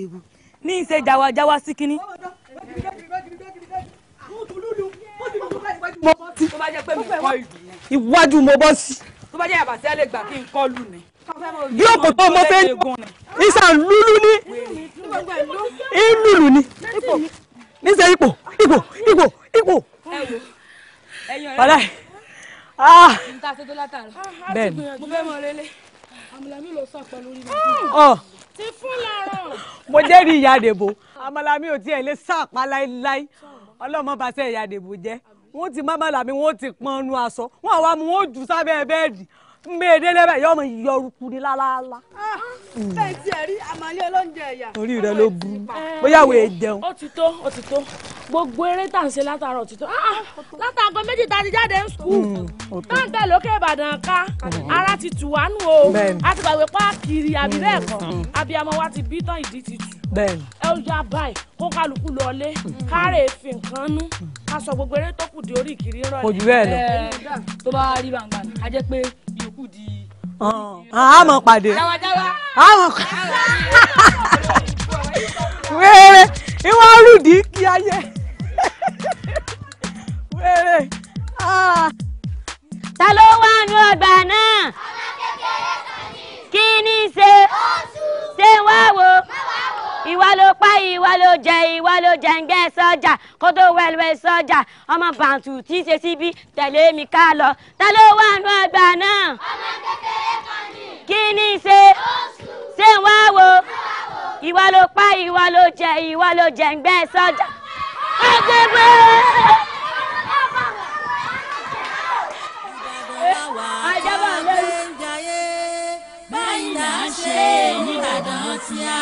àdìgún ní í ṣe jáwájáwá sí kínní. tó bá jẹ́ pé mi kọ́ ìlú iwájú mo bọ́ sí. tó bá jẹ́ àbàṣẹ́ lè gbà kí n kọ́ lù ní. yóò kò tó mo fẹ́ ìsà lúlú ní ìlúlù ní níṣẹ́ ipò ipò ipò ipò. wàlá ah nta ṣe tó látara. bẹ́ẹ̀ ni mo fẹ́ mọ relé. àmàlà mi ló sàpọ̀ lórí mi. ọ ti fún làárọ̀. mo jẹ́rìí ìyá àdèbò àmàlà mi ò tiẹ̀ lè sàpá láíláí ọlọ́mọ bá sẹ́ ìyá àdèbò jẹ́ wọ́n ti mámàlà mi wọ́n ti pọn nu aṣọ wọ́n àwa mu wọ́n jù sábẹ́ bẹ́ẹ̀dì mbẹ́ẹ̀dẹ́ lẹ́bẹ̀ yọ ọmọ yọrùkú ni lálálá. bẹ́ẹ̀ tí ẹ rí àmàlẹ́ olóúnjẹ ẹ̀yà. orí rẹ ló burú bóyá wo èjẹun. ó ti tó ó ti tó gbogbo eré tá à ń ṣe látàárọ̀ ti tó Ah, látàgọ́ méjì tá a ti jáde ń skul tá ń tẹ̀ lókè ìbàdàn ká ara ti tù wá nù o Bẹ́ẹ̀ni. a ti gbàgbé páàkiri àbí bẹ́ẹ̀ kọ́ abiyamọ wa ti bí tán ìdí ti tù bẹ́ẹ̀ni ẹ ó yá báyìí kó kálukú lọlé kárẹ̀ fi nǹkan nú ká sọ gbogbo eré tó kù di orí ìkiri rọlẹ̀. kò jù bẹ́ẹ̀ lọ. tó bá rí gbàngbà ni a jẹ́ pé ìyókù di. àmọ́ pàdé jáwájáwá. àmọ́ wéré ìwọ rúdì kí ayé wéré. ah. ta ló wà nù ọgbà náà kí ni ṣe ṣé wá wo ìwà ló pa ìwà ló jẹ ìwà ló jẹ ń gẹ sọjà kó tó wẹlwẹ sọjà ọmọ bàǹtù tí í ṣe síbí tẹ̀lé mi ká lọ ta ló wà nù ọgbà náà kí ni ṣe ṣé wá wo ìwà ló pa ìwà ló jẹ ìwà ló jẹ ń gbẹ sọjà. agbègbè. àjẹbà lẹ́yìn. báyìí là ń ṣe nìbàdàn tí a.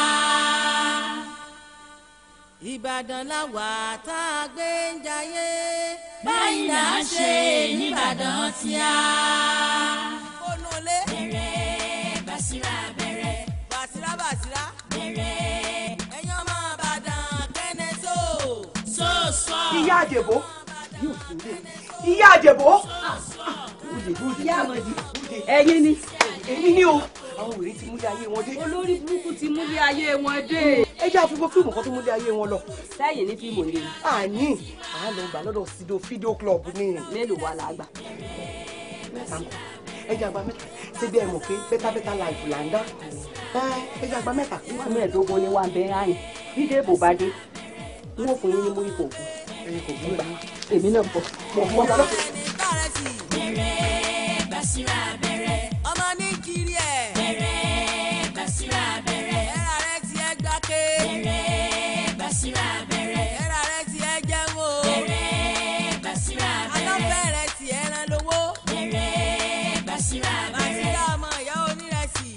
ìbàdàn la wà tá a gbé ń jayé. báyìí là ń ṣe nìbàdàn tí a. onúlé. bẹ̀rẹ̀ bàṣírà bẹ̀rẹ̀. bàṣírà bàṣírà. bẹ̀rẹ̀ ẹ̀yin ọmọ ìbàdàn kẹ́nẹ́ tó. sọ́ọ̀sọ́. ìyá àjẹbó ìyá àjẹbó ìyá àmọ̀dì ẹ̀yin ni èmi ni o àwọn wèrè ti múlé ayé wọn dé. olórí burúkú ti múlé ayé wọn dé. ẹ jẹ́ àfikún fíìmù kan tó múlé ayé wọn lọ. sẹ́yìn ní fíìmù ni. àní à ń lọ gbà lọ́dọ̀ sido fídíò club ni. mélòó wà lágbà. mẹ́ta mọ́ ẹ jẹ́ àgbà mẹ́ta ṣé bí ẹ mọ̀ pé bẹ́tà bẹ́tà láìpù là ń dá. ẹ jẹ́ àgbà mẹ́ta. wọ́n mẹ́ẹ̀ẹ́dógún ni wọ́n bẹ́ẹ̀ ráyìn dídé bò bá dé wọ́n fún yín ní múrí kò kú. ẹyin kò gbúdọ̀ èmi náà bọ̀ mọ̀ mọ́ lọ́wọ́. bẹ̀rẹ̀ bàṣírà bẹ̀rẹ̀. ọmọ ní kiri ẹ̀. bẹ̀rẹ̀ bàṣírà bẹ̀rẹ̀. ẹ̀rà rẹ̀ ti ẹ̀ gbáké. bẹ̀rẹ̀ bàṣírà bẹ̀rẹ̀. ẹ̀rà rẹ̀ ti ẹ̀ jẹun o. bẹ̀rẹ̀ bàṣírà bẹ̀rẹ̀. aláfẹ́ rẹ̀ ti ẹ̀ ràn lówó. bẹ̀rẹ̀ bàṣírà bẹ̀rẹ̀. bàṣírà ọmọ ìyá onírẹsì.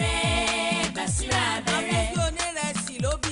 bẹ̀rẹ̀ bàṣírà bẹ̀rẹ̀. àbújú onírẹsì ló bí.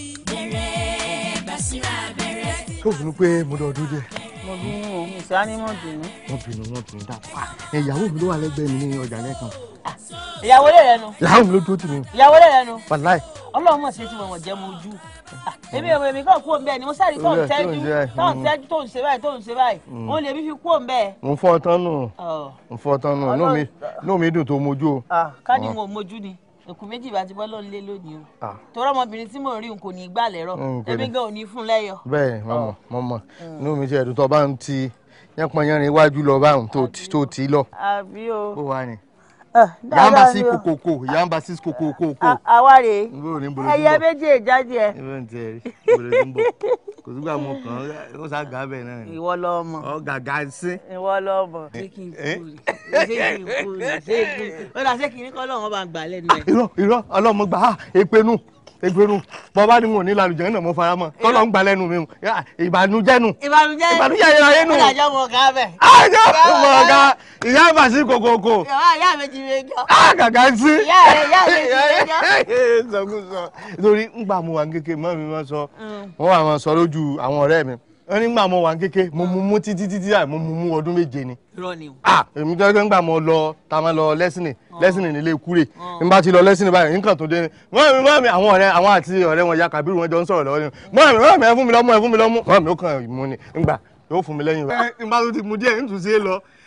bẹ̀rẹ̀ bàṣírà bẹ̀rẹ̀. tó bínú pé mo dọ̀ ọdún díẹ̀. mo bínú o mo ṣáá ní mọ̀ bínú. wọ́n bínú wọ́n bínú dápá ìyàwó mi ló wà lẹ́gbẹ̀ẹ́ mi ní ọjà lẹ́kan. ìyàwó lè rẹnu ìyàwó mi ló dúró tì mí. ìyàwó lè rẹnu wàláì. ọlọ́run mọ̀ sí etí wọn jẹ́ mo ojú. èmi ò èmi kàn kú òun bẹ́ẹ̀ ni mo sáré tó ń Olú ẹ̀ tó ń tẹ́jú ṣe báyìí. tó ń tẹ́jú tó ń ṣe báyìí tó ń ṣe báyìí Mm. òun lè mi fi kú òun bẹ́ẹ̀. mo ń fọ́ tán nù Ọ̀. mo ń fọ́ tán nù inú mi inú mi dùn tó mojú o. Ah, ká ní Ọ̀. mo mojú ni èkó méjì bá ti bọ́ lọ́n lé lónìí o Ah. torí ọmọbìnrin tí mò ń rí n kò ní í gbà lẹ́rọ̀ Mm, kò èmi ní. gan ò ní fún lẹ́yọ̀. bẹ́ẹ̀ mọ̀mọ́ mọ̀mọ́ inú mi ṣe ẹ̀dùn tó bá ń ti yánpọnyánrin iwájú lọ báwọn tó ti- tó ti lọ. àbí o. ó wà ní. dáadáa yàmbá sí ni o. kòkòkò yàmbá sí kòkòkò. À- àwa rèé Níbo ni, níbo ló ti ẹyẹ ń bọ̀? méjì ìjáde ẹ. ibẹ̀ ń tẹ̀ rí ibẹ̀ ló ti ń bọ̀ kò sígbà mo kàn án ó sá gà bẹ́ẹ̀ náà ni. ìwọ lọ mọ. ọ gàgà sí. ìwọ lọ mọ. Eh, ṣé kí n eh. kú ni ṣé kí n kú ni ṣé kí n kú. ó dà ṣé kí n kọ́ lọ́wọ́ bá ń gbà lẹ́nu ẹ̀. irọ́ irọ́ ọlọ́mọ gbà á èpenu èpenu bọ́bá ni mo ní lálùjẹ́ náà mo fara mọ́ kọ́lọ́ ń gbà lẹ́nu mi o. Yà, ìbànújẹ́ nu. ìbànújẹ́ ìbànújẹ́ yẹra yẹn nù. ó dàjọ́ mọ̀ ká bẹ̀. àjọ mọ̀ ọ̀gá ìyá àbàṣí kòkòkò. ìyá ìyá mi ti rẹ jọ. gàgà sí. ìyá rẹ ìyá mi ti rẹ jọ. sọkúsọ nítorí ńgbà mo wà ní kékeré mọ́ mi máa sọ wọ́n wà máa sọ lójú àwọn ọ̀rẹ́ mi wọ́n ní ńgbà mo wà ní kékeré mo mú mú títí títí àì mo mú mú ọdún méje ni irọ́ ni o. ah èmi jẹ́ pé ńgbà mo lọ ta ma lọ lẹ́sìnì lẹ́sìnì nílé kúrè n bá ti lọ lẹ́sìnì báyìí nǹkan tó dé ni mọ́ mi mọ́ mi àwọn ọ̀rẹ́ àwọn àti ọ̀rẹ́ wọn ya Kàbírù wọn jọ ń sọ̀rọ̀ lọ́wọ́ ni mọ́ mi mọ́ mi ẹ fún mi lọ́mú ẹ fún mi lọ́mú mọ́ mi ó kàn mú ni ńgbà yóò fún mi lẹ́yìn rẹ̀. ẹ n bá tó ti mu díẹ̀ n tún sí é lọ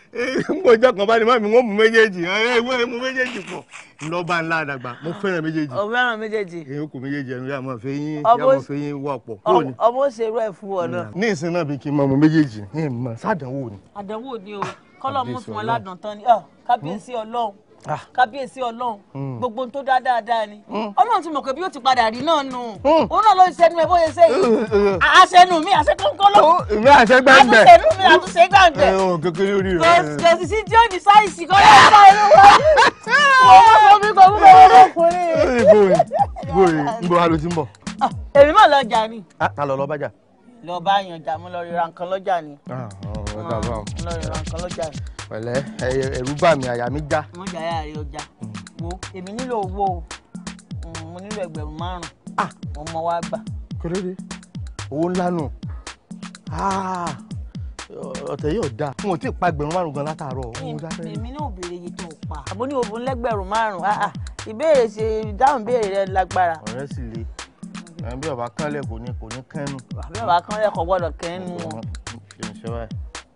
mo jẹ́ kan bá ní mọ́mí wọ́n mú méjèèjì ẹ wọ́n mú méjèèjì pọ̀ ńlọ́ba ńlá àdàgbà mo fẹ́ràn méjèèjì o fẹ́ràn méjèèjì èyí kò méjèèjì ẹnu yà mọ̀ fẹ́ yín Ọmọ- yà mọ̀ fẹ́ yín wọ̀ pọ̀ kúrò ní. ọmọ òṣèrú ẹ̀ fún ọ náà. ní ìsìn náà bí kí n mọ ọmọ méjèèjì ní ìmọ̀ sádánwò ni. àdánwò ni o kọ́lọ́ mú Kábíyèsí fún wọn Ọlọ́run. ládùn tán ni Ah, kábíyèsí ọlọ́run Ah. kábíyèsí ọlọ́run Mm. gbogbo ohun tó dá dáadáa ni ọlọ́run ti mọ̀ pé bí ó ti padà rí náà nù Mm. òun náà ló ń ṣẹnu ẹ bóyá ṣe yìí àṣẹnu mi àṣẹkọ́ńkọ́ lọ èmi àṣẹ gbẹ́ngbẹ́. àtúnṣẹnu mi àtúnṣe gbàǹgbẹ́ ẹ ò kékeré orí rẹ. kò sì sí tí ó ní sáìsì kọ́ ló ń bá inú wọlé ọmọ sọ mi kò fún mi ọmọkùnrin. bóyè bóyè ń bọ̀ alo ti ń bọ̀. Ah, èmi mà lọ jà ni Ah, ta lọ lọ bájà. lọ bá yan jà mo lọ rí ra nǹkan lọ́jà ni ọ̀rọ̀ dà bá wọn. mo lọ rí ra nǹkan lọ́jà ni. pẹ̀lẹ́ ẹ- ẹ̀rù bà mí àyà mi já. mo jà yà rí ọjà wo èmi nílò owó o Mm, mo nílò ẹgbẹ̀rún márùn-ún mo mọ wá gbà. kéré owó ńlá nù. Ah, ọ̀tẹ̀ yóò dáa. n ò tí ì pa ẹgbẹ̀rún márùn-ún gan látàárọ̀. owó dáfẹ́ ni. èmi náà ò béèrè iye tó o pa. àbó ní òbí lẹ́gbẹ̀rún márùn-ún ah, ah, ìbéèrè ṣe ìdáhùn ìbéèrè rẹ lágbára. ọ̀rẹ́ sì le ẹ̀ bí ọba kánlẹ̀ kò ní kò ní kẹ́nu. àbí bàbá kan lẹ́kọ̀ọ́ gbọ́dọ̀ kẹ́nu wọn. kí n ṣe báyìí.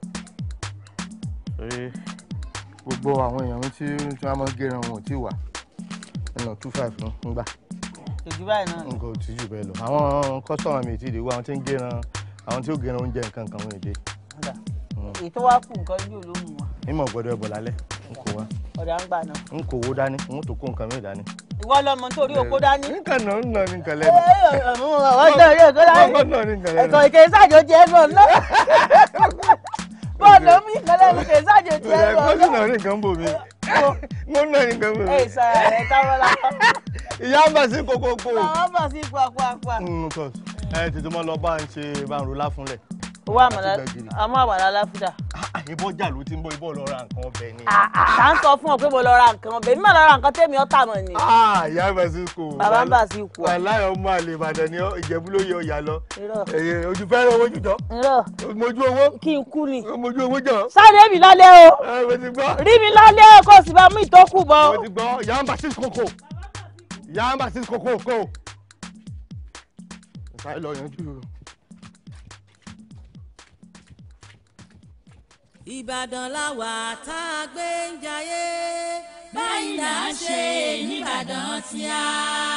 torí gbogbo àwọn èèyàn mi tí tí wọ́n máa ń gẹran wọn ò tí ì wà ẹnà two five ló ń gbà ojú báyìí náà ni. nǹkan ò tí jù bẹ́ẹ̀ lọ. àwọn kọ́sọ̀mù mi ti dé wá àwọn tí ń gẹran àwọn tí ó gẹran oúnjẹ nǹkan kan wọn èdè. Ọ̀dà. èyí tó wá kù nǹkan yóò ló mú wa mímọ̀ gbọ́dọ̀ ẹ̀bọ̀ lálẹ́ n kò wá ọ̀dà ń gbà náà. n kò wó dání n tó kó nǹkan mi dání. ìwọ lọmọ nítorí okó dání. nǹkan náà ń nà ní nǹkan Ẹ, lẹ́nu. ẹ, ẹ, mú àwọn nítorí okó dání. nǹkan náà ní nǹkan lẹ́nu. ẹ̀kọ́ ìkè sáàjò jẹ́ ẹ̀rọ ńlá. bọ́ọ̀lù mi ìkànnì ẹ̀mí kè sáàjò jẹ́ ẹ̀rọ ẹ̀kọ́ sì ńlá. náà ní nǹkan bò mí. mo ń nà ní nǹkan bò mí. ẹ̀ sọ̀rọ̀ rẹ̀ táwọn la. ìyá ń bà sí kókókó. àwọn bọ̀ sí pàpàpà. Mm, of course. ẹ tètè mọ lọ bá ń ṣe bá ń ro láfúnlẹ̀. owó àmàlà Àti gbẹ̀gìrì. àmọ́ àmàlà láfídà. ìbọn jà ló ti ń bọ ìbọn lọ ra nǹkan ọbẹ̀ ni. à ń sọ fún ọ pé mo lọ ra nǹkan ọbẹ̀ mi mà lọ ra nǹkan tẹ́mi ọ́ tà mọ̀ ni. Ah, ìyá ń bà sí kò. bàbá ń bà sí ikú ọ. wàláyé ọmọ àlè ìbàdàn ni ọ- ìjẹ̀bú ló yẹ ọ̀yà lọ. irọ́ Ẹ̀yẹ, ojú fẹ́ràn owó jùjọ. irọ́ mojú owó. kí n kú ni. mojú owó jọ. sáré mi lálẹ́ o ẹ mo ti gbọ́. rí mi lálẹ́ o kó o sì bá mú ìtókù bọ́. mo ti gbọ́ ìyá ń bà sí kòkò. ìyá ń bà sí kòkò kò. ìsáré lọ yanjú. ìbàdàn làwà tá a gbé ń jayé báyìí là ń ṣe nìbàdàn tí a.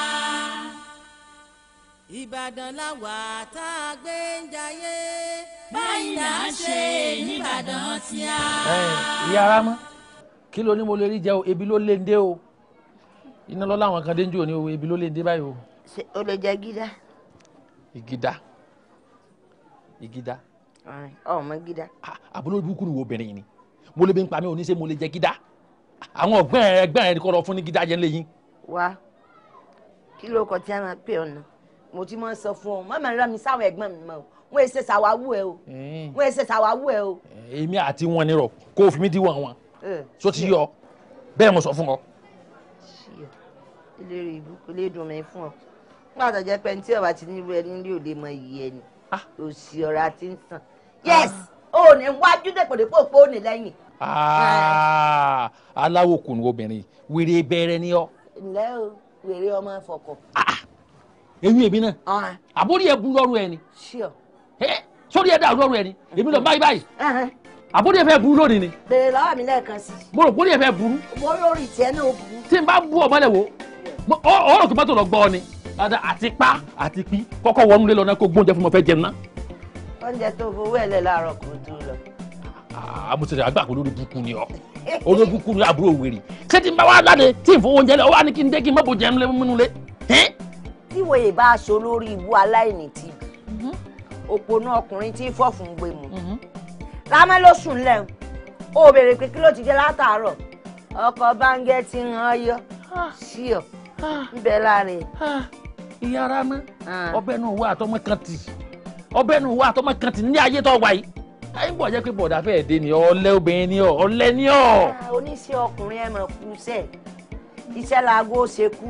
ìbàdàn làwà tá a gbé ń jayé báyìí là ń ṣe nìbàdàn tí a. ìyá ara mọ́ kí ló ní mo lè rí jẹ o ebi ló lé ń dé o iná lọ láwọn kan dé ń jò ní o ebi ló lé ń dé báyìí o. ṣe o lè jẹ gídá ìgídá ìgídá ọmọ gídá àbúrò burúkú ni wo obìnrin yìí ni mo lè bí ń pa mí oníṣẹ́ mo lè jẹ gídá àwọn ọ̀gbọ́n ẹ̀ ẹgbẹ́ ẹ̀ kọ́ lọ fún ní gídá jẹ́ ńlẹ̀ yín. wá kí ló kọ tí a máa pè ọ̀nà mo ti máa ń sọ fún ọ má máa rán mi sáwọn ẹ̀gbọ́n mi mọ́ o wọ́n èsè sàwáwú ẹ o wọ́n èsè sàwáwú ẹ o. èmi àti wọn nírọ̀ kó o fi mí díwọ̀n wọn Ẹ, so ti yọ bẹ́ẹ̀ mo sọ fún ọ. ṣíọ ìlérí ìbú kò lè dùn mí fún ọ nígbà tó jẹ́ pé ní tí ọba ti nílùú ẹni ní òde mọ iyì ẹni òsì ọ̀rọ̀ àti ń sàn yes o ò ní wájú dèpòdèpò pé ó ní lẹ́yìn. Ah, aláwo kùnú obìnrin wèrè bẹ̀rẹ̀ ni ọ ǹlẹ́ o wèrè ọmọ fọkọ. eyín èmi náà àbórí ẹ bu lọ́rùn ẹ ni ṣíọ. Ẹ́, sórí ẹ dà lọ́rùn ẹ ni èmi lọ báyìí báyìí àbórí ẹ fẹ́ burú lónìí ni bèrè lọ́wọ́ mi lẹ́ẹ̀kan sí mo rò bórí ẹ fẹ́ burú i mo lórí tiẹ̀ náà ó burú. tí n bá bú ọmọ lẹ wo mo- ọ ọ rò kí mọ́tò lọ gbọ́ ọ ni Ada, àti pa àti pí kọ́kọ́ wọnú lé lọ náà kó gbóúnjẹ fún mi fẹ́ jẹun náà oúnjẹ tó fowó ẹ̀ lẹ̀ láàárọ̀ kò tó lọ. àmùsùlẹ̀ àgbà kò lórí burúkú ni ọ olórí burúkú ni àbúrò wèrè ṣé tí n bá wà láde tí n fowó oúnjẹ lẹ ọ wà ní kí n dé kí n má bo jẹun lé múnú lé tí wòye bá aṣọ lórí ibú aláìní ti òpònú ọkùnrin tí fọ́fun gbé mu lámẹ́ ló sùn lẹ̀ ó béèrè pé kí ló ti jẹ látàárọ̀ ọkọ̀ báńgẹ́ ti ń hàn yọ sí ọ ń bẹ láàrin. ìyá ara mọ́ ọbẹ̀ náà wà àtọmọ kan tì ọbẹ̀ náà wà àtọmọ kan tì ní ayé tó wà yìí ayé ń bọ̀ jẹ́ pé bọ̀dà fẹ́ẹ́ dé ni ọ̀lẹ obìnrin ni ọ ọ̀lẹ ni ọ. oníṣẹ́ ọkùnrin ẹ̀ mọ̀ kú sẹ́ iṣẹ́ laago ṣe kú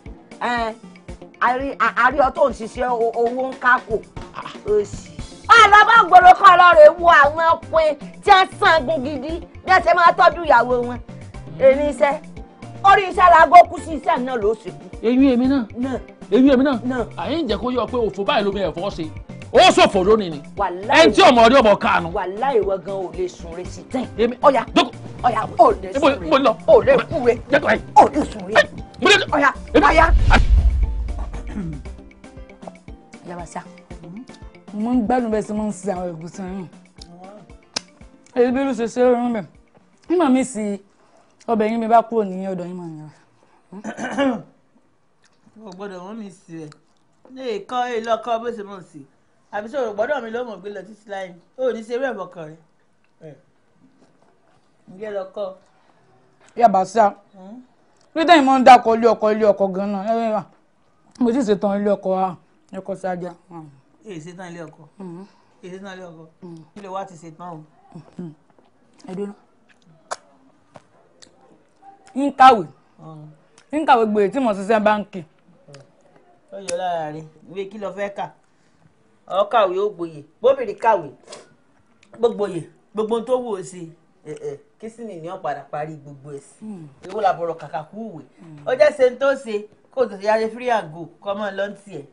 àrí ọtọ̀ ń ṣiṣẹ́ o- owó ń kákò òsì. alábà gbọ́dọ̀ kọ́ lọ́rọ̀ wo àwọn ọkùnrin tí wọ́n sangun gidi bí wọ́n ṣe máa tọ́jú ìyàwó wọn èmi iṣẹ́ orí iṣẹ́ laago kú sí iṣẹ́ náà ló sì kú. eyín èmi náà náà eyín èmi náà àyè ń jẹ́ kó yọ pé òfò báyìí lómi ẹ̀fọ́ ṣe ó ṣòfò lónìí ni Wàláì. ẹni tí ọmọ ọdún ọmọ kànú. wàhálà ìwọ gan ò lè sùn re sí tẹ́ǹ. ọ̀yà ọ̀yà ò lè Ibo- sùn ibo re lọ? ò lè kú re jẹ́kọ̀ ẹ̀. ò lè sùn re ọ̀yà ọ̀yà. yabasa mo ń gbádùn bẹ́ẹ̀ sí mo ń sin àwọn ẹ̀gúsí yín èyí bí ló ṣe ṣe rọrùn bẹ́ẹ̀ nígbà míì sí ọbẹ̀ yín mi bá kúrò ní ọ̀dọ̀ yín mọ̀ nìyẹn. o gbọ́dọ̀ mú mi sí ẹ ní ìkọ́ ilé ọkọ bó ṣe mọ̀ sí àbí sọ̀rọ̀ gbọ́dọ̀ mi ló mọ̀ gbé lọ títí láyé ó ní ṣe eré ẹ̀bọ̀kan rẹ̀ ǹjẹ́ lọ́kọ́ yabasa pété yìí máa ń dákọ̀ ilé ọkọ̀ ilé ọkọ̀ gan-an ẹ wá mo sì ṣetán ilé ọkọ̀ wa ẹ̀kọ́ sájà. èyí ṣetán ilé ọkọ èyí ṣetán ilé ọkọ ilé wa ti ṣetán o. ẹ̀dùn ń kàwé ń kàwé gbèrè tí mo ṣiṣẹ́ báńkì. ó yọ lára rẹ ìwé kí ló fẹ́ kà ọ kàwé ó gboyè bóbìnrin kàwé gbogboyè gbogbo ohun tó wù ó sí kí sì ní ọ padà parí gbogbo ẹ̀ sí ewu làbọ̀rọ̀ kàkà kú ìwé ó jẹ́ ṣe ń tó ṣe kó o tètè yára free and go kọ́ mọ́ lọ́ntì ẹ̀.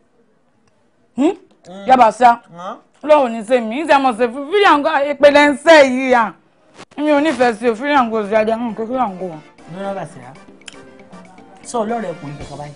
yabasa lọ́wọ́ ní sẹ́mi ń sẹ́mọ̀ sí fíríàngó ìpele ń sẹ́ yìí à mi ò nífẹ̀ẹ́ sí o fíríàngó sí ajá ń kó fíríàngó wọn. ní wọn bá ṣẹlá sọ ọlọ́rọ̀ ẹkùnrin kankan báyìí.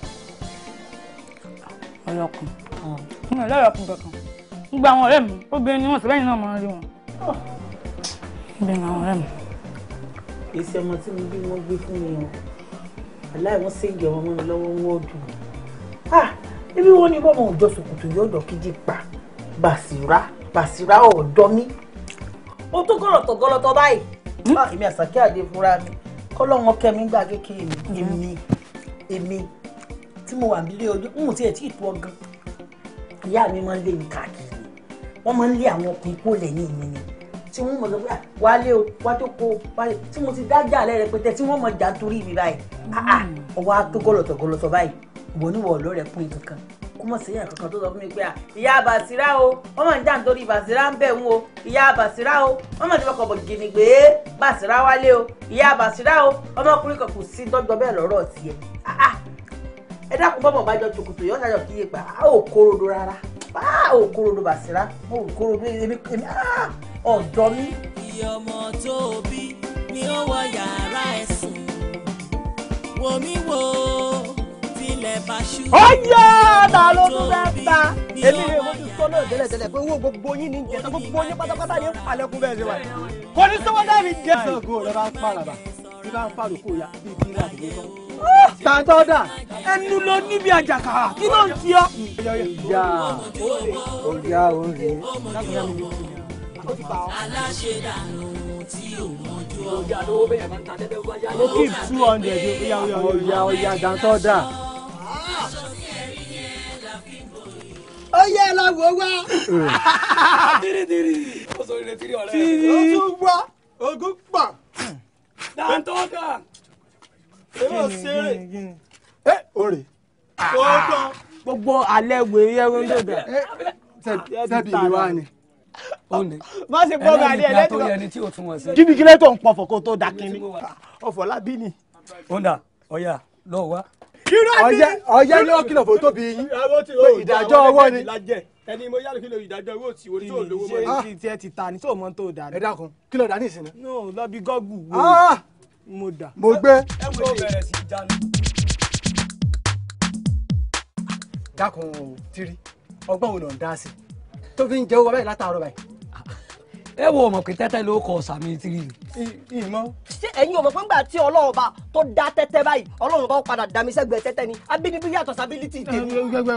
ọlọ́kùn mi ò lọ́rọ̀ ọkùn kankan gbogbo àwọn ọ̀rẹ́ mi obìnrin ni wọ́n sì bẹ́yìn náà máa ń rí wọn. obìnrin àwọn ọ̀rẹ́ mi. èsì ọmọ tí mo bí wọn gbé fún mi o aláì wọn ṣe ń jẹ ọmọ mi lọ́wọ́ wọn ò dùn ibi wọn ni bọ́mọ òjọ sòkòtò yóò dọ̀ kíjì pa bàṣírà bàṣírà ọ̀dọ́ mi ó tó gọ́lọ̀tọ̀ gọ́lọ̀tọ̀ báyìí èmi àṣàkí àdé fúnra mi kọ́lọ́wọ́n kẹ́mi gbà kékeré mi èmi èmi tí mo wà nílé ojú ń tiẹ̀ tí ì tó ọgán ìyá mi máa ń lé mi káàkiri wọ́n máa ń lé àwọn ọkùnrin kó lẹ́yìn mi ni tí wọ́n mọ̀ sọ pé wálé o wá tó kó o wálé tí mo ti dájà lẹ́ rẹpẹtẹ tí wọ́n mọ̀ jà nítorí mi báyìí ọwọ́ á tó gọ́lọ̀tọ̀ gọ́lọ̀tọ̀ báyìí ìwọ níwọ̀ ọ̀lọ́rẹ̀ pín in kankan kó mọ̀ sí èèyàn kankan tó sọ fún mi pé à ìyá Bàsírá o wọ́n mọ̀ ń jà nítorí Bàsírá ń bẹ̀ ń o ìyá Bàsírá o wọ́n mọ̀ ní ọkọ̀ bọ̀ gèmí gbé Bàsírá wálé o ìyá Bàsírá o ọmọkùnrin kan kò sí dọ́jọ́ bẹ́ẹ̀ lọ́rọ̀ tiẹ̀ ẹ dákun bọ́mọ̀ bá jọ tòkòtò yọ ṣàjọ kíyè pa á ò kórodo rárá á ò kórodo Bàsírá mo ò kórodo èmi èmi ọ̀dọ́ mi. iye ọmọ tó o bí ni ó wọ yàrá ẹ̀ sùn wò mí wò tilẹ̀ bá ṣú. ó yá ta ló tún fẹ́ ta èmi rè mo ti sọ náà tẹ́lẹ̀tẹ́lẹ̀ pé owó gbogbo yín ní jẹ gbogbo yín pátápátá ní palẹ̀kùn bẹ́ẹ̀ ṣe wà. kò ní sọ́wọ́ dábì jẹ́. Ṣàngó rẹ bá ń pàràbà bí bá ń pàròkó ya bí bí ilé àdúgbò tán. tàǹtọ́ dà. ẹnu ló níbi àjàkà kí ló ń ti ọ́. ìyá ọ̀yá òun rèé. aláṣẹ dànù tí ò mọjú ọjà lówó bẹ́ẹ̀ máa ń ta tẹ́tẹ́ wáyà. mo keep two hundred oya oya ọ̀yá ọ̀yá tàǹtọ́ dà. ó yẹ ẹ lọ wò wá. tìrìtìrì ó sọ ìrètí rí ọ̀rẹ́ tìrì ó tún gbọ́ ogún pọ̀. tàǹtọ́ dà. èmi ò ṣeré. ẹ òrè. gbogbo gbogbo alẹ́ wèrè ẹ̀rọ ń dòdò. sẹ́bi mi wá ni. má ṣe gbọ́ gàdí ẹ̀ lẹ́tọ̀. ẹni tí o tún wọ̀ sí. jíbi kílẹ̀ tó ń pọ̀fọ̀ kó tó da kínní. ọ̀fọ̀ lábí ni. ọ̀ndà ọ̀yà lọ wá. ọ̀yẹ́ ọ̀yẹ́ ni ó kìlọ̀ fún tóbi yín. pé ìdájọ́ ọwọ́ ni. ẹni mo yára kí ló ìdájọ́ owó tí orí tó lówó mọ́. ṣé tiẹ̀ ti ta ni tó mọ́ tó dà ní. ẹ dákun kí ló dá ní ìsinmi. no lọ bí gọ́gù wo Ah! mo dà. mo gbé. ẹ wo bẹ̀rẹ̀ sí í jánu. dákun o tiri ọgbọ́n wo ló ń dá sí tó fi ń jẹ́ owó báyìí látàárọ̀ báyìí. ẹ wo ọmọ pé tẹ́tẹ́ ló kọ sàmì tírì ni. ìmọ̀. ṣé ẹ̀yin ò mọ̀ pé ńgbà tí ọlọ́run bá tó dá tẹ́tẹ́ báyìí ọlọ́run bá padà dá mi sẹ́gbẹ̀ẹ́ tẹ́tẹ́ ni abínibí yàtọ̀ sábílítì tèmi.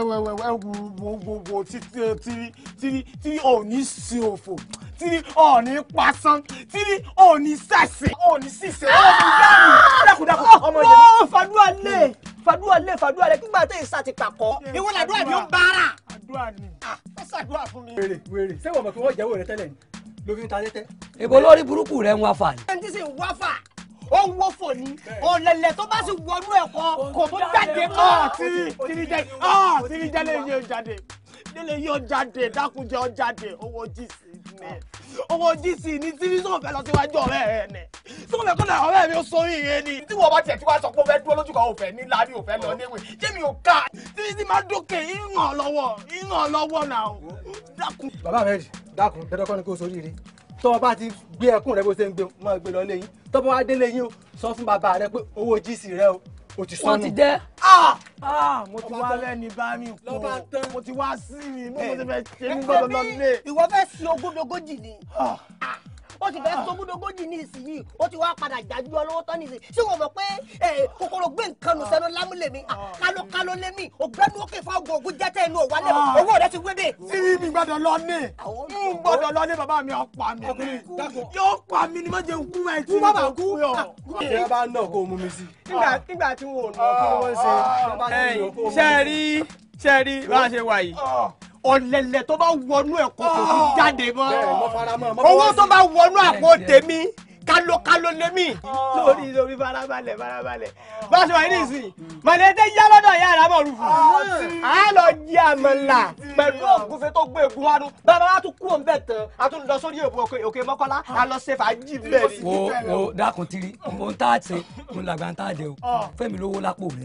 wo tírí tírí tírí òní sí òfò tírí òní pasán tírí òní sẹ̀sìn òní sísè òní dánù dákúdákú ọmọ yẹn. ó fàdúrà lé fàdúrà lé fàdúrà lé nígbà tẹ́ ìsà ti pàkọ́. ìwọ làdúrà ni ó ń bára. àdúrà ni ó ṣàdúrà fún mi. wèrè wèrè ṣé wọ́n mọ̀ pé wọ́n jẹ́wọ́ rẹ tẹ́lẹ̀ ni ló fi ń ta tẹ́tẹ́. èbó lórí burúkú rẹ ń wá fà ní. ẹni tí sì ń wá fà ó ń wọ́fọ̀ ni ọ̀lẹ̀lẹ̀ tó bá sì wọnú ẹ̀kọ́ kò tó jáde mọ́. ọ̀ tírí tírí jẹ́ ọ̀ tírí jẹ́ lè yóò jáde lè yóò jáde dákúnjẹ́ ọ jáde owó jíìsì ní owó gc ní tírí sọ̀rọ̀ fẹ́ lọ síwájú ọ̀rẹ́ rẹ̀ ni sọ̀rọ̀ fẹ́ kọ́lá ọ̀rẹ́ mi ó sọ ìyẹn ni tí wọ́n bá tiẹ̀ tí wàá sọ pé ó fẹ́ dúró lójú kan ò fẹ́ ní láàrin ò fẹ́ lọ léwe jẹ́ mi ò ká tírí tí máa dókè ìràn lọ́wọ́ ìràn lọ́wọ́ náà dákun. bàbá rẹ dákun dandan kọ́ ni kó soríire tọ́ ọ bá ti gbé ẹkún rẹ bó ṣe ń gbé máa gbé lọ léyìn tọ́ bá wá délé yín o sọ fún bàbá rẹ pé owó gc rẹ o o ti sọnù. Wọ́n ti jẹ́. Ah! Ah, mo ti wá lẹ́ni bá mi kú o mo ti wá sí mi mo mo ti fẹ́ ṣe mí gbọ́dọ̀ lọ lé. ìwọ fẹ́ sin ogúndogójì ni ó ti fẹ́ sin ogúndogójì ní ìsinyìí ó ti wá padà jájú ọlọ́wọ́ tán nìsín ṣé wọ́n mọ̀ pé eh, kòkòrò gbé nǹkan nù sẹ́nu lámúlẹ̀ mi kálọ́ kálọ́ lé mi ògbẹ́ni ó kè fún ọgbọ̀n ògùn jẹ́tẹ̀ inú òwálẹ̀ owó rẹ ti wé dé. tí mi gbọ́dọ̀ lọ ní n gbọ́dọ̀ lọ ní bàbá mi ọ̀pá mi yóò pa mi ni má jẹ́ kú ẹ̀ tí bàbá kú yọ. ṣé ẹ bá náà kó o mú mi sí. nígbà nígbà tí wọn ò nà kí wọ́n ṣe. ṣe é rí ṣe é rí bá a ṣe wà yìí ọ̀lẹ̀lẹ̀ tó bá wọnú ẹ̀kọ́ kò ní jáde mọ́ owó tó bá wọnú àpò tèmi kálókáló lémi lórí lórí farabalẹ̀ farabalẹ̀ bá a ṣe wà yìí nìsín mọ̀lẹ́tẹ̀ yá lọ́dọ̀ yá ara mọ̀ rúfu a lọ jí àmàlà pẹ̀lú ògúnfe tó gbé egun wánu bàbá wa tún kúrò nbẹ tán a tún lọ sórí èbú òkè òkè mọ́kànlá a lọ ṣe fàájì bẹ́ẹ̀ ni. wo wo dákun tiri ohun tá a ṣe ohun làgbà tá a jẹ o fẹmi lówó lápò rẹ.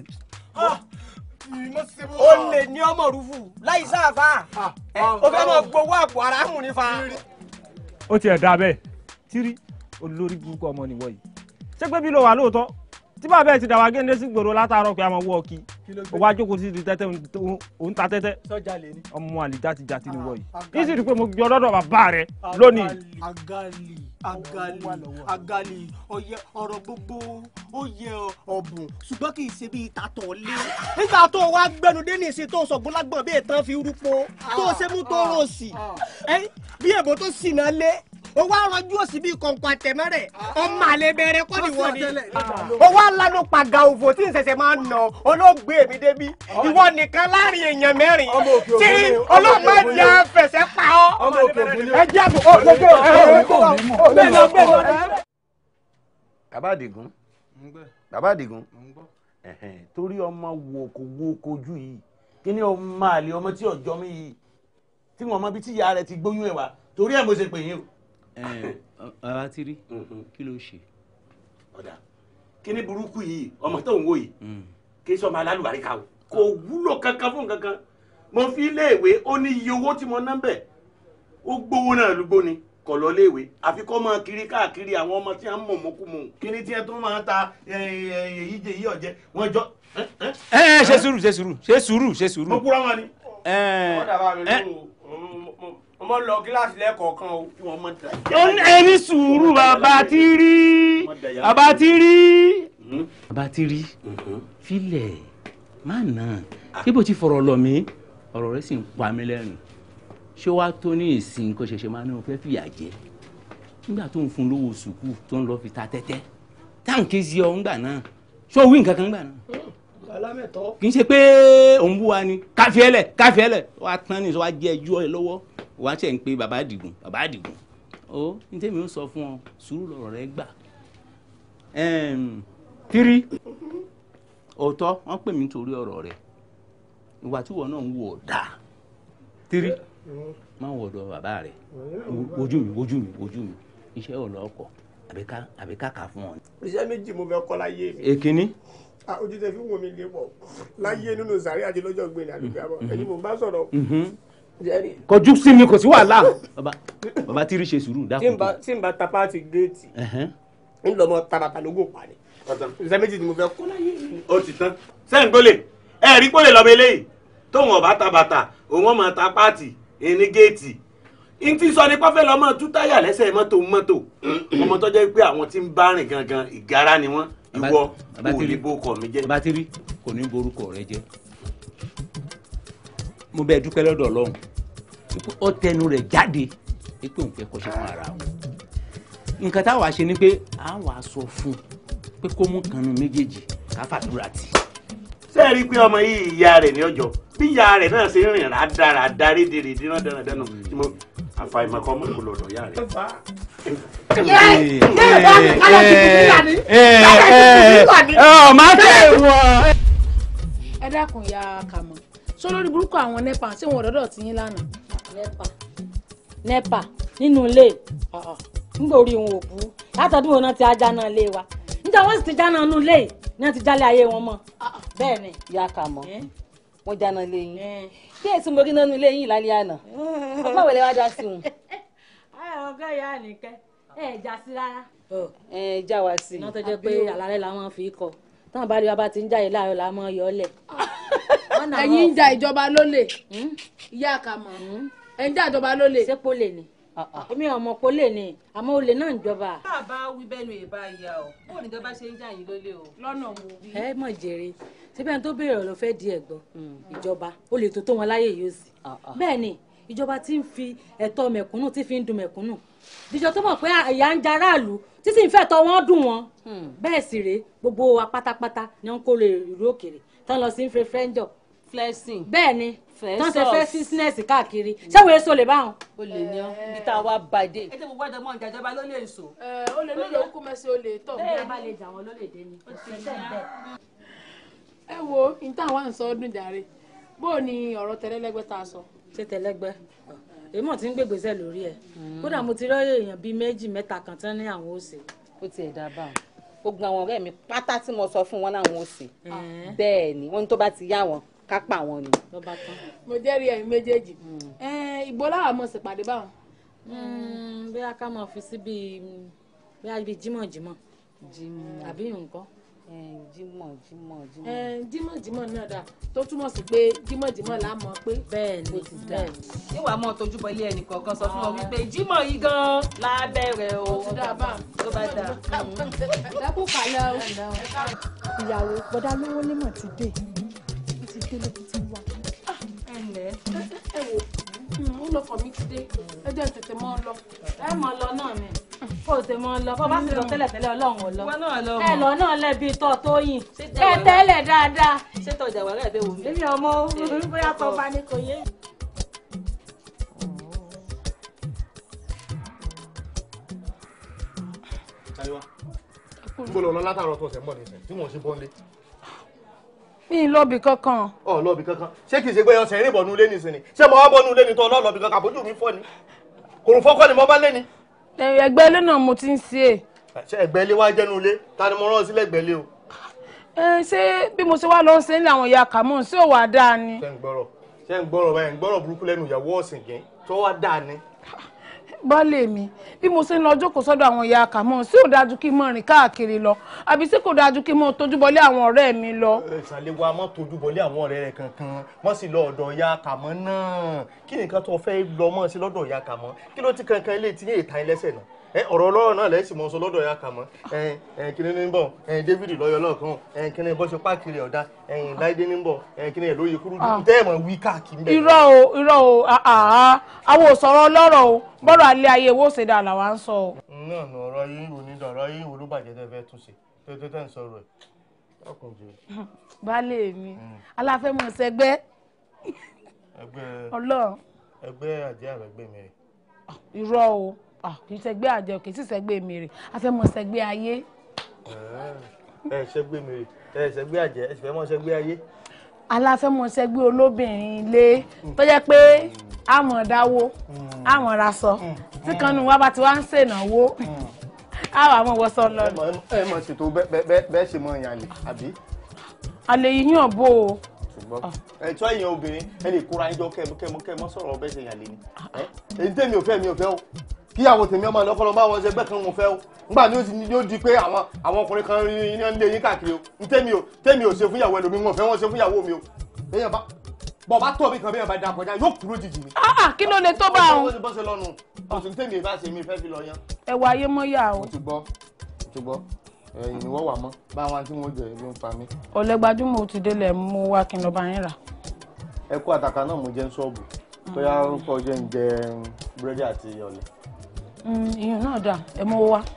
o lè ní ọmọ rúfu láì sáfà o fẹ́ mọ gbowó àpò ara mú ní fa. ó tiẹ̀ dá bẹ́ẹ̀ tírí olórí burúkú ọmọ nìwọ yìí ṣé pé bí ló wà lóòótọ́ tí bàbá ẹ̀ ti dàwà géńdé sí gbòòrò látàárọ̀ pé a máa wọ́ ọ kí o wá jókòó sí ti tẹ́tẹ́ òun ta tẹ́tẹ́ sọ́jà lè ní. ọmọ àlè játi játi nìwọ yìí yìí sì rí i pé mo gbé ọlọ́dọ̀ bàbá rẹ lónìí. agali agali agali ọyẹ ọ̀rọ̀ gbogbo ó yẹ ọbùn ṣùgbọ́n kì í ṣe bí ìtàtọ̀ lé. nígbà tó wá gbẹnu dé ní ìsìn tó sọ̀gbọ́lágbọ̀n bí ìtàn fi rúpo tó ṣe mú tó rò sí bí èbó tó sì náà lé o wá rọjú òsì bíi kọ̀ǹkọ̀ àtẹ̀mẹ́rẹ̀ ọmọ àlè bẹ̀rẹ̀ kọ́ ni wọ́n ni o wá lanu pàgà òfò tí n ṣẹ̀ṣẹ̀ máa ń nà olóògbé mi débi ìwọ nìkan láàrin èèyàn mẹ́rin tí olóògbé jẹ́ fẹsẹ̀ pa ọ́ ẹ jẹ́ àbò ó gbogbo ẹ lọ bẹ́ẹ̀ lọ. bàbá àdìgún bàbá àdìgún ẹ̀hẹ̀n, torí ọmọ wo kò wo kojú yìí kí ni ọmọ àlè ọmọ tí ọjọ́ mi yìí tí wọn mọ bí tí ìyá rẹ ti gbóyún ẹ wá torí ẹ mo ṣe pè yín o. bàbá ti rí kí ló ṣe. ọ̀dà kí ni burúkú yìí ọmọ tó ń wò yìí kí sọmọ alálùbáríkà o kò wúlò kankan fún kankan mo fi iléèwé ó ní iye owó tí mo ná bẹ̀ ó gbowó náà lúgbó ni kò lọ léèwé àfi kọ́ máa kiri káàkiri àwọn ọmọ tí wọ́n mọ̀ mọ́kùmọ̀ kí ni tí ẹ tó máa ta èyí jẹ èyí ọ̀jẹ́ wọ́n jọ. ẹ ẹ ṣe sùúrù ṣe sùúrù ṣe sùúrù ṣe sùúrù. mo kúra wọn ni. ẹ ẹ ọmọ lọ kíláàsì lẹ́ẹ̀kọ̀ọ̀kan o wọn mọ̀ tẹ̀. ẹni sùúrù bàbá ti rí bàbá ti rí. bàbá ti rí filẹ̀ má nà ibo ti fọ̀rọ̀ lọ mí ọ̀rọ̀ rẹ sì ń pa mí lẹ́rìn ṣé wàá tó ní ìsìn kó ṣẹ̀ṣẹ̀ máa ní o fẹ́ fìyà jẹ nígbà tó ń fún lówó sùkúù tó ń lọ fi ta tẹ́tẹ́ táǹkì sí ọ ńgbà náà ṣé o wí nǹkan kan ńgbà náà alámẹ̀tọ́. kì í ṣe pé òun bú wa ni káfíẹ́lẹ̀ káfíẹ́lẹ̀ wàá tán ní sọ wàá jẹ́ ẹjọ́ ẹ lọ́wọ́ wàá ṣe ń pe bàbá àdìgún bàbá àdìgún ó ní tèmi ó sọ fún ọ sùúrù lọ̀rọ̀ rẹ gbà tírí òótọ́ wọ́n pè mí nítorí ọ̀rọ̀ rẹ ìwà tí wọn náà ń wò ó dáa tírí má wọ ọ̀dọ̀ bàbá rẹ wojú mi wojú mi wojú mi iṣẹ́ ọ̀lọ́ ọkọ̀ àbí kàkà fún ọ. iṣẹ́ méjì mo fẹ́ kọ́ láyé mi. èkínní Ah, ojú tẹ fi wò mí lé pọ̀ láyé nínú sàárè àti lọ́jọ́ gbé ní àdúgbò àbọ̀ ẹni mo bá sọ̀rọ̀. Jẹ́rìí. kọjú sí mi kò sí wàhálà bàbá bàbá tírí ṣe sùúrù tí dákun n bá tí n bá ta páàtì géètì Ẹ̀hẹ́n. ń lọ mọ tabata lógún pa ni. iṣẹ́ méjì ni mo fẹ́ kọ́ láyé mi. ó ti tán sẹ́yìn gbólé ẹ rí gbólé lọ́mọ eléyìí tóun ọ̀bá ta bàtà òun ọmọ ta pààtì ẹni géètì n ti sọ ní pọ́fẹ́ lọ́mọ tú táyà lẹ́sẹ̀ mọ́tò mọ́tò ọmọ tó jẹ́ pé àwọn tí ń bá rìn gangan ìgárá ni wọ́n ìwọ bàbá kò tírí ní bó kọ mi jẹ́. bàbá tírí kò ní borúkọ rẹ jẹ́ mo bẹ dúpẹ́ lọ́dọ̀ Ọlọ́run pé ó tẹnu rẹ̀ jáde pé òun fẹ́ kọ́ṣẹ́ fún ara òun nǹkan táwa ṣe ni pé a wà sọ fún un pé kó mú kanu méjèèjì ká fàdúrà tì ṣé ẹ rí i pé ọmọ yìí ìyá rẹ̀ ní ọjọ́ bí ìyá rẹ̀ náà ṣe ń rìn rádára dárí dèrè dínà dáná dáná tí mo àfàìmọ̀ kan mọ̀ kó lọ́dọ̀ ìyá rẹ̀. ọ máa tẹ̀ wọ́n. ẹ dákun ya kàmọ́ sọ lórí burúkú àwọn nepa tí wọn ò dọ́dọ̀ tí yín lánàá. nepa nepa nínú ilé nígbà orí wọn ò bú látọdún wọn náà ti ajá náà lé wa níta wọn sì ti já náà nù lé yìí ní wọn ti jálé ayé wọn mọ bẹ́ẹ̀ ni. ìyá kà mọ wọn jáná lé yín bí èsì mo rí nánú ilé yín lálẹ́ àná ọgbà wẹlẹ wá dá sí wọn. ọgá ìyá nìkẹ́ ẹ já sí rárá. ẹ já wa sí. náà tó jẹ́ pé àlàrẹ́ làwọn fi kọ táwọn bá rí wa bá ti ń jáde láàárọ̀ làwọn yọ ọ́ lẹ̀. ẹ̀yin ń ja ìjọba lólè ìyá àkàmọ̀ ẹ̀ ń ja ìjọba lólè. ṣé pólè ni èmi ọmọ pólè ni àmọ́ olè náà ń jọba. bàbá wí bẹ́ẹ̀ ni ìbá ya o bó ní ìjọba ṣe ń jà yín lólè o. lọ́nà wo. ẹ mọ̀ jèrè síbẹ̀ tó béèrè ọ̀rọ̀ fẹ́ di ẹ̀gbọ́n ìjọba ó lè tó tó wọn láyè yóò sì. bẹ́ẹ̀ ni ìjọba ti ń fi ẹ̀tọ́ mẹ̀kúnnù tí fi ń dun mẹ̀kúnnù ìjọ tó mọ̀ pé ìyà ń jaráàlú tí sì ń fẹ́ tọ́ wọ́n dùn wọn bẹ́ẹ̀ sì rèé gbogbo wa pátápátá ni wọ́n kó lè ìlú òkèèrè tán lọ sí ń fẹ́ fẹ́ńjọ. flexing. bẹ́ẹ̀ ni tán ṣe fẹ́ Flesos. físínẹ́sì káàkiri ṣé wo èso lè bá wọn. o lè ní ọ ibi tá a wá bàdé. ẹ jẹ́ gbogbo ẹ̀dọ̀ mọ́ ìjà ìjọba ló lè sọ. ó lè lóye ó kú mẹ́sẹ̀ ó lè tọ̀. bẹ́ẹ̀ bá lè jà wọ́n ló lè dé ni. ẹ wo níta wà ń sọ ọdún jàre bó o ní ọ̀rọ̀ tẹ̀lẹ́lẹ́gbẹ́ tá a sọ. ṣé tẹlẹgbẹ èèmọ̀ tí ń gbègbèsè lórí ẹ̀ kódà mo ti rọ́ọ̀yè èèyàn bíi méjì mẹ́ta kan tán ní àwọn òsè. ó tiẹ̀ dá bá wọn gbogbo àwọn ọ̀rẹ́ mi pátá tí mo sọ fún wọn láwọn ò sí bẹ́ẹ̀ ni wọ́n ní tó bá ti yá wọn ká pa wọn ni. mo jẹ́rìí ẹ̀yin méjèèjì ìgbó láwọn mọ̀ sí pàdé báwọn. bí a ká máa fi sí bíi bí a bíi jímọ̀jímọ̀ àbí nǹkan. jímọ̀ jímọ̀ jímọ̀. jímọ̀jímọ̀ náà dà tó túmọ̀ sí pé jímọ̀jímọ̀ là á mọ̀ pé. bẹ́ẹ̀ ni bẹ́ẹ̀ ni ìwà mọ́ tójú bọ ilé ẹnì kọ̀ọ̀kan sọ fún wọn wípé jímọ̀ yìí gan-an lábẹ́rẹ̀ o. ó ti dá bá tó bá dá. ẹ kú kàlẹ́ o. ìyàwó bọ́dá lówó lémọ̀ ti dé ó ti dé lóbi tí wà. ẹ ǹlẹ́ ẹ wò ó lọ fọ̀ mí ti dé ẹ jẹ́ tètè mọ́ ọ lọ. ẹ mọ lọ náà mi kó o ṣe mọ lọ bó bá sì lọ tẹ́lẹ̀ tẹ́lẹ̀ ọlọ́run ò lọ Ìwọ náà lọ ẹ mọ̀. lọ náà lẹ́bi tọ́ tó yìn tẹ̀wọ̀ ẹ lọ? tẹ́lẹ̀ dáadáa. ṣé tọjà wàrà ẹ̀ bẹ́ẹ̀ wò mí. èmi ọmọ bóyá tó bá ní kò yé. Táyọ̀ níbo lọ lọ látàárọ̀ tó ṣẹ̀ ń bọ̀ nísìn tí wọ́n ṣe bọ́ńlé. mi ì lọ́ọ̀bì kankan. ọ̀ lọ́ọ̀bì kankan ṣé kìí ṣe pé ọ̀sẹ̀ rìn bọ̀nú ilé nìsín ni ṣé mo wá bọ́nú ilé ni tó ọlọ́ọ̀lọ́bì kankan àbójú mi fọ́ ni kòrò fọ́kọ́ ni mo bá lé ni. ẹgbẹ́ ilé náà mo ti ń ṣe é. ṣé ẹgbẹ́ ilé wá jẹ́nu ilé ta ni mo rán sílẹ̀ ẹgbẹ́ ilé o. ẹ ṣé bí mo ṣe wá lọ ṣe ń lé àwọn ìyá kàmọ́ sí òwà dáa ni. ṣé ń gbọ́rọ̀ ṣé ń gbọ́rọ̀ báyìí ń gbọ́rọ̀ burúkú lẹ́nu ìyàwó ọ̀sìn gẹ́ tó wá dáa ni. baálé mi bí mo ṣe ń lọ jókòó sọ́dọ̀ àwọn ìyá kàmọ́ sí ò dájú kí n mọ̀ rìn káàkiri lọ àbí sí kò dájú kí n mọ̀ tójú bọlé àwọn ọ̀rẹ́ mi lọ. ìsàlẹ̀ wa mọ́ tójú bọlé àwọn ọ̀rẹ́ rẹ̀ kankan wọ́n sì lọ ọ̀dọ̀ ìyá kàmọ́ náà kí nìkan tó fẹ́ lọ mọ́ sí lọ́dọ̀ ìyá kàmọ́ kí ló ti kankan ilé tí yéé ta ilẹ́sẹ̀ náà ẹ ọ̀rọ̀ ọlọ́rọ̀ náà lẹ́sìn mọ́ sọ lọ́dọ̀ ìyá kàmọ́ ẹ ẹ kíni ní bọ̀ ẹ David lọ́yọ̀ lọ́ọ̀kan ẹ kíni bọ́ ṣe páàkiri ọ̀dà ẹ Láìdé ní bọ̀ ẹ kíni ẹ̀ lóye kúrú Ah. tẹ́ ẹ̀ mọ̀ wí káàkiri bẹ́ẹ̀. irọ́ o irọ́ o àhà àwọn òsọ̀rọ̀ ọlọ́rọ̀ o bọ́rọ̀ alẹ́ ayé wo ṣe dà làwa ń sọ o. náà nù ọ̀rọ̀ ayé ìwò ní ọ̀rọ̀ ayé ìwò ló bàjẹ́ tẹ́ fẹ́ túnṣe tẹ́ tẹ́ ń sọ̀rọ̀ ẹ̀ ọkùnrin jù baálé mi aláfẹ́mọ̀ ṣẹgbẹ́ ẹgbẹ́ ọlọ́run ẹgbẹ́ àjẹ́ àrẹ́gbẹ́ mi rẹ̀. irọ́ o Ah, kì í ṣẹgbẹ́ àjẹ kì í sì ṣẹgbẹ́ mi rè afẹ́mọ̀ ṣẹgbẹ́ ayé. ẹ ṣẹgbẹ́ mi rè ẹ ṣẹgbẹ́ àjẹ́ ẹ sì fẹ́ mọ́ ṣẹgbẹ́ ayé. aláfẹ́mọ̀ ṣẹgbẹ́ olóbìnrin ilé tó jẹ́ pé àmọ̀ dáwó àmọ̀ raṣọ tí kan nù wá bá ti wá ń ṣènáwó àwọn àmọ̀ wọ́sọ lọ. ẹ mọ̀ ṣètò bẹ́ẹ̀ bẹ́ẹ̀ bẹ́ẹ̀ ṣe mọ ìyàn àlè àbí. àlè yìí yàn bó o. ṣùgbọ́n ẹ̀tọ́ ẹ̀yìn obìnrin ẹ lè kóra ẹjọ́ kẹ́mọ́ kẹ́mọ́ sọ̀rọ̀ bẹ́ẹ̀ ṣe yàn lé ni. èyí tèmi ò fẹ́ mi ò fẹ́ o kíyàwó tèmi ọmọ ìlọ́kọ́ lọ bá wọn ṣẹgbẹ́ kan mo fẹ́ o nígbà ní ó ti yóò di pé àwọn àwọn ọkùnrin kan rí iná ń lé yín káàkiri o ní tèmi ò tèmi ò ṣe fún ìyàwó ẹlòmíì wọn ò fẹ́ wọn ṣe fún ìyàwó mi o èèyàn bá bọ̀ bá tọ̀ mí kan bí èèyàn bá da kọjá yóò kúrò jìjì mi. Ah, kí ló lè tó bá bó òun. ṣe bó ṣe lọ́nu ọ̀sùn tèmi ìbá ṣe mi fẹ́ fi lọ yan. ẹ wọ ayé mọ́ yà o. mo ti gbọ́ mo ti gbọ́ ẹ̀yìn ni wọ́n wà mọ́ báwọn tí wọ́n jẹ ló ń pa mí. ọ̀lẹ́ gbajúmọ̀ ó ti délẹ̀ mú wá kí n lọ bá yín rà. ẹ kó àtàkà náà mo jẹ ń ṣọ́ọ̀bù bóyá orúkọ jẹ́ ń jẹ búrẹ́dì àti ọ̀lẹ̀. Mm, ìyẹn náà dà ẹ mú wá.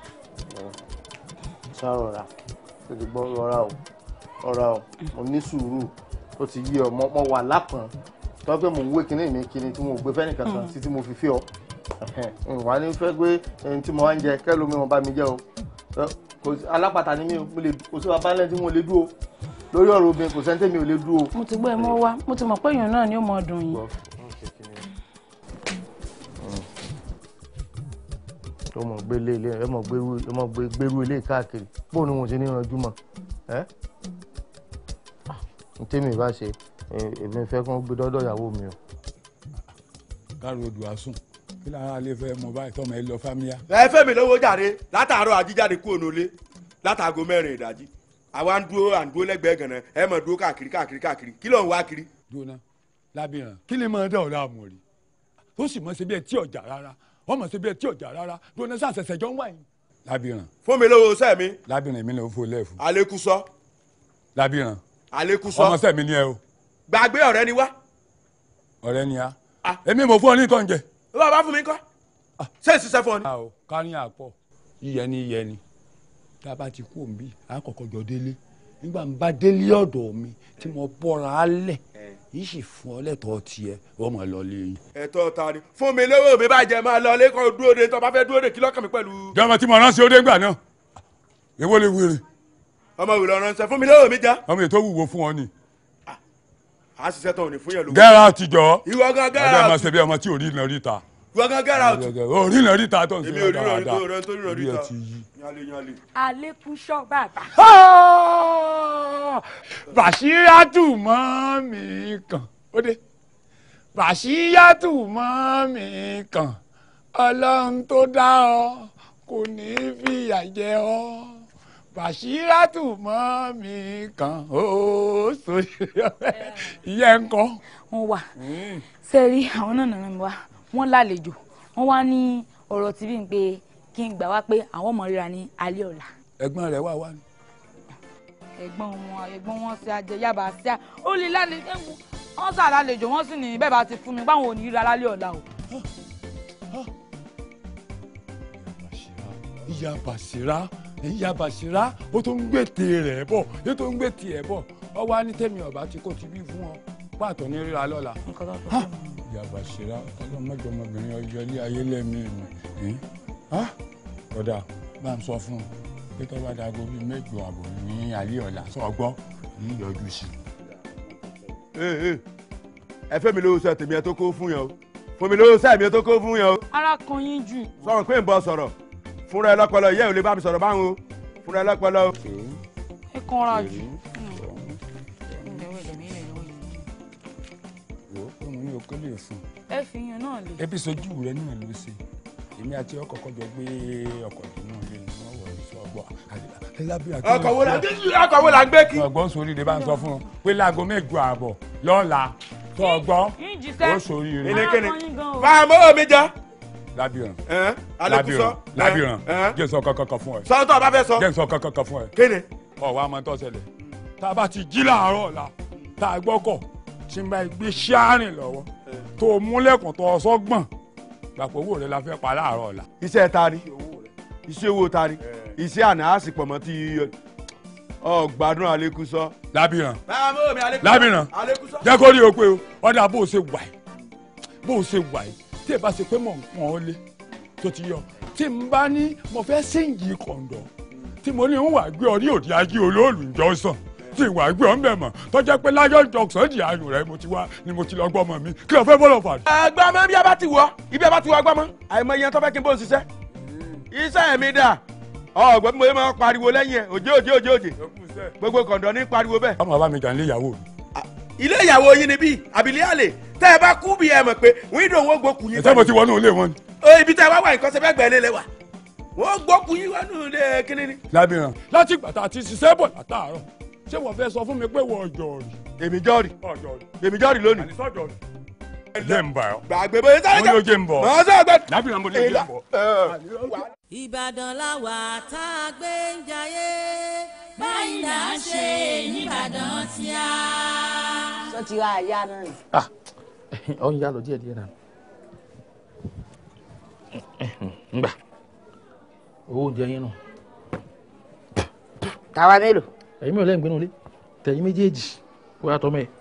ṣàròrà ó ti gbọ́ rọra o rọra o mo ní sùúrù ó ti yí ọ mo mo wà lápọ̀n tó pé mo ń wé kinní mi kinní tí mo gbé fẹ́nì kankan Mm. títí mo fi fi ọ wà ní fẹ́ pé ẹni tí mo wá ń jẹ kẹ́lómi wọn bá mi jẹ́ o Ẹ, kò sí- alápàtà ni mí o mo lè kò sí bàbá ńlẹ́ tí mo lè dúró lórí ọ̀rọ̀ obìnrin kò sẹ́ńtẹ́ mi ò lè dúró. mo ti gbọ́ ẹ mọ́ wá mo ti mọ̀ pé èèyàn náà ni ó mọ ọdún yìí. tó mọ̀ gbé lé ilé ẹ mọ̀ gbérú ẹ mọ̀ gbé gbérú ilé káàkiri bó ni wọn ṣe ní ranjú mọ́ ẹ́ n tẹ́mi bá ṣe èmi fẹ́ kó gbé dọ́dọ̀ ìyàwó mi o. káàró odò àsùn kí lára alẹ́ fẹ́ mọ báyìí tọ́mọ ẹ lọ fámíyá. ẹ fẹ́ mi lówó jàre látàárọ̀ àjíjáde kúrò nílé látàgò mẹ́rin ìdájí àwa ń dúró à ń dúró lẹ́gbẹ̀ẹ́ gànà ẹ mọ̀ dúró káàkiri káàkiri káàkiri kí ló ń wá kiri. jóná lábìrán kí ni mo dá ọ̀la àmọ̀ rí tó sì mọ̀ sí bí ẹ tí ọjà rárá wọ́n mọ̀ sí bí ẹ tí ọjà rárá jóná sàṣẹṣẹ jọ ń wá yín. lábìrán. fún mi lówó sẹ́ mi. lábìrán mi ló fò lẹ́ẹ̀fù. àlékúsọ. lábìrán. àlékúsọ. ọmọ sẹ́mi ni ẹ o. gbàgbé ọ̀rẹ́ ni wá. ọ̀rẹ́ ni a. èmi mo fún ọ ní ìtọ́ oúnjẹ. ló bá bá fún mi kọ́. ṣé ìṣiṣẹ́ fún ọ ni. a ò kárí àpọ̀ yíyẹ ni yíyẹ ni tá a bá ti kú òǹbí a kọ́kọ́ jọ délé nígbà ń bá délé ọ̀dọ̀ mi tí mo bọ́ra á lẹ̀ yìí sì fún ọ lẹ́tọ̀ọ́ tiẹ̀ wọ́n mọ̀ lọ lé yín. ẹ̀tọ́ ta ni fún mi lówó mi bá jẹ máa lọ lẹ́kọ̀ọ́ dúró de tó bá fẹ́ dúró de kí lọ́kàn mi pẹ̀lú. jọmọ tí mo ránṣẹ́ ó dé ńgbà náà èwo lè wéré. ọmọ ìwé lọ ránṣẹ́ fún mi lówó mi já. ọmọ ètò wúwo fún ọ ni. a ṣiṣẹ́ tó ní fún yẹn lówó. gẹ́rà àtijọ́ ìwọ gan gẹ́rà ọjọ́ àtijọ́. máa ṣe bí ọmọ tí ò rí iná ríta. ìwọ gan gẹ́rà àtijọ́. ò rí iná ríta tó ń èmi ṣe ò rí ìrọ̀rí dáadáa tó rẹ̀ tó rí ìrọ̀rí orí ẹ ta. ti yí. yálé yálé. àlékún ṣọ́ bàbá. bàṣírátù mọ́ mi kàn ó dé bàṣírátù mọ́ mi kàn ọlọ́run tó dá ọ kò ní í fìyà jẹ ọ bàṣírátù mọ́ mi kàn ó sórí ìyẹn ń kọ́. wọ́n wà sẹ́rí àwọn náà nàá mi wá wọ́n lálejò wọ́n wá ní ọ̀rọ̀ tí bí n pé kí n gbà wá pé àwọn ọmọ ríra ní alẹ́ ọ̀la. ẹ̀gbọ́n rẹ̀ wà wá ní. ẹ̀gbọ́n wọn ẹ̀gbọ́n wọn ṣe ajẹ yaba ṣá ó lè lálejò wọ́n sà lálejò wọ́n sì ní bẹ́ẹ̀ bá ti fún mi báwọn ò ní ríra lálẹ́ ọ̀la o. ìyá bàṣírá ìyá bàṣírá ó tó ń gbètè rẹ̀ bọ̀ ó tó ń gbètè ẹ̀ bọ̀ ọ wá ní tẹ̀mí ọ̀bá tí kò ti bí fún ọ pàtó ní ríra lọ́la. ìyá bàṣírá ọlọ́mọdé ọmọbìnrin ọjọ́ ilé ayé lẹ́mí mi kódà bá ń sọ fún un pé tó bá dago bíi mẹ́jọ àbọ̀ ní alẹ́ ọ̀la sọ gbọ́ ní ìyọjú sí i. ẹ fẹ́ mi lówó sọ tèmi ẹ tó kó fún yẹn o fún mi lówó sọ èmi ẹ tó kó fún yẹn o. ara kan yín jù. sọ̀rọ̀ pé ń bọ̀ sọ̀rọ̀ fúnra ẹ lọ́pọlọ ìyá ò lè bá mi sọ̀rọ̀ báwọn o fúnra ẹ lọ́pọlọ o. ẹ kanra jù. wo òun ní okó lè fún ẹ fi yẹn náà lè. ebi sojú rẹ náà ló ṣe èmi àti ọkọ kọjọ gbé ọkọ ìdùnnú lé ní wọn wọ ní sọgbọ ọkọ̀ wo la gbé ọkọ̀ wo la gbé kí. ọgbọ́n sórí rẹ bá ń sọ fún un pé láago mẹ́jọ àbọ̀ lọ́la tó ọgbọ́n ó sórí rẹ. kínníkínní máa mọ́ omi jẹ́. lábìrán alekuso lábìrán jẹ́ sọ kankan fún ẹ. sọ tó o bá fẹ́ sọ. jẹ́ sọ kankan fún ẹ. kéde. ọ̀ wá máa ń tọ́ ṣẹlẹ̀ tá a bá ti jí láàárọ̀ ọ̀la tá a gbọ́kọ̀ tí n bá gbé ṣáárìn lọ́wọ́ tó o múlẹ̀kùn tó o sọ́gbọ̀n gbàpọ̀ owó rẹ la fẹ́ pa láàárọ̀ ọ̀la. iṣẹ́ ta ni iṣẹ́ owó ta ni iṣẹ́ àná á sì pọ̀ mọ́ ti ọ gbádùn alekuso. lábìrán máa mọ́ omi alekuso. lábìrán alekuso. jẹ́ kó rí o pé o ọ̀dà bó o ṣe wà yìí bó o ṣe wà yìí tí ẹ bá ṣe pé mọ̀ nǹkan ó lé tó ti yọ tí n bá ní mo fẹ́ síǹgì kọ̀ǹdọ̀ tí mo ní ń wà gbé ọ ní òde ajé olóòlù ìjọsàn tí ìwà gbé ọ ń bẹ̀ mọ̀ tọ́jà pé láyọ̀ jọ̀sán di ayò rẹ mo ti wá ni mo ti lọ gbọ́ ọmọ mi kí ló fẹ́ bọ́lọ̀ fà. ẹgbẹ́ ọmọ bí a bá ti wọ ibi a bá ti wọ agbọ́mọ àìmọ iye tó fẹ́ kí n bó ṣiṣẹ́ iṣẹ́ mi dà ọgbẹ́ mo máa pariwo lẹ́yìn ẹ̀ òjé òjé òjé òjé gbogbo kọ̀ǹdọ̀ ní pariwo bẹ́ẹ̀. ọmọ bá mi jà nílé ìyàwó mi. ilé ìyàwó yín ni bí àbílẹ̀ àlè tẹ́ ẹ bá kú bí ẹ mọ̀ pé wíńdò wọn gbókù yín. ẹ̀sẹ̀ mo ti wọnú ilé wọn ni. o ibi tẹ́ ẹ wá wà nǹkan ṣe fẹ́ gbẹ̀lé lẹ wà wọ́n gbókù yín wọnú ilé kíní ni. lábìrán láti ìgbà tá a ti ṣiṣẹ́ bọ̀ látàárọ̀ ṣé wọ́n fẹ́ sọ fún mi pé wọ́n ọjọ́ rí. èmi jọ́ọ̀rì èmi jọ́ọ̀rì lónìí. àníṣọ́jọ́ rí. jẹ́ ń bà ọ́. gbàgbé bóyá sáré mo ní o jẹ́ ń bọ̀. mọ̀ ọ́ sọ gbẹ. lábìrán mo ní o jẹ́ ń bọ̀. ìbàdàn làwà tá a gbé ń jayé báyìí là ń ṣe nìbàdàn tíá. sọ ti ra àyà náà ni. ọ ń yá lọ díẹ̀ díẹ̀ náà ngbà owó oúnjẹ yín nù. tàwa mélòó. ẹ̀yin mi ò lẹ́yìn gbénu ilé tẹ̀yìn méjèèjì wọ́n yàtọ̀ mẹ́.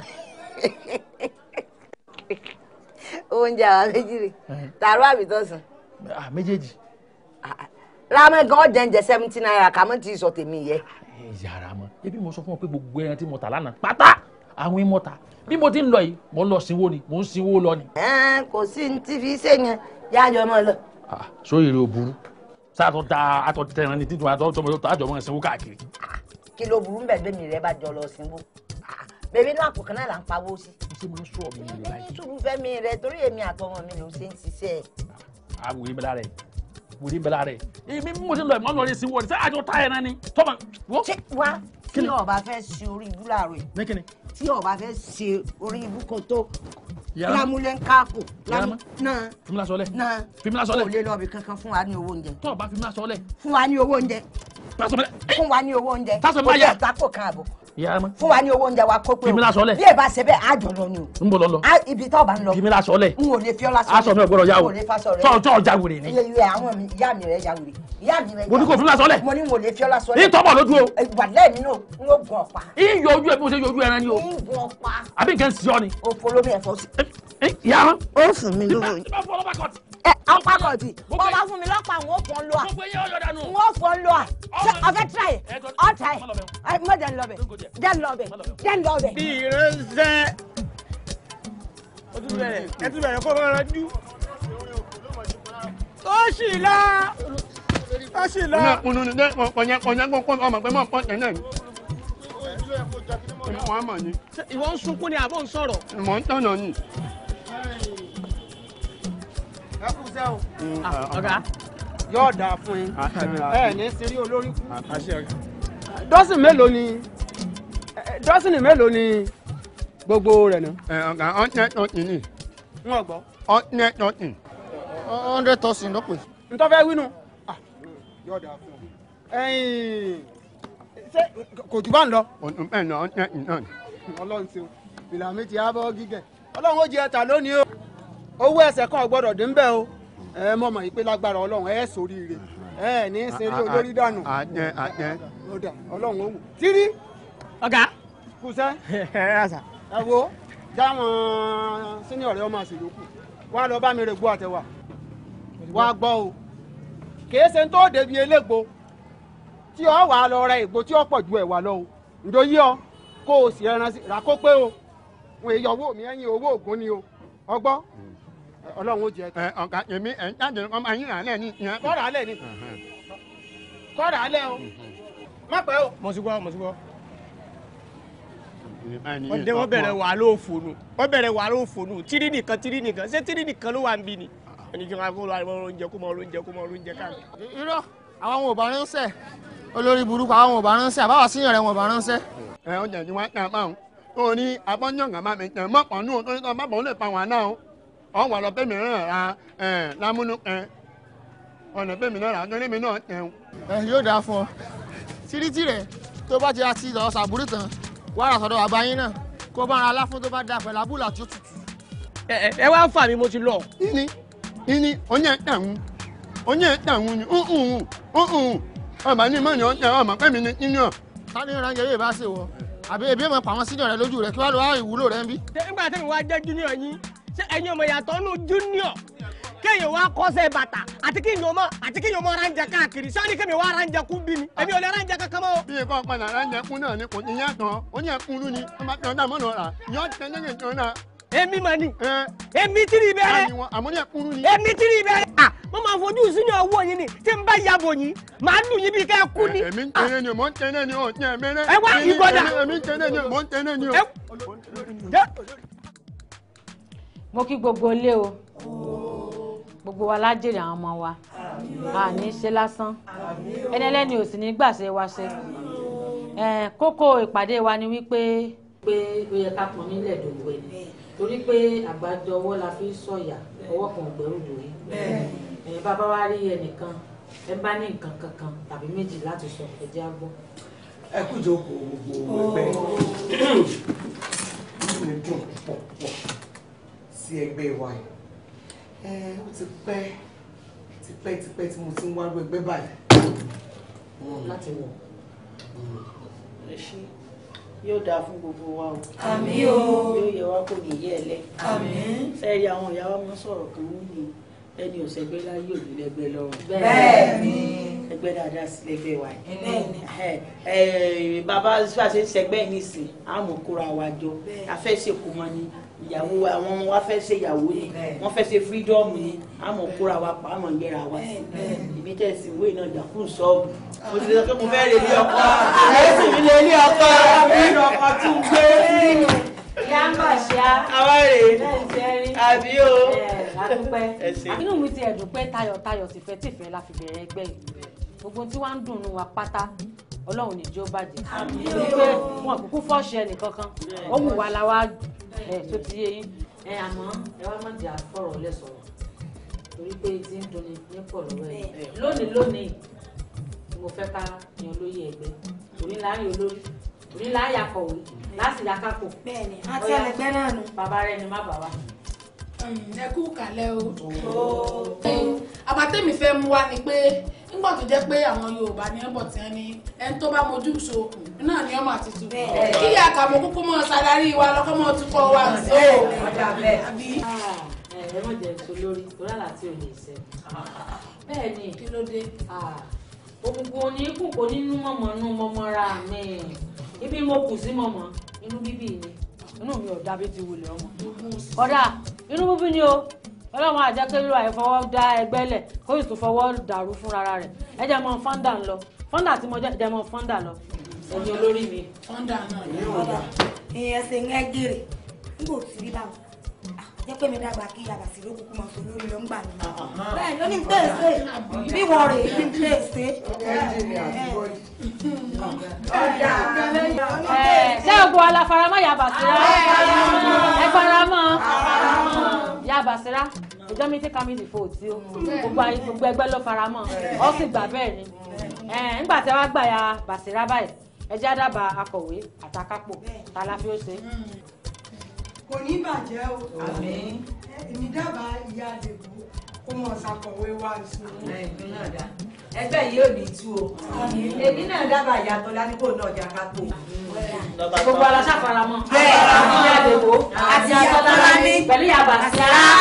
oúnjẹ àwọn méjì rè tààrọ àbí tọ̀sán. méjèèjì. rámẹ́ gan jẹ́ǹjẹ́ seventy naira kàmú ti sọ tèmi yẹ. yàrá mọ ebi mo sọ fún ọ pé gbogbo ẹran tí mo tà lánàá pátá àwọn ìmọ̀ ta bí mo ti ń lọ yìí mo ń lọ sinwó ni mo ń sinwó lọ ni. kò sí ní tí fi ṣe yẹn yájọ mọ lọ. sóyè rẹ ò burú sáàtọ̀ da àtọ̀ tẹ̀ràn ní títún àtọ̀ tọmọ tó àjọ mọ́ ẹ̀sìn wó káàkiri. kí ló burú bẹ́ẹ̀ bẹ́ẹ̀ mi rẹ bá jọ lọ sínú bèbí náà àpò kan náà là ń pawó sí. ṣé mo ń sọ mi rẹ báyìí. sùúrù fẹ́mi rẹ torí èmi àtọmọ mi ló ṣe ń ṣiṣẹ́ ẹ̀. àwòrán bẹ́lá rẹ̀ wòlíì bẹ́lá rẹ̀ èmi mo ti lọ ìmọ̀ lọ́ọ́ sí wọ́ọ̀dì sẹ́ àjọ táyà náà ni tọ́mọ. ṣé wá tí ọba fẹ́ ṣe orí ibú láàárọ̀ yìí mẹ́kìnni. tí ọba fẹ́ ṣe orí ibú kan tó Yàrá. lámúlẹ̀ ń káàkó Yàrá lámú náà fimila sọlẹ. náà fimila sọlẹ. kò lè lọ bí kankan fún wa ní owó oúnjẹ. tọ́ ọ bá fimila sọlẹ. fún wa ní owó oúnjẹ. fún wa ní owó oúnjẹ. Tásọ̀ kò máa yà. tẹ̀ gbáko kan àbọ̀ ìyá ma. fún wa ní owó oúnjẹ wa kó pé o Fimila sọlẹ̀. bí ẹ bá ṣe bẹ́ẹ̀ á jọ lọ ni o. n bọ̀ lọ lọ. Á, ibi tó bá ń lọ. fimila sọlẹ. n ò lè fi ọ́ lásán. aṣọ mi ò gbọdọ̀ yá o. n ò lè fa sọ rẹ. tọ́ tọ́ ọjà wèrè ni. iye iye àwọn mi ìyá mi rẹ ya wèrè ìyá mi rẹ. Mo ní kò fimila sọlẹ̀. mo ní n ò lè fi ọ́ lásán. ní tọ́bọ̀ lójú o. wà lẹ́ẹ̀mí náà n ó gun ọ̀pá. iyọ̀ ojú ẹ̀ bí mo ṣe yọ ojú ẹran ni o. n gun ọ̀pá. àbí nǹkan sí ọ ni. o folomi ẹ̀fọ́ sí. ìyá ma. ó fún mi lówó. tí bá fọ ọlọ́pàá kọ̀tì. ẹ ọ̀pá kọ̀ọ̀tì bọ́ bá fún mi lọ́pàá n ó fọ́ ń lọ à. gbogbo eyín ọ̀yọ́ dànù. n ó fọ́ ń lọ à. ṣé ọ̀fẹ́ tíráyè ọ̀ tíráyè ẹ mọ̀ jẹ́ ń lọ bẹ̀ jẹ́ ń lọ bẹ̀ jẹ́ ń lọ bẹ̀. bí ìrẹsẹ̀ ó tún bẹ̀rẹ̀ ẹ tún bẹ̀rẹ̀ kó máa ranjú. ó sì la ó sì la. Ọ̀nà kunu ni dẹ́ kọ̀nyẹ́ kọ̀nyẹ́ kó kó ọmọ pé mọ̀ pọ̀ tẹ̀ náà ni. Wọ́n á mọ̀ ni. Ṣé ìwọ ń sunkún ni àbọ̀ ń sọ̀rọ̀. Mọ̀ ń tọ̀nà ni. ẹ kú sẹ́ o. ọ̀gá yóò dáa fún yín ẹ ní sírí olórí kú. dọ́sìn mélòó ni dọ́sìn mélòó ni gbogbo rẹ̀ náà. Ẹ ọ̀gá ọ̀tẹ̀ tọ̀tì ni. wọ́n gbọ́. Ọ̀tẹ̀ tọ̀tì. Hundred thousand ló pè. ntọ́ fẹ́ wínú. yóò dáa fún ọ. ẹ̀yin ṣé kò jù bá ń lọ. Òtún bẹ́ẹ̀ ni ọ̀tẹ̀ ìnáà ni. ọlọ́run ṣeun ìlà mi ti á bọ́ gígẹ̀. ọlọ́run ó jẹ ẹ̀ta lónìí o. owó ẹsẹ̀ kan ò gbọ́dọ̀ dín bẹ́ẹ̀ o. ẹ mọ̀ mọ̀ yìí pé lágbára ọlọ́run ẹ ṣoríire ẹ ní í ṣeré olórí dànù. Àjẹ àjẹ. ó dà ọlọ́run ó wù. tírí. ọ̀gá. kùsẹ́. ẹ wo jáwọn sínú ọ̀rẹ́ ọmọ àṣìlókù wá lọ bá mi rè gbó àtẹwà wá gbọ́ o kìí ṣe tó débi elégbò tí ọ wà lọ ra ègbò tí ó pọ̀ ju ẹ̀wà lọ o ǹdó yí ọ kó o sì ẹran sí rà kó pé o wọn èyí owó mi ẹ̀yìn owó ògùn ni o ọgbọ́ ọlọ́run ó jẹ. Ẹ ọ̀gá èmi ẹ̀ ń jáde ọmọ ayé rà lẹ́ ní ìyẹn. kọ́ra alẹ́ ni kọ́ra alẹ́ o má pẹ́ o. mo ti gbọ́ mo ti gbọ́. wọ́n dé wọ́n bẹ̀rẹ̀ wà ló fònù wọ́n bẹ̀rẹ̀ wà ló fònù tírí nìkan tírí nìkan ṣé tírí nìkan ló wà ń bí ni. ẹni kí n máa kó lọ àwọn oúnjẹ kó mọ oúnjẹ kó mọ oúnjẹ káàkiri. irọ́ àwọn ò bá ránṣẹ́ olórí burúkú àwọn ò bá ránṣẹ́ àbáwá síyàn rẹ̀ wọn ò bá ránṣẹ́. Ẹ ọjà tí wọ́n tẹ̀ máa ń. O ní abọ́nyọ̀ngà máa mi tẹ̀ mọ́pọ̀ nù tó ní tọ́ bá bọ̀ ó lè pa wọn náà o. Ọ̀ wà lọ bẹ́ẹ̀ mi rán ra ẹ̀ lámúnú ẹ̀. Ọ̀nà bẹ́ẹ̀ mi náà rà á torí mi náà tẹ̀ o. ẹ yóò dáa fún ọ tírítì rẹ tó bá ti ra ti lọ sàbúrú tán wàá rà sọ́dọ̀ bàbá yín náà kó bá ara aláfún tó bá da pẹ̀lú abúlà tí ó tutù. ẹ ẹ ẹ wá fà mí mo ti lọ. Ini ini onye tẹ̀hún onye tẹ̀hún ni ǹǹǹ ǹǹ ọba ní mọ́ni ọ̀tẹ̀ ọmọ pẹ́mi ní kíni ọ̀. ta ni ìrànjẹ yóò bá ṣe wọ àbí ebi èèmọ̀ pàwọn sínú rẹ lójú rẹ kí wàá lọ wá ìwúlò rẹ ń bí. nígbà tí mi wá jẹ́ junior yín ṣé ẹ̀yin ọmọ ìyàtọ̀ nù junior kéèyàn wá kọ́sẹ̀ bàtà àti kéèyàn ọmọ àti kéèyàn ọmọ ránjẹ káàkiri sọ́ni kéèyàn wá ránjẹ kú bí mi èmi ò lè ránjẹ kankan mọ́. bí ikọ̀ padà ránjẹ kún náà ni kò ní yàtọ̀ ó ní ẹkún lú ni wọ́n bá tẹ̀ ọ́ dà mọ́nà ọ̀rà yọ tẹ̀ ní ẹ̀jẹ̀ náà. èmi mà ní èmi tìrì bẹ́rẹ̀ àmọ́ ní ẹkún lú ni. èmi tìrì bẹ́rẹ̀ à mo máa fojú sínú owó yín ni tí n bá yàgò yín màá lù yín bí ká ẹ kú ni. èmi ń tẹ̀lé ni mò ń tẹ̀lé ni ò ní ẹ̀mẹ́rẹ́. ẹ wá ìgbọ́dà. èmi ń tẹ̀lé ni mò ń tẹ̀lé ni o. mo kí gbogbo ilé o gbogbo wa lájèrè àwọn ọmọ wa a ní í ṣe lásán ẹni ẹlẹ́ni ò sì ní gbàṣẹ wa ṣe Eh, kókó ìpàdé wa ni wípé pé ó yẹ ká pọn nílẹ̀ dòwò ẹ̀ torí pé àgbájọ ọwọ́ la fi ń sọ̀yà ọwọ́ kan ò gbẹ́rù dòwe Eh, bàbá wa rí ẹnìkan ẹ bá ní nǹkan kankan tàbí méjì láti sọ ẹ jẹ́ á gbọ́. ẹ kú ìjókòó gbogbo ẹgbẹ́ inú mi dùn pọ̀ pọ̀ sí ẹgbẹ́ wa yìí ẹ ó ti pẹ́ tipẹ́ tipẹ́ tí mo ti ń wá rú ẹgbẹ́ báyìí. láti wọ̀. ẹ ṣé yóò dáa fún gbogbo wa o Àmín o. yóò yẹ wá kò ní yẹ ẹ lẹ Àmín. sẹ́ẹ̀rì àwọn ìyá wa máa ń sọ̀rọ̀ kan wọ́n ní ẹni ò sẹgbẹ́ láyé òní lẹ́gbẹ́ lọ́rùn. Bẹ́ẹ̀ni. ẹgbẹ́ dáadáa sí lẹ́gbẹ́ wa yìí. Bẹ́ẹ̀ni. Ẹ, ẹ, bàbá ṣàṣẹ ṣẹgbẹ́ yìí nìsín àmọ́ kóra wa jọ a fẹ́ ṣèkú mọ́ ni ìyàwó wa- àwọn ọmọ wa fẹ́ ṣe ìyàwó ni wọ́n fẹ́ ṣe fírídọ́ọ̀mù ni àmọ́ kóra wa pa àmọ́ gbéra wa sí ibi tẹ̀ sí ìwé náà jà fún ṣọ́ọ̀bù mo ti lè sọ pé mo fẹ́ lè lé ọkọ ẹ̀sìn mi lè lé ọkọ nínú ọkọ tún gbé ìyá ń bà ṣá. àwa rèé àbí o. àdúpẹ́ Ẹ ṣé. inú mi ti ẹ̀dùn pé tayọ̀tayọ̀ tìfẹ́tìfẹ́ la fi bẹ̀rẹ̀ ẹgbẹ́ yìí gbogbo tí wàá ń dùnnú wa pátá ọlọ́run ní jó bàjẹ́ wípé wọn kúkú fọ́ọ̀ṣì ẹnìkankan ó wù wá la wá ẹ̀ tó ti yé yín ẹ àmọ́ ẹ wá má jẹ́ àfọ̀rọ̀ lẹ́sọ̀rọ̀ torí pé ti ń dunni nípò lọ́wọ́ ẹ̀ lónìí lónìí ni mo fẹ́ ká yan olóyè ẹgbẹ́ òní láàrin olórí òní láàrin akọ̀wé láti ya kápò. bẹ́ẹ̀ni àti ẹlẹgbẹ́ náà nù. bàbá rẹ ni má bàbá. ẹ kú kàlẹ́ o. àbátẹ́mi fẹ́ mú wa ni pé nígbà tó jẹ́ pé àwọn Yorùbá ní ẹ̀bọ̀ tí wọ́n ní ẹni tó bá mojú so náà ni ọmọ àti tu. kí ni àkàmọ́ kúkú mọ́ sàlárí wa lọ́kọ́ mọ́ tukọ̀ wa so. àbí. ẹ ẹ má jẹ èso lórí torí àlàtì ò lè ṣe. bẹ́ẹ̀ ni kí ló dé. òkùnkùn òní kù kò nínú mọ̀mọ́ nú mọ́mọ́ra mi ibi mo kù sí mọ̀mọ́ inú bíbí ni inú mi ò dábí ti wulẹ̀ ọmọ. kódà inú bíbí ni o ọlọ́run àjẹkẹ́lú àìfọwọ́ dá ẹgbẹ́ lẹ̀ kó sì tún fọwọ́ dàrú fúnra rẹ̀ ẹ jẹ́ mọ́ fọ́ndà ń lọ fọ́ndà tí mo jẹ́ jẹ́ mọ́ fọ́ndà lọ ẹ̀yin olórí mi. fọ́ndà náà ni ó dà. ìyẹn ṣe ń gẹ́gẹ́rẹ́ nígbà tí rí báwọn jẹ́ pé mi dàgbà kí yàrá sí lókùn kúmọ̀ sí olórí ló ń gbà mí. bẹ́ẹ̀ ló ní ń pèsè bí wọ́n rè é ní pèsè. ṣé ògbó aláfaramọ́ yà bàṣírá ẹ faramọ́ yà bàṣírá ìjọ mi tí kámídì fò tí ó gbogbo ayé gbogbo ẹgbẹ́ ló faramọ́ ọ sì gbà bẹ́ẹ̀ ni nígbà tí wàá gbà ya bàṣírá báyìí ẹ jẹ́ àdàbà akọ̀wé àtàkápò tàlà fi ó ṣe. kò ní bàjẹ́ o èmi dábàá ìyá àdèbò kó mọ̀ ṣàkọ̀wé wá sí i. ẹgbẹ́ yìí ò ní tú o èmi náà dábàá ìyàtọ̀ ládùúgbò náà jà kápò. gbogbo aláṣà faramọ́ Bẹ́ẹ̀. ìyá àdèbò àti àtọ́tọ́lá ní pẹ̀lú yàbá sí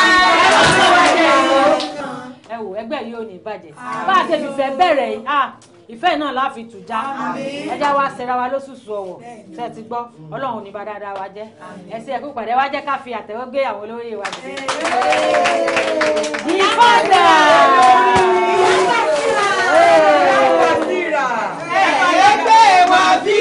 ẹ wò ẹgbẹ́ yìí ò ní bàjẹ́ bá a ṣe fìfẹ́ bẹ̀rẹ̀ yìí ah, ìfẹ́ náà la fi tù já ẹjá wa ṣẹra wa lóṣooṣù ọ̀wọ̀ ṣe ti gbọ́ ọlọ́run ní bá dáadáa wa jẹ́ ẹsẹ̀ ẹ̀kú pàdé wa jẹ́ ká fi àtẹ̀wọ́ gbé àwọn olóyè wa dìde. ìfọ̀dà ẹgbẹ́ wa bí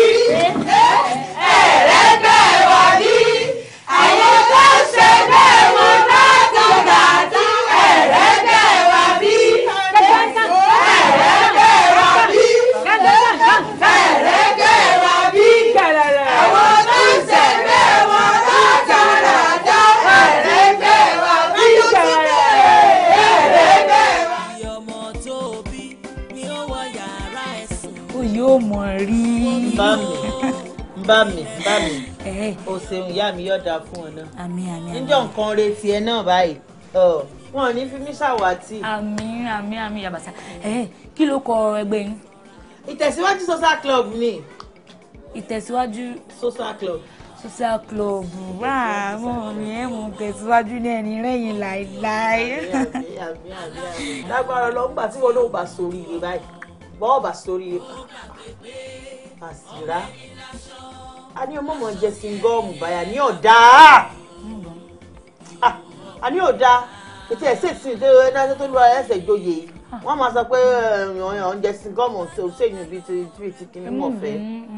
ẹ̀rẹ́gbẹ́ wa bí àwọn tó ṣe bẹ́ẹ̀ wọn dáadáa ẹ̀rẹ́gbẹ́ wa bí ẹ̀rẹ́gbẹ́ wa bí ẹ̀rẹ́gbẹ́ wa bí àwọn tó ṣe bẹ́ẹ̀ wọn dáadáa ẹ̀rẹ́gbẹ́ wa bí ẹ̀rẹ́gbẹ́ wa bí. ọmọ tó bí ni ó wọ yàrá ẹ̀sùn. ó yóò mọ̀ rí. bá mi bá mi bá mi o ṣeun ìyá mi yọ̀dà fún ọ náà àmín àmín níjọ́ nǹkan retí ẹ náà báyìí ọ, wọn ò ní fi mí ṣàwátì. àmín àmín àmín yabasa ẹ kí ló kọ ẹgbẹ́ yín. ìtẹ̀síwájú social club ni. ìtẹ̀síwájú. social club. social club wá àwọn mi ẹ̀ mú tẹ̀síwájú ní ẹni rẹ̀yìn láéláé. lágbára lọ ńgbà tí wọn náà bá sórí ire báyìí bọ́ọ̀ bá sórí ire àṣìrá a ní ọmọ mọ̀ jẹ singọ́ọ̀mù báyà ní ọ̀dà a ní ọ̀dà ètò ẹ̀sẹ̀ sí ìdè ẹ̀dájọ́ tó lọ́ọ́ ẹ̀sẹ̀ ìjòyè yìí wọ́n máa sọ pé ọ̀yàn ń jẹ singọ́ọ̀mù ṣèyàn bíi ti bíi ti kìíní mọ̀ fẹ́.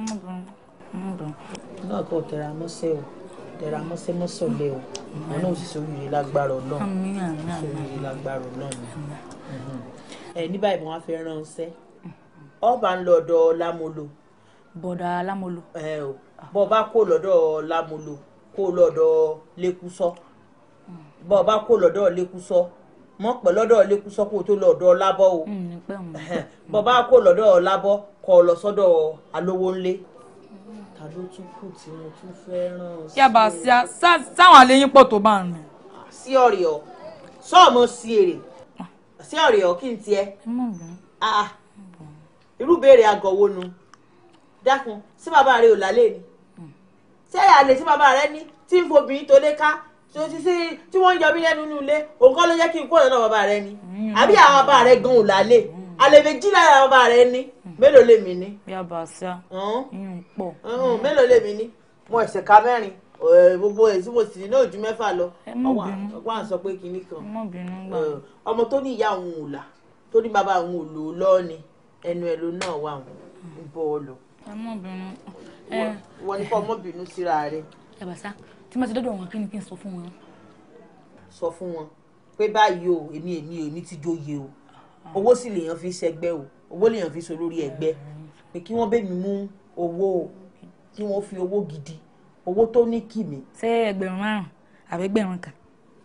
náà kò tẹ̀ra mọ́sẹ̀ o tẹ̀ra mọ́sẹ̀ mọ́sọ̀lẹ̀ o wọn náà sì sórí ire lágbára ọlọ́run Àmín, àmín, àmín. sórí ire lágbára ọlọ́run ẹ ní báyìí mo wá fẹ́ ránṣẹ́ ọba ń lọ ọ̀dọ̀ lámolo. bọ̀dà lámolo. ẹ o bọ́ ọ bá kó lọ́dọ̀ lámolo kó lọ́dọ̀ lẹ́kúsọ́ bọ́ ọ bá kó lọ́dọ̀ lẹ́kúsọ́ mọ́ pẹ́ lọ́dọ̀ lẹ́kúsọ́ kó o tó lọ́dọ̀ lábọ́ o bọ́ ọ bá kó lọ́dọ̀ lábọ́ kó o lọ sọ́dọ̀ alówó ńlé ta ló tún kù tí mo tún fẹ́ ràn sí yaba sáwọn àléyìn pọ̀ tó bá ń rìn. sí ọ̀rẹ́ ọ sọ́ọ̀mù sí èrè sí ọ̀rẹ́ ọ kí n tiẹ̀ ah irú béèrè àgọ̀ wo nu dákun sí bàbá rẹ ò lálẹ́ ni ṣé àlè tí bàbá rẹ ní tí ń fobìnrin tó lé ká tí o ti sí tí wọ́n ń yọ mí lẹ́nu nínú ilé òun kọ́ ló jẹ́ kí n kó ọ̀dọ̀ bàbá rẹ ni àbí àwọn bàbá rẹ gan ò lálé àlèbè jí lára bàbá rẹ ní mélòó lèmi ní. yaba ṣá yín pọ̀. Ọ̀hún, mélòó lèmi ní mo ẹ̀sẹ̀ ka mẹ́rin ẹ̀, gbogbo èyí tí mo sì ní náà ju mẹ́fà lọ má ọwọ́ bínú. ọwọ́ à ń sọ pé kinní kan má bínú gbà. Ẹ̀, ọmọ tó ní ìyá òun ò là tó ní bàbá òun ò lò ó lọ́ọ́ ni ẹnu ẹ̀ ló náà wà òun ń bọ́ ọ lọ ẹ má bínú. wọ́n ní kọ́ ọmọ bínú síra rẹ̀ yaba ṣá tí mo ti dọ́dọ̀ wọn kí ni kí n sọ fún wọn. sọ fún wọn pé báyìí o èmi èmi èmi ti jóye o owó sì lèèyàn fi ṣẹgbẹ́ o owó lèèyàn fi so lórí ẹgbẹ́ pé kí wọ́n bẹ̀ mí mú owó o kí wọ́n fi owó gidi owó tó ní kìmí. ṣé ẹgbẹ̀rún márùn-ún àbí ẹgbẹ̀rún kan.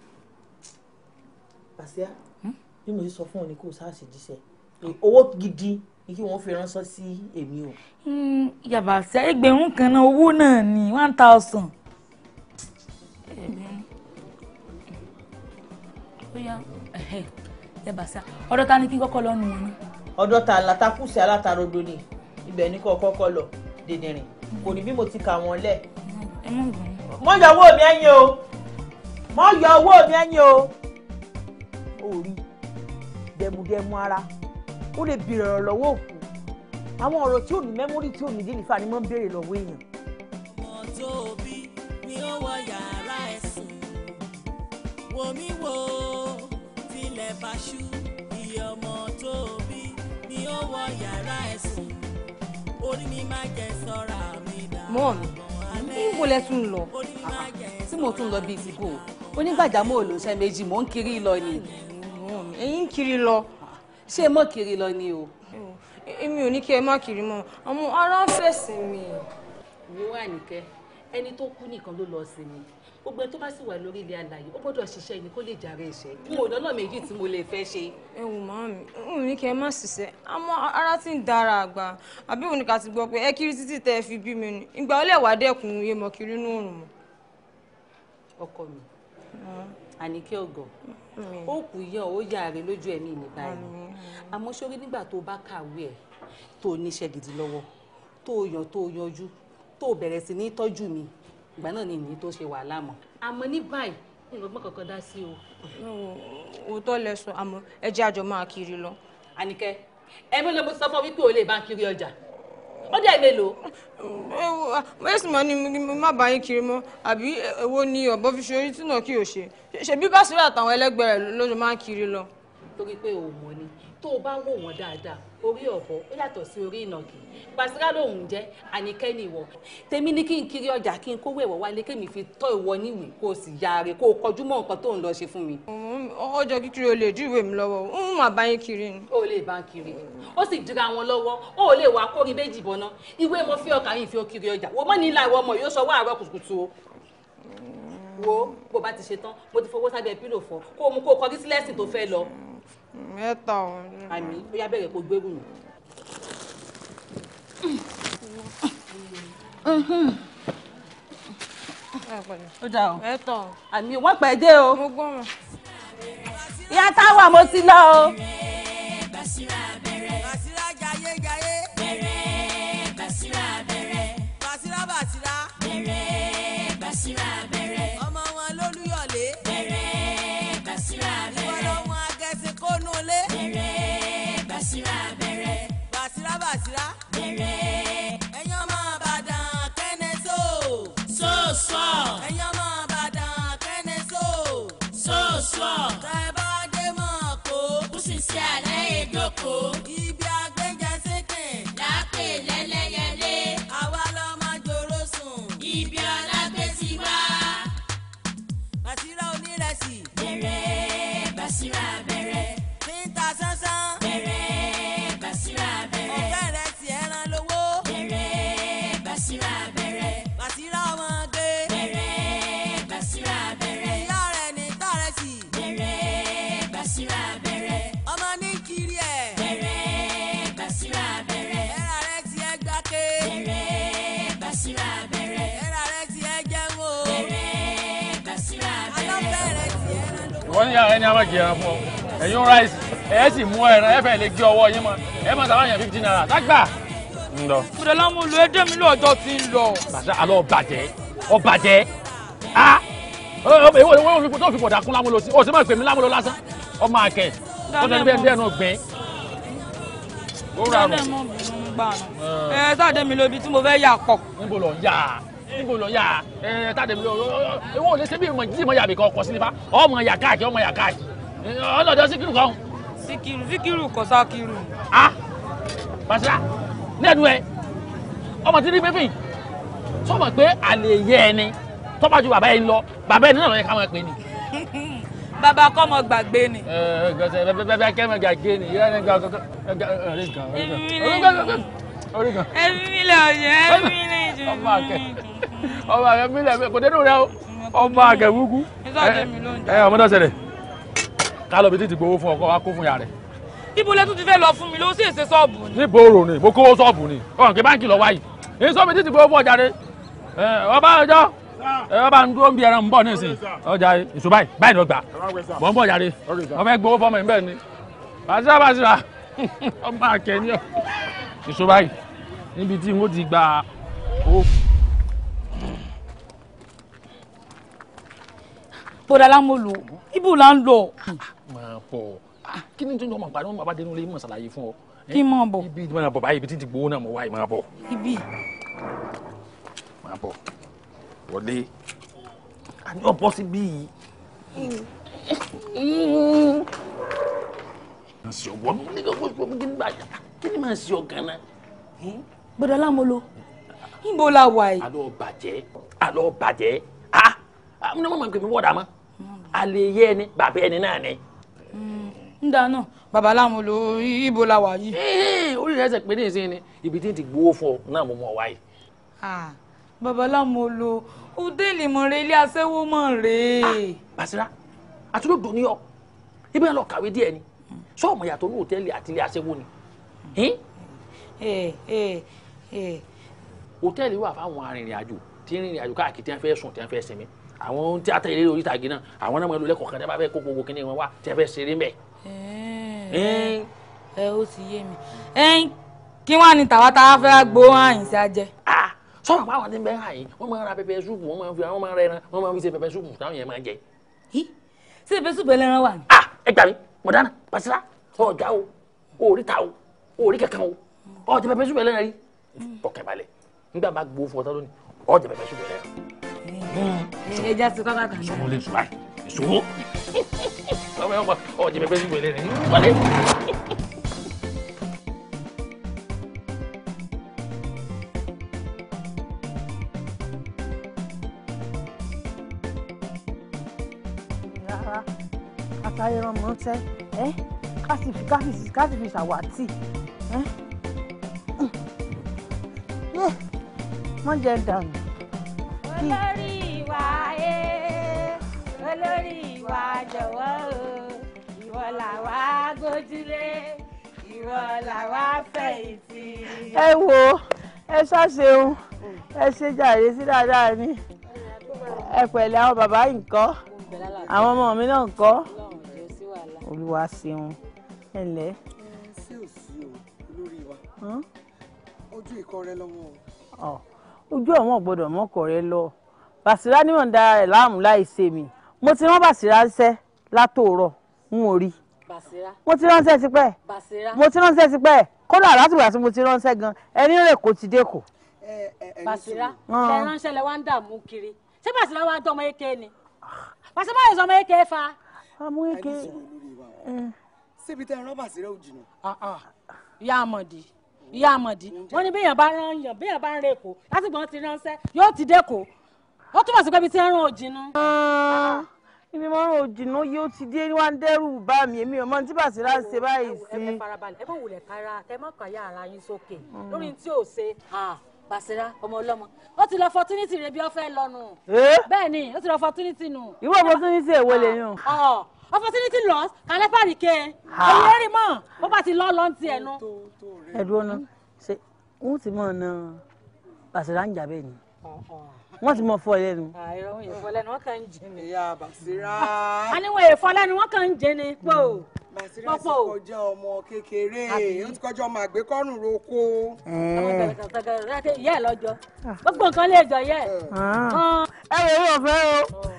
pàṣẹ bí mo ṣe sọ fún ọ ni kò sáà ṣe jíṣẹ́ pé owó gidi ni kí wọ́n fi ránṣẹ́ sí èmi o. Mm, yaba ṣá ẹgbẹ̀rún kan náà owó náà ní one thousand. bóyá ẹ̀hẹ̀, yaba ṣá ọ̀dọ̀ ta ni kí n kọ́kọ́ lọ́nu wọn náà. ọ̀dọ̀ ta latakùsì alátarodo ni ibẹ̀ ní kò kọ́kọ́ lọ dèdèrìn kò ní bí mo ti kà wọ́n lẹ̀. ẹ má bínú. mọ yọ owó mi ẹ̀yìn o mọ yọ owó mi ẹ̀yìn o. ó rí dẹmudẹmu ara ó lè bèrè ọ̀rọ̀ lọ́wọ́ òkú àwọn ọ̀rọ̀ tí ò ní mẹ́mórì tí ò ní délìfà ni wọ́n ń béèrè lọ́wọ́ èèyàn. ọmọ tó bí ni ó wọ yàrá ẹ̀sùn wò mí wò tilẹ̀ bá ṣú iye ọmọ tó bí ni ó wọ yàrá ẹ̀sùn orí mi máa jẹ sọ́ra mi dà. mọ́ mi níbo lẹ tún lọ tí mo tún lọ bíi ti bò onígbàjámọ̀ olóṣẹ́ méjì mò ń kiri lọ ni ẹ̀yin ń kiri lọ. ṣé mọ́ kiri lọ ni o. èmi ò ní kí ẹ má kiri mọ́ àmọ́ ara ń fẹ̀sìn mi. wo àníkẹ́ ẹni tó kú nìkan ló lọ sí mi gbogbo ẹni tó bá sì wà lórí ilé alàyè ó gbọ́dọ̀ ṣiṣẹ́ ni kó lè jàre iṣẹ́ n ò lọ́nà méjì tí mo lè fẹ́ ṣe. ẹ wò máa mi n ò ní kí ẹ má ṣiṣẹ́ àmọ́ ara ti ń dára àgbà àbí òun ni ká ti gbọ́ pé ẹ kiri títí tẹ́ ẹ fi bí mi ni ìgbà ó lè wá dẹ́kun iye mọ̀ kiri inú òrùn mọ́. ọkọ mi àníkẹ́ ọ̀gọ̀ ó kù yàn ó yàre lójú ẹ̀mí mi báyìí àmọ́ sórí nígbà tó bá kàwé ẹ̀ tó níṣẹ́ gidi lọ́wọ́ tó yàn tó yanjú tó bẹ̀rẹ̀ sí ní tọ́jú mi ìgbà náà ni ìní tó ṣe wàhálà mọ́ àmọ́ ní báyìí ìrọ̀gbọ́n kankan dá sí o. òótọ́ lẹ sọ àmọ́ ẹ jẹ́ àjọ máa kiri lọ. àníkẹ́ ẹ mélòó mo ti sọ fún ọ wípé o lè bá ń kiri ọjà ó dẹ̀ mélòó. ẹ wo bẹ́ẹ̀ sì máa ní mi má bá yín kiri mọ́ àbí èwo ni ọ̀bọ fi ṣe orí tí náà kí o ṣe ṣebí Básírà àtàwọn ẹlẹgbẹ́ rẹ̀ ló máa ń kiri lọ. torí pé o mọ̀ ni tó o bá wò wọ́n dáadáa orí ọ̀bọ ó yàtọ̀ sí orí ìnàkì Bàsírà lòun jẹ́ àníkẹ́ ni ìwọ tèmi ní kí n kiri ọjà kí n kówó ẹ̀wọ̀ wálé kémi fi tọ́ ìwọ níwèé kó o sì yaare kó o kọjú mọ́ nǹkan tó ń lọ ṣe fún mi. ọjọ́ kíkiri o lè dí ìwé mi lọ́wọ́ ń má bá yín kiri ni. o lè bá ń kiri ó sì dira wọn lọ́wọ́ ó lè wá kórí méjì bọ́ná ìwé mo fi ọkà yìí fi ó kiri ọjà wo mọ́ ní ilà ìwọ ọmọ yóò sọ wá àárọ̀ kùtùkùtù o wo bó bá ti ṣe tán mo ti fowó sábẹ́ pílò fọ kó o mú kó o kọrí sí lẹ́sìn tó fẹ́ lọ. mẹ́ta ọ̀ àmì ó yá bẹ̀rẹ̀ kó gbérù nù. ó dà o mẹ́ta ọ̀ àmì wọ́n pẹ́ dé o. mo gbọ́ wọn. ìyá táwa mo ti lọ o. Bàsírà bẹ̀rẹ̀. Bàsírà jayé jayé. Bẹ̀rẹ̀ Bàsírà bẹ̀rẹ̀. Bàsírà Bàsírà. Bẹ̀rẹ̀ Bàsírà bẹ̀rẹ̀. Ọmọ wọn lólúyọ̀lé. Bẹ̀rẹ̀ Bàsírà bẹ̀rẹ̀. Ìwọ́dọ̀ wọn agẹ́sìn kónú lé. Bẹ̀rẹ̀ Bàsírà bẹ̀rẹ̀. Bàsírà Bàsírà. Bẹ̀rẹ̀. Ẹ̀yin ọmọ Ìbàdàn kẹ́nẹ́ só. Sóòsọ̀. Ẹ̀yin ọmọ Ìbàdàn kẹ́nẹ́ só. Sóòsọ̀. Tẹ́ bá dé mọ̀ kó. Kùsìsì àlẹ́ ìdókò. Ibi àgbẹ̀jẹ̀ sékè. Lápè lẹ́lẹ́yẹlé. Àwa lọ́mọ jòrò sùn. Ibi ọlágbé ti wá. Bàsírà onírẹsì. Bẹ̀rẹ̀ Bàsírà bẹ̀rẹ̀. Tíńtà sánsán. Bẹ̀rẹ̀ Bàsírà bẹ̀rẹ̀. Ọ̀fẹ́ rẹ̀ sì ẹran lówó. Bẹ̀rẹ̀ Bàsírà bẹ̀rẹ̀. Bàsírà ọmọge. Bẹ̀rẹ̀ Bàsírà bẹ̀rẹ̀. Ìyá rẹ̀ ní tàrẹ́sì. Bẹ̀rẹ̀ Bàsírà bẹ̀rẹ̀. Ọmọ ní kiri ẹ̀. Bẹ̀rẹ̀ Bàsírà bẹ̀rẹ̀. Ẹ̀rà rẹ̀ ti ẹ gbáké. Bẹ̀rẹ̀ Bàsírà bẹ̀rẹ̀. Ẹ̀rà rẹ̀ ti ẹ jẹun o. Bẹ̀rẹ̀ Bàsírà bẹ̀rẹ̀. Alọ́fẹ́ rẹ̀ ti ẹran lówó. ìwọ ní yàrá ẹni a máa jẹ ẹran fún ọ ẹ̀yin ráìsì ẹ̀ sì mú ẹran ẹ̀ fẹ́ lè gé ọwọ́ yín mọ́ ẹ̀ máa sábà yàn fifteen naira lágbà. ń lọ. kúrẹ́ láwọn olú ẹjẹ́ mi lọ́jọ́ ti ń lọ. bàtà àlọ́ ọ̀bàjẹ́ ọ̀bàjẹ́ á èwo èwo tó fi bọ̀dà kún lámúlò sí o sì máa pè mí lámúlò lásán ọmọ àkẹ́ tó tẹ̀lé bẹ́ẹ̀ bẹ́ẹ̀ náà gbìn. ó rà Dáadé mọ̀ bínú gbà náà. Ẹ sáde mi lóbi tí mo fẹ́ yà pọ̀. níbo lọ ń yà níbo lọ ń yà ẹ tàdé mi lọ èwo ò lè ṣe bí ìmọ̀ jíjí mọ̀ yàbí kan ọkọ̀ sí nípa ọmọ yà káàkiri ọmọ yà káàkiri ọlọ́dọ̀ síkírù kan. Síkírù Síkírù kọ́ sákírù. a pàṣẹ lẹ́nu ẹ ọmọ tí ní bébì sọmọ pé àlè yẹ ẹni tọ́ba ju bàbá yẹn lọ bàbá yẹn náà lọ yẹ ká máa pè ní. Bàbá kọ́ mọ gbàgbé ni. ẹ ẹ gẹ̀ẹ́sẹ̀ bẹ́ẹ̀ bẹ́ẹ̀ bẹ́ẹ̀ kẹ́mẹ̀ gàgé ni ìyá ẹni gàgé orí gan orí gan orí gan. Ẹbí mi lè ọ̀yẹ́ ẹbí mi lè jù. ọmọ àkẹ ọmọ àkẹ mi lẹ kò dénú rẹ o ọmọ àkẹ wúkú. Ìsọ̀dẹ̀ mi ló ń ẹ ọmọdé ọsẹ ká lọ bí títí gbowó fún ọkọ wa kó fún ya rẹ. Ibo lẹ tún ti fẹ́ lọ fún mi ló sì ṣe sọ́ọ̀bù ni. ní bòrò ni mo kówó ṣọ́ọ̀bù ni ọ̀hún kí báńkì lọ wáyìí èyí sọ́ọ̀bù títí gbowó fún ọjà rẹ ọba ọjọ́ ọba ń dúró ń bí ẹran ń bọ̀ nísìnyí ọjà ìṣó báyìí báyìí ló gbà mọ̀ ń bọ̀ jáde wọ́n fẹ́ gbowó fọmọ ìbẹ́ẹ̀ ni bàtìrà bàtìrà ọmọ akẹ́ni ọ̀ ìṣó báyìí níbi tí wọ́n ti gba owó. bọ́dà lámòlò ibo là ń lọ. máa bọ̀ kí ni tó ń jọ máa gbàdúrà bàbá dénú lé mọ̀ ṣàlàyé fún ọ. kí n máa bọ̀. ibi máa bọ̀ báyìí ibi tí ti gbowó náà mo wáyé máa bọ̀ ibi. máa bọ̀ wọlé àní ọ̀bọ sí bíi. ṣe ọwọ́ mi ní gbogbo gbogbo kí ni bá yà kí ni máa ṣe ọ̀gán náà. bọ́dà lámòlò ibo la wà yìí. àlọ́ bàjẹ́ àlọ́ bàjẹ́ ah àwọn ọmọ mi kò mi wọ́ọ̀dà mọ́ àlè yẹ ẹni bàbá ẹni náà ni. ń dáná bàbá lámòlò ibo la wà yìí. orí rẹ̀ ṣe pé ní ìsìn ni ibi tí ń ti gbowó fún ọ náà mo mọ̀ wáyé. Ah, bàbá lámòlò òtẹ́ẹ̀lì mọ̀rẹ́ ilé aṣẹ́wó mọ̀ rèé. Basira àtúndò ní ọ ibi ẹ lọ kàwé díẹ̀ ni sọọmọ yàtọ̀ ní hòtẹ́ẹ̀lì àti ilé aṣẹ́wó ni hòtẹ́ẹ̀lì wà fáwọn arìnrìn àjò tí ń rìnrìn àjò káàkiri tí wọ́n fẹ́ sùn tí wọ́n fẹ́ sinmi àwọn tí ata ìlérí orí ìtàgé náà àwọn náà máa ń lo lẹ́kọ̀ọ́ kan tí wọ́n bá fẹ́ kó gbogbo kíní wọn wá tí wọ́n fẹ́ ṣeré mbẹ̀. ẹ ó ti yé mi ẹyin kí wọn ní tàwa tá a fẹ́ gbó àyìn sí ajẹ. sọ̀rọ̀ pé àwọn tí ń bẹ́ hàn yìí wọ́n máa ń ra pẹpẹ súpù wọ́n máa ń fi àwọn máa ń rẹran wọ́n máa ń fi ṣe pẹpẹ súpù táwọn yẹn máa ń jẹ. ṣé ìfẹ́ sùpẹ̀ lẹ́ran wà ní. ẹ gbà mí mọ̀dánà Basira ọ̀gá o òòrí ta o òòrí kankan o ọ̀jẹ̀ pẹpẹ súpù lẹ́ran rí ọkẹ́ balẹ̀ nígbà máa gbowó fún ọtọ́ lónìí ọ̀jẹ̀ pẹpẹ súpù lẹ́ran. ẹ jẹ́ sí kọ́kọ́ kan. sọmọ lè sùn báyìí ìṣòro ọmọ ẹ̀ ọ̀jẹ̀ pẹpẹ súpù lẹ́ran wọlé. rárá àtàyẹ̀rọ̀ mọ́ tẹ́ ẹ́ ká sì fi ká sì ká sì fi ṣàwátì ẹ́ yé wọ́n jẹ dànù. olórí ìwà ẹ olórí ìwà jọ̀wọ́ o ìwọ làwa gbójúlé ìwọ làwa fẹ̀yìntì. ẹ wo ẹ ṣàṣeun ẹ ṣe jàre sí dáadáa ni ẹ pẹ̀lẹ́ àwọn bàbá yìí ńkọ́ àwọn ọmọ mi náà ńkọ́ olúwa ṣeun ẹ ǹlẹ́. sí ò sí o olórí wa ojú ikọ̀ rẹ lọ́wọ́ o. ọ ojú ọmọ gbọ́dọ̀ mọkọ rẹ lọ Bàṣírá níwọ̀n ń dára rẹ̀ láàmú láì ṣe mí mo ti rán Bàṣírá ṣẹ́ látòórọ̀ n ò rí Bàṣírá. mo ti ránṣẹ́ tipẹ́ Bàṣírá. mo ti ránṣẹ́ tipẹ́ kódà látìgbà tí mo ti ránṣẹ́ gan ẹni rẹ̀ kò ti dé kò. Bàṣírá Ah. lẹ ránṣẹ́ lẹ wá ń dààmú kiri ṣé Bàṣírá wá dán ọmọ eke ni Bàṣírá yóò sọ ọmọ eke fa. ọmọ eke. síbi tẹ́ ẹ rán Bàṣírá ò jìnnà. ìyá àmọ̀dí ìyá àmọ̀dí wọ́n ní béèyàn bá rán yàn béèyàn bá ń rè kó láti gbọ́n ti ránṣẹ́ yóò ti dé kó ó túmọ̀ sí pé ibi tí ń rán òjìnú. ibi mọ́rùn òjìnà yóò ti dé wá ń dẹ́rù bá mi èmi ò mọ tí Bàṣírá ń ṣe báyìí sí. ẹ farabalẹ̀ ẹ má wulẹ̀ kára ẹ má kàyà ara yín sókè lórí tí ò ṣe Bàṣírá ọmọ ọlọ́mọ ó ti lọ opportunity rẹ bí ó fẹ́ lọ́nu bẹ́ẹ̀ ni ó ti lọ opportunity nù. ìwọ opportunity èwo lè yàn. Ọ̀, opportunity loss kàlẹ́ pàríkẹ́ Ha. èyí rí mọ̀ bó bá ti lọ́ lọ́n ti ẹ̀ nu. ẹ dúró ná ṣe wọn ti mọ ọ̀nà Bàṣírá ń jà bẹ́ẹ̀ ni wọ́n ti mọ fọ ẹ lẹ́nu. àìrọ̀ òun èèfọ́ lẹ́nu wọ́n kàn ń jẹ ni. ìyá Bàṣírá. a ní wọn èèfọ́ lẹ́nu wọ́n kàn ń jẹ ni pò. Bàṣírá ti kọjá ọmọ kékeré Àbí? ó ti kọjá ọmọ àgbékọ́rùn roko. ọmọ bẹ̀rẹ̀ kàtàkàrà ìyá ẹ̀ lọ́jọ́ gbogbo nǹkan lè jọ yẹ. ẹ wò ó fẹ́ o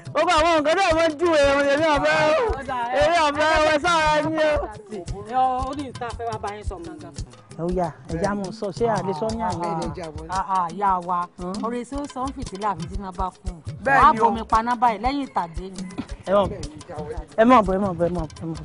ó bá àwọn nǹkan náà wọ́n júwe ẹ̀wọ̀n èmi ọ̀fẹ́ èmi ọ̀fẹ́ ẹ̀wọ̀n sára yín o. ó ní ìta fẹ́ wá bá yín sọ gangan. ó yá ẹja mọ sọ ṣé àlesọ ní àná àyà wa ọ̀rẹ́ tí ó sọ ń fìtílà àfi tí náà bá kú Bẹ́ẹ̀ wàá ni o. bomi paná báyìí lẹ́yìn ìtàdé ni. ẹ mọ̀ ẹ mọ̀ bọ̀ ẹ mọ̀ bọ̀ ẹ mọ̀ bọ̀ ẹ mọ̀ bọ̀.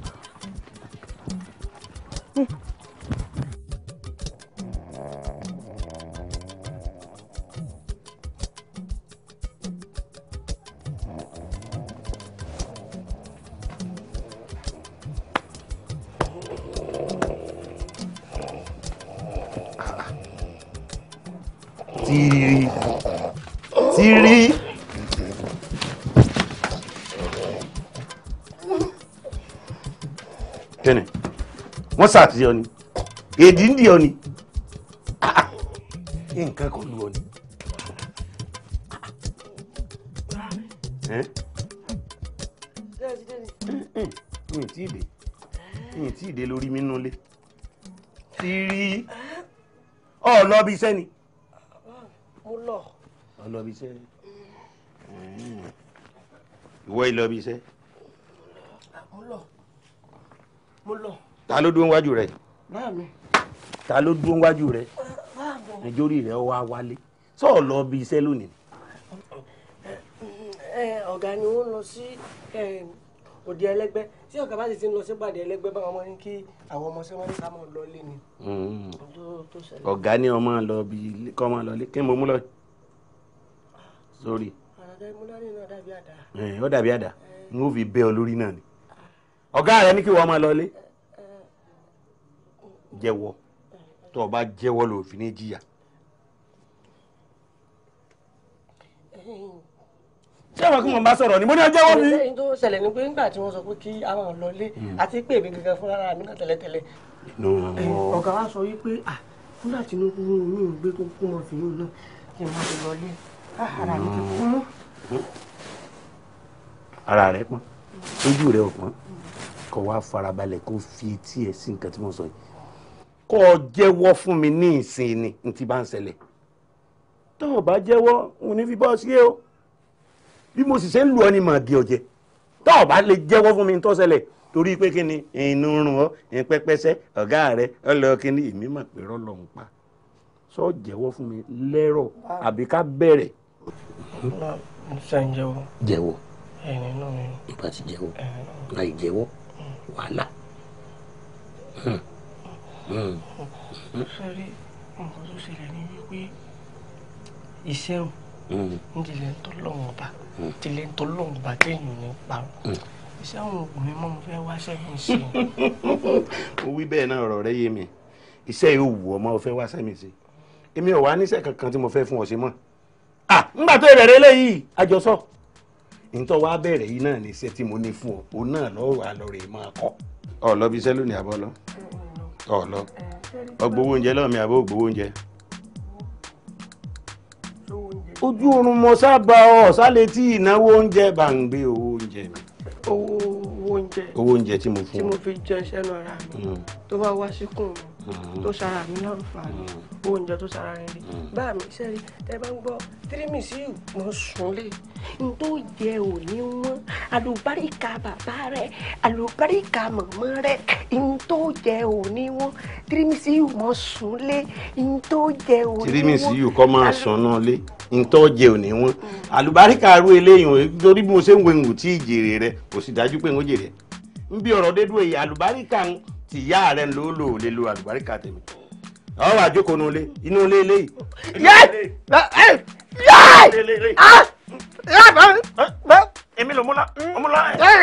tìrì tìrì. kíni wọ́n ṣàtìyọ ni èdè ń di ọ ni Ah, ah. nǹkan kan lu ọ ni. Ẹ́? mi ì tí ì dé mi ì tí ì dé lórí mi nulẹ̀ tìrì ọ lọ bí iṣẹ́ ni mo lọ. ọ lọ bí iṣẹ́ ìwọ yìí lọ bí iṣẹ́ mo lọ. mo lọ. ta ló dúró wájú rẹ báà mi. ta ló dúró wájú rẹ báà mi. nítorí rẹ wá wálé sọ lọ bí iṣẹ́ lónìí ẹ ọ̀gá ni wọ́n lọ sí ẹ, òde ẹlẹ́gbẹ́ tí ọ̀gá bá sì ti ń lọ sí ìpàdé ẹlẹ́gbẹ́ báwọn ọmọ ní kí àwọn ọmọ sẹ́wọ́n ní ká máa lọ lé ni. Mm. tó- tó ṣẹlẹ̀. ọ̀gá ní ọmọ lọ bí ilé- kọ́ ọmọ lọ lé kí n mọ mú lọ sórí àdàdà ìmúdání náà dàbí àdá. ẹ̀, ó dàbí àdá n ó fi bẹ́ ọ lórí náà ni ọ̀gá rẹ ní kí wọ́n máa lọ lé jẹ́wọ́ tó o bá jẹ́wọ́ lò fi ní jìyà ṣé àwọn kí wọ́n bá sọ̀rọ̀ ni mo ní ọ jẹ́wọ́ mi. lẹ́yìn tó ṣẹlẹ̀ ni pé nígbà tí wọ́n sọ pé kí àwọn lọ lé àti pé èmi gangan fúnra mi náà tẹ́lẹ̀tẹ́lẹ̀ ẹ, ọ̀gá wa sọ wípé ah nígbà tí inú kúrú mi ò gbé tó kú mọ́ fìyún náà kí n má ti lọ lé Ah, ara mi ti kún. ara rẹ pọ́n ojú rẹ ò pọ́n kó wá farabalẹ̀ kó fi etí ẹ̀ sí nǹkan tí mo sọ yìí kó o jẹ́wọ́ fún mi ní ìsìn ni n ti bá ń ṣẹlẹ̀ tó o bá jẹ́wọ́ n ò ní fi bọ́ sí o bí mo sì ṣe ń lù ọ ni màá bí ọ jẹ tó o bá lè jẹ́wọ́ fún mi ní tó ṣẹlẹ̀ torí pé kí ni inú rùn ọ ẹ̀ pẹ́pẹ́sẹ́ ọ̀gá rẹ ọlọ́ kí ni èmi mà pé rọ́lọ́ ń pa sọ jẹ́wọ́ fún mi lẹ́rọ̀ àbí ká bẹ̀rẹ̀ sẹ́yìn jẹ́wọ́ jẹ́wọ́ ẹ̀yìn nínú mi. nípa ti jẹ́wọ́ láì jẹ́wọ́ wàhálà. Hmm. Hmm. sẹ́rí nǹkan tó ṣẹlẹ̀ ni wípé iṣẹ́ ò Hmm. ń tilẹ̀ ń tọ́lọ́wọ́n ọba tilẹ̀ ń tọ́lọ́wọ́n ọba téèyàn ní parọ́ iṣẹ́ àwọn ọkùnrin mọ́ mo fẹ́ wáṣẹ́ mi ṣe. mo wí bẹ́ẹ̀ náà ọ̀rọ̀ rẹ yé mi iṣẹ́ yóò wù ọmọ ọ̀fẹ́ wá sẹ́mi sí èmi ò wá níṣẹ́ kankan tí mo fẹ́ fún ọ sí mọ́ à ńgbà tó bẹ̀rẹ̀ eléyìí àjọsọ nítorí wàá bẹ̀rẹ̀ yìí náà ní iṣẹ́ tí mo ní fún ọ òun náà lọ́ọ́ wà lọ́ọ́ rè máa kọ́ ọ lọ bí iṣẹ́ lónìí àbọ̀ lọ ọ lọ ọgbowó oúnjẹ lọ́ọ̀mí àbọ̀ ògbówó oúnjẹ. ojú oorun mo sábà ọ sálẹ̀ tí ìnáwó oúnjẹ bá ń gbé owó oúnjẹ mi owó owó oúnjẹ owó oúnjẹ tí mo tí fún mo ọ. fi jẹ iṣẹ́ náà ra mi Mm. tó bá wá síkùn mi tó ṣara mi láǹfààní owó oúnjẹ tó ṣara rẹ rí bá mi sẹ́rí tẹ bá ń gbọ́ tírímì sí mo sùn lé n tó jẹ òní wọn àlùbáríkà bàbá rẹ àlùbáríkà màmá rẹ n tó jẹ òní wọn tírímì sí mo sùn lé n tó jẹ òní wọn. tírímìsì yìí kọ́ máa sàn náà lé ntọ́jẹ òní wọn àlùbáríkà ru eléyìí o torí bí mo ṣe ń wo ìwò tí ìjèrè rẹ kò sì dájú pé ń jèrè ń bí ọ̀rọ̀ dédú èyí àlùbáríkà ń ti yá rẹ ló lò lè lo àlùbáríkà tèmi ọ wà jókòó nulẹ̀ inú ilé eléyìí. èmi ló múlá múlá.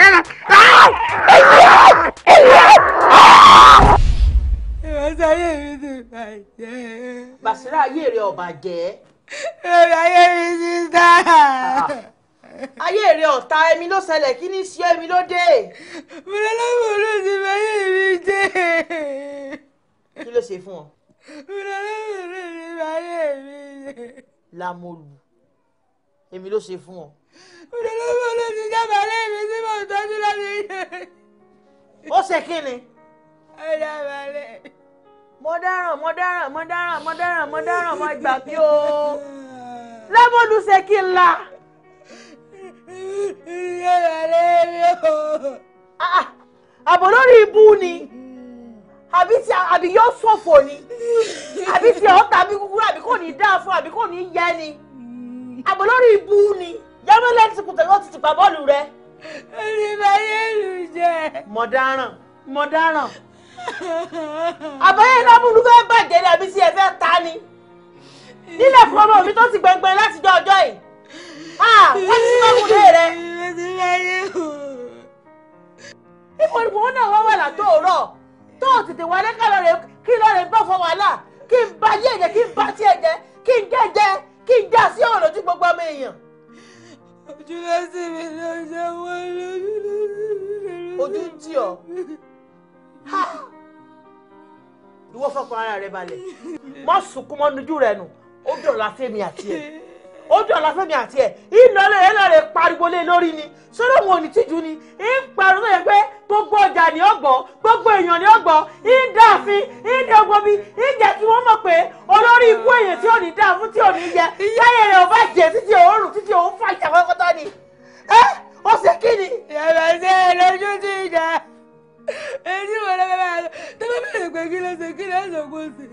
ìránṣẹ́ ayé mi ti bàjẹ́. Bàṣírà ayé rẹ ọ̀bà jẹ́. èrè ayé mi ti dá. ayé rẹ ọ̀tá ẹmi ló ṣẹlẹ̀ kí ní sí ẹmi ló dé. mo lọ lọ́wọ́ ló ti bá ayé mi jẹ́. kí ló ṣe fún ọ. mo lọ lọ́wọ́ ló ti bá ayé mi jẹ́. Lámolù èmi ló ṣe fún ọ. mo lọ lọ́wọ́ ló ti jábọ̀ ayé mi tí mo tọ́jú lọ́dún yìí. ó ṣe kí ni. ó dábàá lẹ̀. mo dáràn mo dáràn mo dáràn mo dáràn mo dáràn mo gbà mí o. Lámolù ṣe kí n la. ìyá rẹ̀ mi o. àbò lórí ibú ni àbí tí àbí yóò ṣòfò ni àbí tí ọ̀ tàbí kúkúrú àbí kò ní dáa fún àbí kò ní yẹ ni àbò lórí ibú ni yẹ́mọ́lẹ́ ti kùtà yóò ti tìpa bọ́ọ̀lù rẹ. ẹni bá yé lù jẹ. mọ̀dáràn mọ̀dáràn àbáyé lámúlú fẹ́ bàjẹ́ ni àbí tí ẹ fẹ́ ta ni nílẹ̀ fún ọmọ mi tó ti gbẹngbẹ̀rẹ̀ láti jọ ọjọ́ yìí wọ́n ti sọ́kùn lé rẹ. ipò ìbò wọn náà wọ́n wà látòórọ̀ tó o tètè wálé ká lọ rè kí lọ rè bọ́ fọ wàhálà kí n ba yé ẹ̀jẹ̀ kí n ba tí ẹ̀jẹ̀ kí n gẹ́jẹ́ kí n já sí ọ̀rọ̀ lójú gbogbo ọmọ èèyàn. ojú ló sì mi ló ṣe wọ́n lójú ló sì mi ló ojú ń tì ọ́ ìwọ fọkàn ara rẹ balẹ̀ mọ́ sunkún mọ́ nujú rẹ nù ó dọ̀la fẹ́mi àti ẹ̀ ó dọ̀la fẹ́mi àti ẹ̀ ìlọlẹ̀ ẹ̀ lọ́ọ̀rẹ́ pariwo lé lórí ni sọ́dọ̀ wọn ò ní tìjú ni ń pariwo yẹn pé gbogbo ọjà ni ó gbọ́ gbogbo èèyàn ni ó gbọ́ ń dààfin ń dẹ́gbọ́bí ń jẹ́ kí wọ́n mọ̀ pé olórí ikú èèyàn tí ò ní dáa fún tí ò ní yẹ yáyẹ rẹ̀ ò bá jẹ títí òórùn títí òun fà ìṣàkọ́kọ́tọ́ ni ẹ́ ó ṣe kí ni. yàrá sí ẹ lójú ti ìjà èyí wò ló bá lọ tó bá bẹ̀rẹ̀ pé kí ló ṣe kí ló ṣe kó ṣe.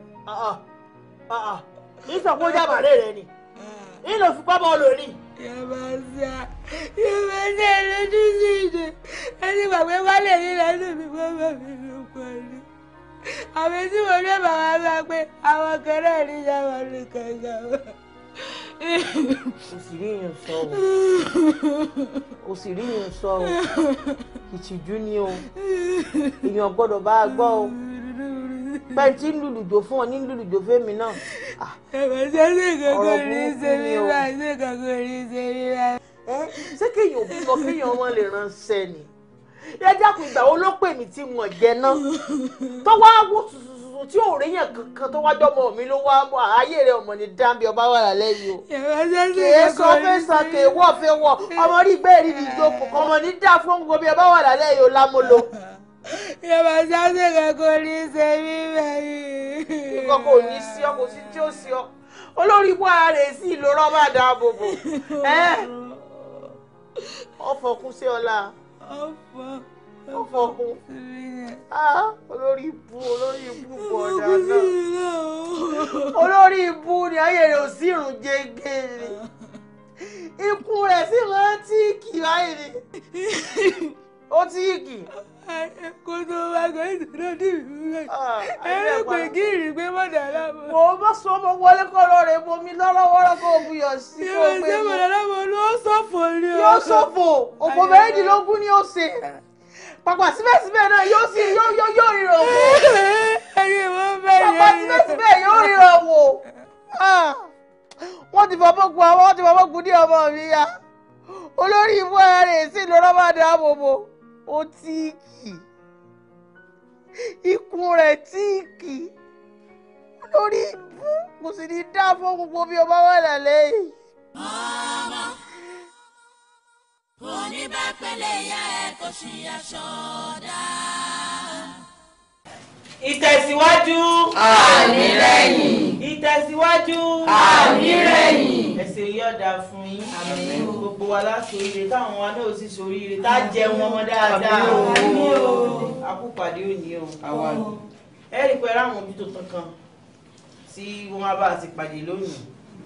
ìsọ̀kún jábàárẹ̀ rẹ ni ìlò fipá bọ́ọ̀lù ni. yàrá sí ẹ yàrá sí ẹ lójú sí ìjà ẹni gbàgbé wálé yìí lẹ́nu mi wọ́n bá mi ló pẹ̀lú. àmì tí mo ní bàbá bá pé àwọn kan náà ní yàrá ní kankan kò sì rí yín sọ o kò sì rí yín sọ o ìtìjú ni o èèyàn gbọ́dọ̀ bá a gbọ́ o pẹ́ntì ń lùlùjò fún ọ ní lùlùjò fẹ́mi náà. ẹ̀fẹ̀ sẹ́sẹ̀ kankan ní í ṣe mí báyìí ṣé kankan ní í ṣe mí báyìí. ṣé kéèyàn ò bímọ kéèyàn ọmọ lè ránṣẹ́ ni ẹ dákun ìgbà wo ló pè mí tí wọ́n jẹ náà tó wá wò tuntun tí ò ríyàn kankan tó wájọ́ ọmọ mi ló wá bọ̀ ayé rẹ̀ ọmọ ní dáńbí ọba wà lálẹ́ yìí o. kèé sọ fẹ́ sọ kèé wọ́ fẹ́ wọ́ ọmọ rí bẹ́ẹ̀ rí ní ìjókòó ọmọ ní dá fún gbogbo bí ọba wà lálẹ́ yìí o lámúlò. yàrá sáṣẹ kankan ní í ṣe mí báyìí. nǹkan kò ní sí ọ kò sí tí ó sí ọ olórí ibú ara rẹ̀ sí ìlú rọ́bà dáàbò bò ọfọkún sí ọlá ọfọkún olórí ibú olórí ibú bọ̀ ọ̀dà náà olórí ibú ni ayé rẹ̀ ò sí ìrùn jẹgẹrẹ ikú rẹ̀ sì máa ń tíìkì báyìí ni ó tíìkì. kó tó wá gbé ìṣúná dì mí rẹ̀ ẹ pé kí ìrìn gbé mọ̀dà lábọ̀. mo bá sọ ọmọ wọlé kọ́ lọ rẹ̀ bomi lọ́rọ́wọ́rọ́ kó o buyọ̀ sí kó o gbé mi. ìwé mọ̀dà lábọ̀ ló ṣòfò ni o. yóò ṣòfò òfò mẹ́rìndínlógún ni ó ṣe pàpà síbẹ̀síbẹ̀ náà yóò sì yóò yóò yóò ríran wò. ẹyẹ wọn bẹ yẹ. pàpà síbẹ̀síbẹ̀ yóò ríran wò. wọ́n ti fọwọ́ gun àwọn wọ́n ti fọwọ́ gun ní ọmọ mi ya. olórí ibú ara rẹ̀ sì lọ́rọ́ máa dáàbò bò ó tíìkì. ikùn rẹ̀ tíìkì. olórí ibú kò sì ní dá fún gbogbo bí ọba wà lálẹ́ yìí. oníbàpẹ̀lẹ̀ ya ẹ̀ kò sí aṣọ dá. ìtẹ̀síwájú. àmì rẹ̀yìn. ìtẹ̀síwájú. àmì rẹ̀yìn. ẹ̀sìn yọ̀ọ̀dà fún yín. àmì gbogbo wa láti oríire táwọn wa náà sì soríire tá a jẹun ọmọ dáadáa. àmì o. àkúpàdé òní o. àwa ni. ẹ rí i pé ráwọn ojú tuntun kan tí wọ́n bá ti pàdé lónìí.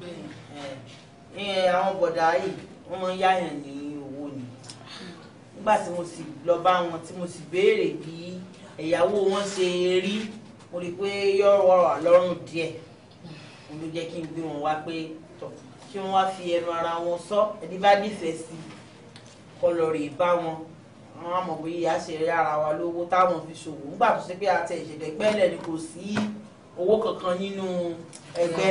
àwọn bọ̀dà yìí wọ́n máa ń yáyàn ní owó ni nígbà tí mo sì lọ bá wọn tí mo sì béèrè bí ẹ̀yàwó wọn ṣe rí mo rí i pé yọ̀rọ̀ wà lọ́rùn díẹ̀ mo ló jẹ́ kí n gbé wọn wá pé tọ̀ kí wọ́n wá fi ẹnu ara wọn sọ ẹni bá nífẹ̀ẹ́ sí kọ́ lọ rè bá wọn àwọn àmọ̀ bóyá ìyá ṣe rí ara wa lówó táwọn fi ṣòwò nígbà tó ṣe pé àti ìṣẹ̀lẹ̀ pẹ́lẹ̀ ni kò sí owó kankan nínú ẹgbẹ́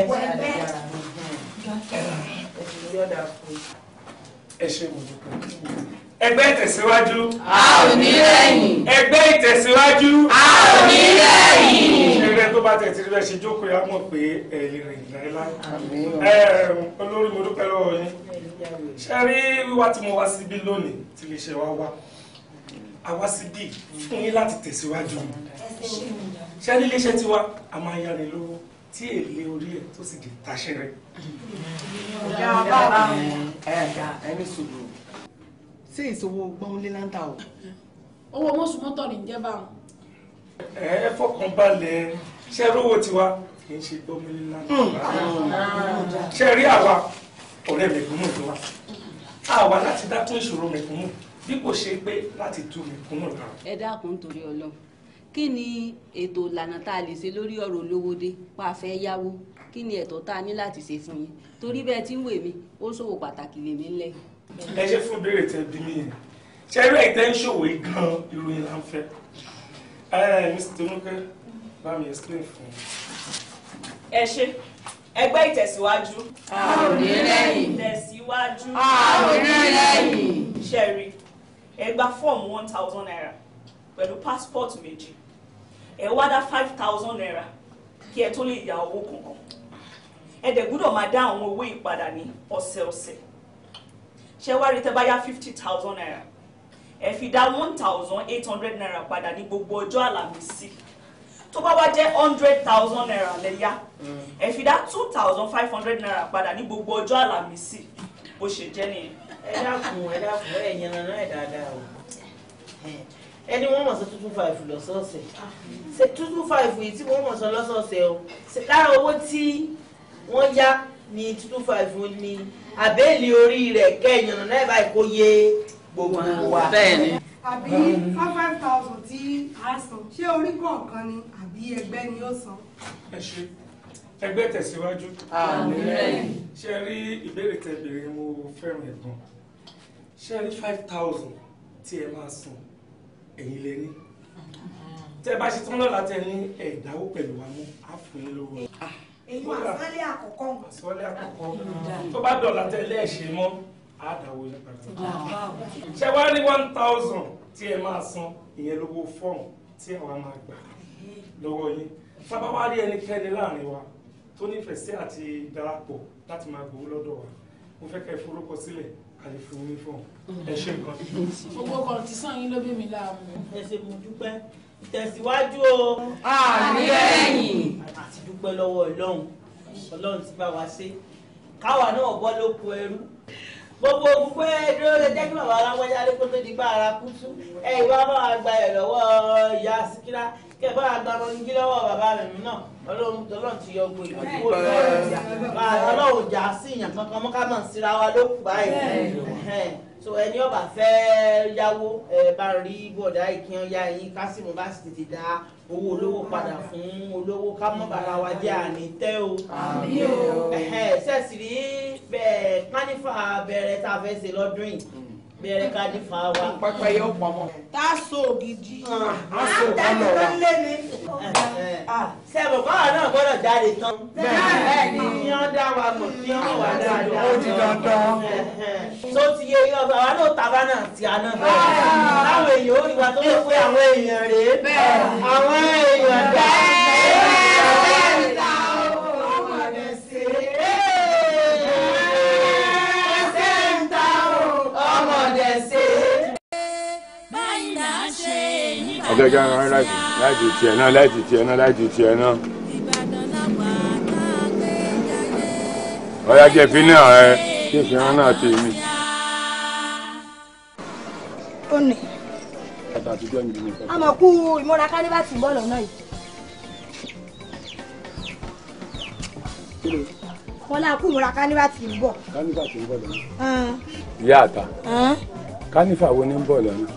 ẹ̀sìn yọ̀dà fún un ẹ ṣe mo dúpẹ́. ẹgbẹ́ ìtẹ̀síwájú. a ò ní rẹ̀yìn. ẹgbẹ́ ìtẹ̀síwájú. a ò ní rẹ̀yìn. ṣeré tó bá tẹ̀ tí rẹ̀ ṣe jókòó yá mọ̀ pé ẹ lè rìn láéláé. olórí mo dúpẹ́ lọ́wọ́ yín. ṣe rí wíwá tí mo wá síbí lónìí tí lè ṣe wá wá a wá síbí fún yín láti tẹ̀síwájú. ṣé ní iléeṣẹ́ tiwa a máa yára lówó tí èlé orí ẹ̀ tó sì di taṣẹ́rẹ́ ẹni sùúrù ṣé ìṣòwò gbọ́nlé láńtà o. owó mọ́sùn mọ́tò ní jẹ́ báwọn. ẹ ẹ fọkàn balẹ̀ ṣe rówó tiwa kì í ṣe gbọ́mọlé lánàá ṣe rí àwa ọ̀rẹ́ mẹ̀kúnnù tó wà àwa láti dákún ìṣòro mẹ̀kúnnù bí kò ṣe pé láti tú mẹ̀kúnnù lára. ẹ dákun nítorí Ọlọ́run kí ni ètò ìlànà tá a lè ṣe lórí ọ̀rọ̀ olówódé pa fẹ́ yáwó kí ni ẹ̀tọ́ tá a ní láti ṣe fún yín torí bẹ́ẹ̀ tí ń wè mí ó ṣòwò pàtàkì lèmi ńlẹ̀. ẹ ṣe fún béèrè tẹ bí mi yẹn ṣe rí ẹ̀tẹ́ ń ṣòwò yìí gan ìròyìn là ń fẹ́ ẹ mr tonuke bá mi explain fún mi. ẹ ṣe ẹgbẹ́ ìtẹ̀síwájú. àròlé lẹ́yìn. ìtẹ̀síwájú. àròlé lẹ́yìn. ṣẹ́rí ẹ gba fọ́ọ̀mù one thousand naira pẹ̀lú passport méjì ẹ wá dá five thousand naira kí ẹ tó lè ya owó kankan ẹ dẹ̀ gbúdọ̀ máa dá àwọn owó ìpadà ní ọ̀sẹ̀ọ̀sẹ̀ ṣé wá rí tẹ́ bá yá fifty thousand naira ẹ fi dá one thousand eight hundred naira padà ní gbogbo ọjọ́ àlàmísì tó bá wá jẹ́ hundred thousand naira lẹ́yà ẹ fi dá two thousand five hundred naira padà ní gbogbo ọjọ́ àlàmísì bó ṣe jẹ́ nìyẹn. ẹ dákun ẹ dákun ẹ yẹn náà ẹ dáadáa o ẹni wọ́n mọ̀ sọ two two five lọ́sọ̀ọ̀sẹ̀ ṣe two two five yìí tí wọ́n mọ̀ sọ lọ́sọ̀ọ̀sẹ̀ o ṣe lára owó tí wọ́n yá ní two two five ní àbẹ́ẹ̀lì orí rẹ̀ kẹ́yìn náà ẹ̀ báyìí kó yé gbogbo wa. bẹ́ẹ̀ni. àbí five five thousand tí a san ṣé orí kọ̀ọ̀kan ni àbí ẹgbẹ́ ni ó san. ẹ ṣe ẹgbẹ́ tẹ̀síwájú. Àmín. ṣe rí ìbéèrè tẹ béèrè mo fẹ́ràn ẹ̀ gan ṣe rí five thousand tí ẹ máa san ẹ̀yin lẹ ní tẹ bá ṣe tán lọ́la tẹ ní ẹ̀dáwó pẹ̀lú wa mú á fún yín lówó. èyí àsálẹ̀ àkọ́kọ́. àsálẹ̀ àkọ́kọ́ tó bá dọ̀la tẹ lẹ́ẹ̀ṣẹ̀ mọ́ á dáwó yín padà. ṣé wàá rí one thousand tí ẹ máa san ìyẹn lówó fọ́ọ̀mù tí àwa máa gbà lọ́wọ́ yín sábà wá rí ẹnikẹ́ni láàrin wa tó nífẹ̀ẹ́ sí àti darapọ̀ láti máa gbowó lọ́dọ̀ wa mo fẹ́ kẹ́ ẹ forúkọ sílẹ̀ àlè fún yín fún ẹ ṣe nǹkan. gbogbo kan ti sàn yín ló bí mi láàmú. ẹ ṣe mo dúpẹ́ tẹ̀síwájú o. Àmì lẹ́yìn. àti dúpẹ́ lọ́wọ́ ọlọ́run ọlọ́run ti bá wa ṣe káwa náà bọ́ lóko ẹrú gbogbo gbogbo ẹ dúró lè jẹ́ kí bàbá aláwọ̀já lé kó tó di gbá ara kú tú ẹ ìwà bá wa gba ẹ̀ lọ́wọ́ ìyá síkírá kẹ bá wa gba ọmọnìkí lọ́wọ́ bàbá rẹ̀ náà ọlọ́run ọlọ́run ti yọ gbogbo ìlú kúrò lọ́wọ́ ọlọ́run jà sí ìyàn kankan mọ́ ká mọ̀ síra wa ló kù báyìí so ẹni ọba fẹ́ yáwó ẹ bá rí bọ̀dá ìkíyan ya yín kásìmù bá sì tètè dá owó olówó padà fún olówó ká mọ́ bàrà wa jẹ́ àní tẹ́ o sẹ́ẹ̀sì rí bẹ́ẹ̀ kánífà bẹ̀rẹ̀ tá a fẹ́ ṣe lọ́dún yìí bẹ̀rẹ̀ kánífà wa. pẹpẹ yóò pamọ́. tá a so ògidì. a so kọlọ wa. sẹ́ẹ̀bù báwa náà gbọ́dọ̀ jáde tán. bẹ́ẹ̀ ni kí wọ́n dá wa mọ̀ kí wọ́n wà dáadáa. ó ti dandan. tó ti yé yọ bá wa náà tàbá náà ti àná bẹ́ẹ̀. àwọn èèyàn ó rí wa tó lè pé àwọn èèyàn rèé. àwọn èèyàn dá. ọ̀gẹ́gẹ́ rán láti láti tiẹ̀ náà láti tiẹ̀ náà láti tiẹ̀ náà. ọ̀yá jẹ́ fi náà ẹ kí ìfihàn náà ti mi. ó nì bàtà àtijọ́ ń bí mi. a mọ̀ kú ìmúra kánífà tí ń bọ̀ lọ́nà yìí. wọ́n lá kú ìmúra kánífà tí ń bọ̀. kánífà tí ń bọ̀ lọ́nà. Ẹn, ìyá àtà ẹn. kánífà wo ni ń bọ̀ lọ́nà.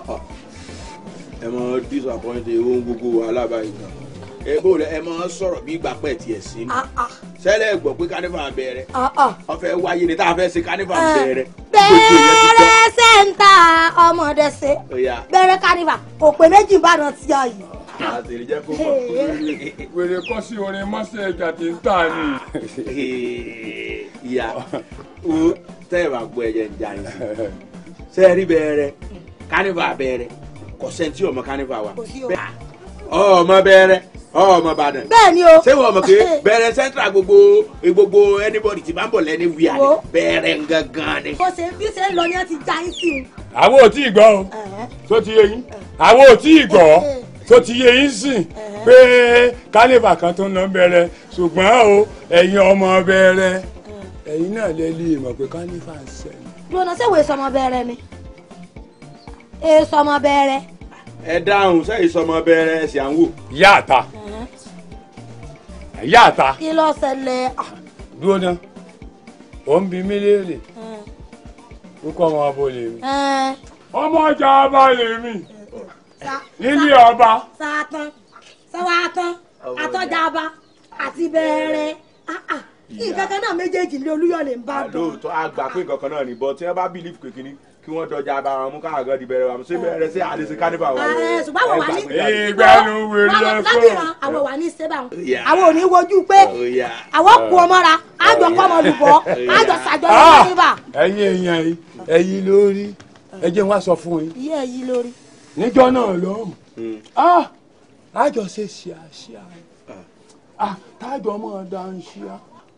ẹ mọ disappointed ohun gbogbo alábàáyé kan ẹ bó lẹ ẹ mọ sọ̀rọ̀ bí ìgbà pẹ tiẹ̀ sí ni ṣẹlẹ̀ gbọ́ pé kánífà bẹ̀rẹ̀ ọfẹ wáyé ni tá a fẹ́ ṣe kánífà bẹ̀rẹ̀ bẹ̀rẹ̀ sẹ́ńtà ọmọdé ṣe Ọya. bẹ̀rẹ̀ kánífà kò pé méjì ìbàdàn tí a yìí. àtẹ̀lẹ́ jẹ́ kó mọ̀. wèrè kọ́ sí orin mọ́sẹ̀ ẹja tí ń tà ní. ìyá o tẹ́ ẹ bá gbọ́ ẹ̀jẹ̀ ń jà yín sẹ́ẹ̀rí bẹ̀rẹ̀ kánífà bẹ̀rẹ̀ kò sẹ́ńtì ọmọ kánífà wa ọmọ bẹ̀rẹ̀ ọmọ Ìbàdàn bẹ́ẹ̀ ni o. ṣé wọ́n mọ̀ pé bẹ̀rẹ̀ central gbogbo gbogbo anybody ti bá ń bọ̀ lẹ́ni wíyà ni bẹ̀rẹ̀ gangan ni. bó ṣe bí ṣe ń lọ ni wọ́n ti já yín sí i. àwọn ò tí ì gbọ́ o tó ti yé yín àwọn ò tí ì gbọ́ tó ti yé yín sìn pé kánífà kan tó ń lọ bẹ̀rẹ̀ ṣùgbọ́n o ẹ̀yin ọmọ bẹ̀rẹ̀ ẹ̀yin náà lè lè mọ̀ pé kánífà ń ṣẹlẹ̀. lọ́nà ṣé wòye sọmọ bẹ̀rẹ̀ ni. èso ọmọ bẹ̀rẹ̀. ẹ dáhùn sẹ́yìn sọmọ bẹ̀rẹ̀ ẹ̀sìn à ń wò. ìyá àta ìyá àta kí ló ṣẹlẹ̀ dúró ná ò ń bi mí léèrè kókó ọmọ ọbọ lè mi ọmọ ọjà ọba lè mi nílé ọba sàtán sàwátán àtọ́jàba àti bẹ̀rẹ̀ nǹkan kan náà méjèèjì ní olúyọ̀lé ń bá bọ̀. lóòótọ́ àgbà pé nǹkan kan náà ní bọ́ tí wọ́n bá bìlíf kékeré kí wọ́n dọjà bá wọn mú káwọn gan di bẹ̀rẹ̀ wa ṣé bẹ̀rẹ̀ sí àdéṣe kánífà wa. Ààrẹ, ṣùgbọ́n àwọn wà ní. ìgbẹ́nu wèrè Àwọn ẹ̀ lábìrán àwọn wà ní sẹ́bà wọn. Yeah. àwọn ò ní wojú pé àwọn kú ọmọ ra àjọ kọ́ ọmọ lùbọ́ àjọ ṣàjọyọ̀ Ah! níbà. ẹ̀yin èèyàn yìí ẹ̀yin lórí ẹ jẹ́ wá sọ fún yín iye èyí lórí. níjọ́ náà lọ́hùn ah àjọ ṣe ṣíàṣíà ah tájọ mọ̀ dá ń ṣíà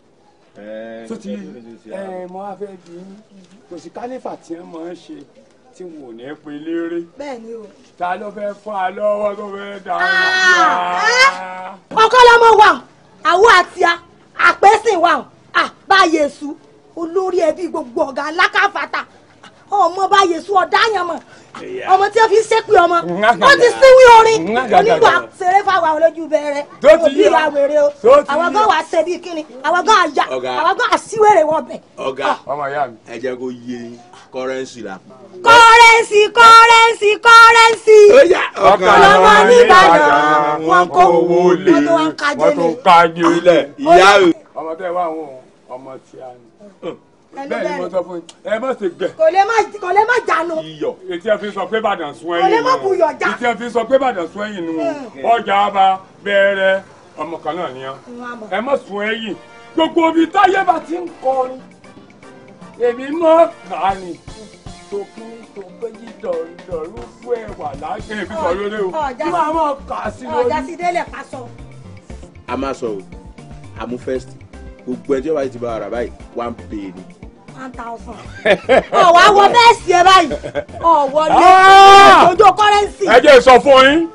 tó ti ẹ mọ afẹ́ bí kò sí kálífà tí wọ́n máa ń ṣe tí wọn ò ní pe léré bẹ́ẹ̀ ni o. ta ló fẹ́ fún wa lọ́wọ́ tó fẹ́ dá ń ṣíà. ọkọ lọmọ wa àwọ àti a àpẹ́sìn wa à bá yẹsù olórí ẹbí gbogbo ọ̀gá alákàfàtà ọmọ bá yẹsù ọ̀dáyàn mọ̀ ọmọ tí wọ́n fi ń ṣépè ọmọ wọ́n ti síwí orin onígbà ṣeré fáwọn olójú bẹ̀rẹ̀ Tó ti òbí yá. wa wèrè o Tó ti àwọn yá. gan wà ṣe bí kíni àwọn gan àyà Ọ̀gá. àwọn gan àṣìwèrè wọn bẹ̀. ọ̀gá ọmọ ìyá mi. ẹ jẹ́ kó yé kọ́rẹ́nsì la. kọ́rẹ́nsì kọ́rẹ́nsì kọ́rẹ́nsì ọkàn lọ́mọ wọn nìbàdàn wọn kó owó lè wọ́n tó wá ń kájé wọ́n tó lè. kájú ilẹ̀ ìyá o. ọmọ tẹ wá àwọn ọmọ tí a ní. bẹ́ẹ̀ ni mo sọ fún yín ẹ má ṣe gbẹ. kò lè má kò lè má jánu. iyọ̀ etí ẹ fi sọ pé Ìbàdàn sún Kò lè ẹ̀yìn má buyọ̀ já. etí ẹ fi sọ pé Ìbàdàn sún ẹ̀yìn nù ọjà ọba bẹ̀rẹ̀ ọmọ kan náà nìyẹn ẹ má sún ẹ̀yìn gbogbo ibi táyé bá ti ń kọrin èmi mọ kà ní tòkí tòkí dọ̀rọ̀dọ̀rọ̀ fún ẹwà lágbè mi sọ lórí o kí wàá mọ̀ kà sí lórí. ọjà sí délẹ̀ ká sọ. a máa sọ o àmú first gbogbo ẹjọ́ báyìí ti bá ara báyìí one pay ni. one thousand. ọ̀ wá wọ bẹ́ẹ̀ sí ẹ báyìí ọ̀ wọlé Ah! ojú kọ́rẹ́nsì. ẹ jẹ́ sọ fún yín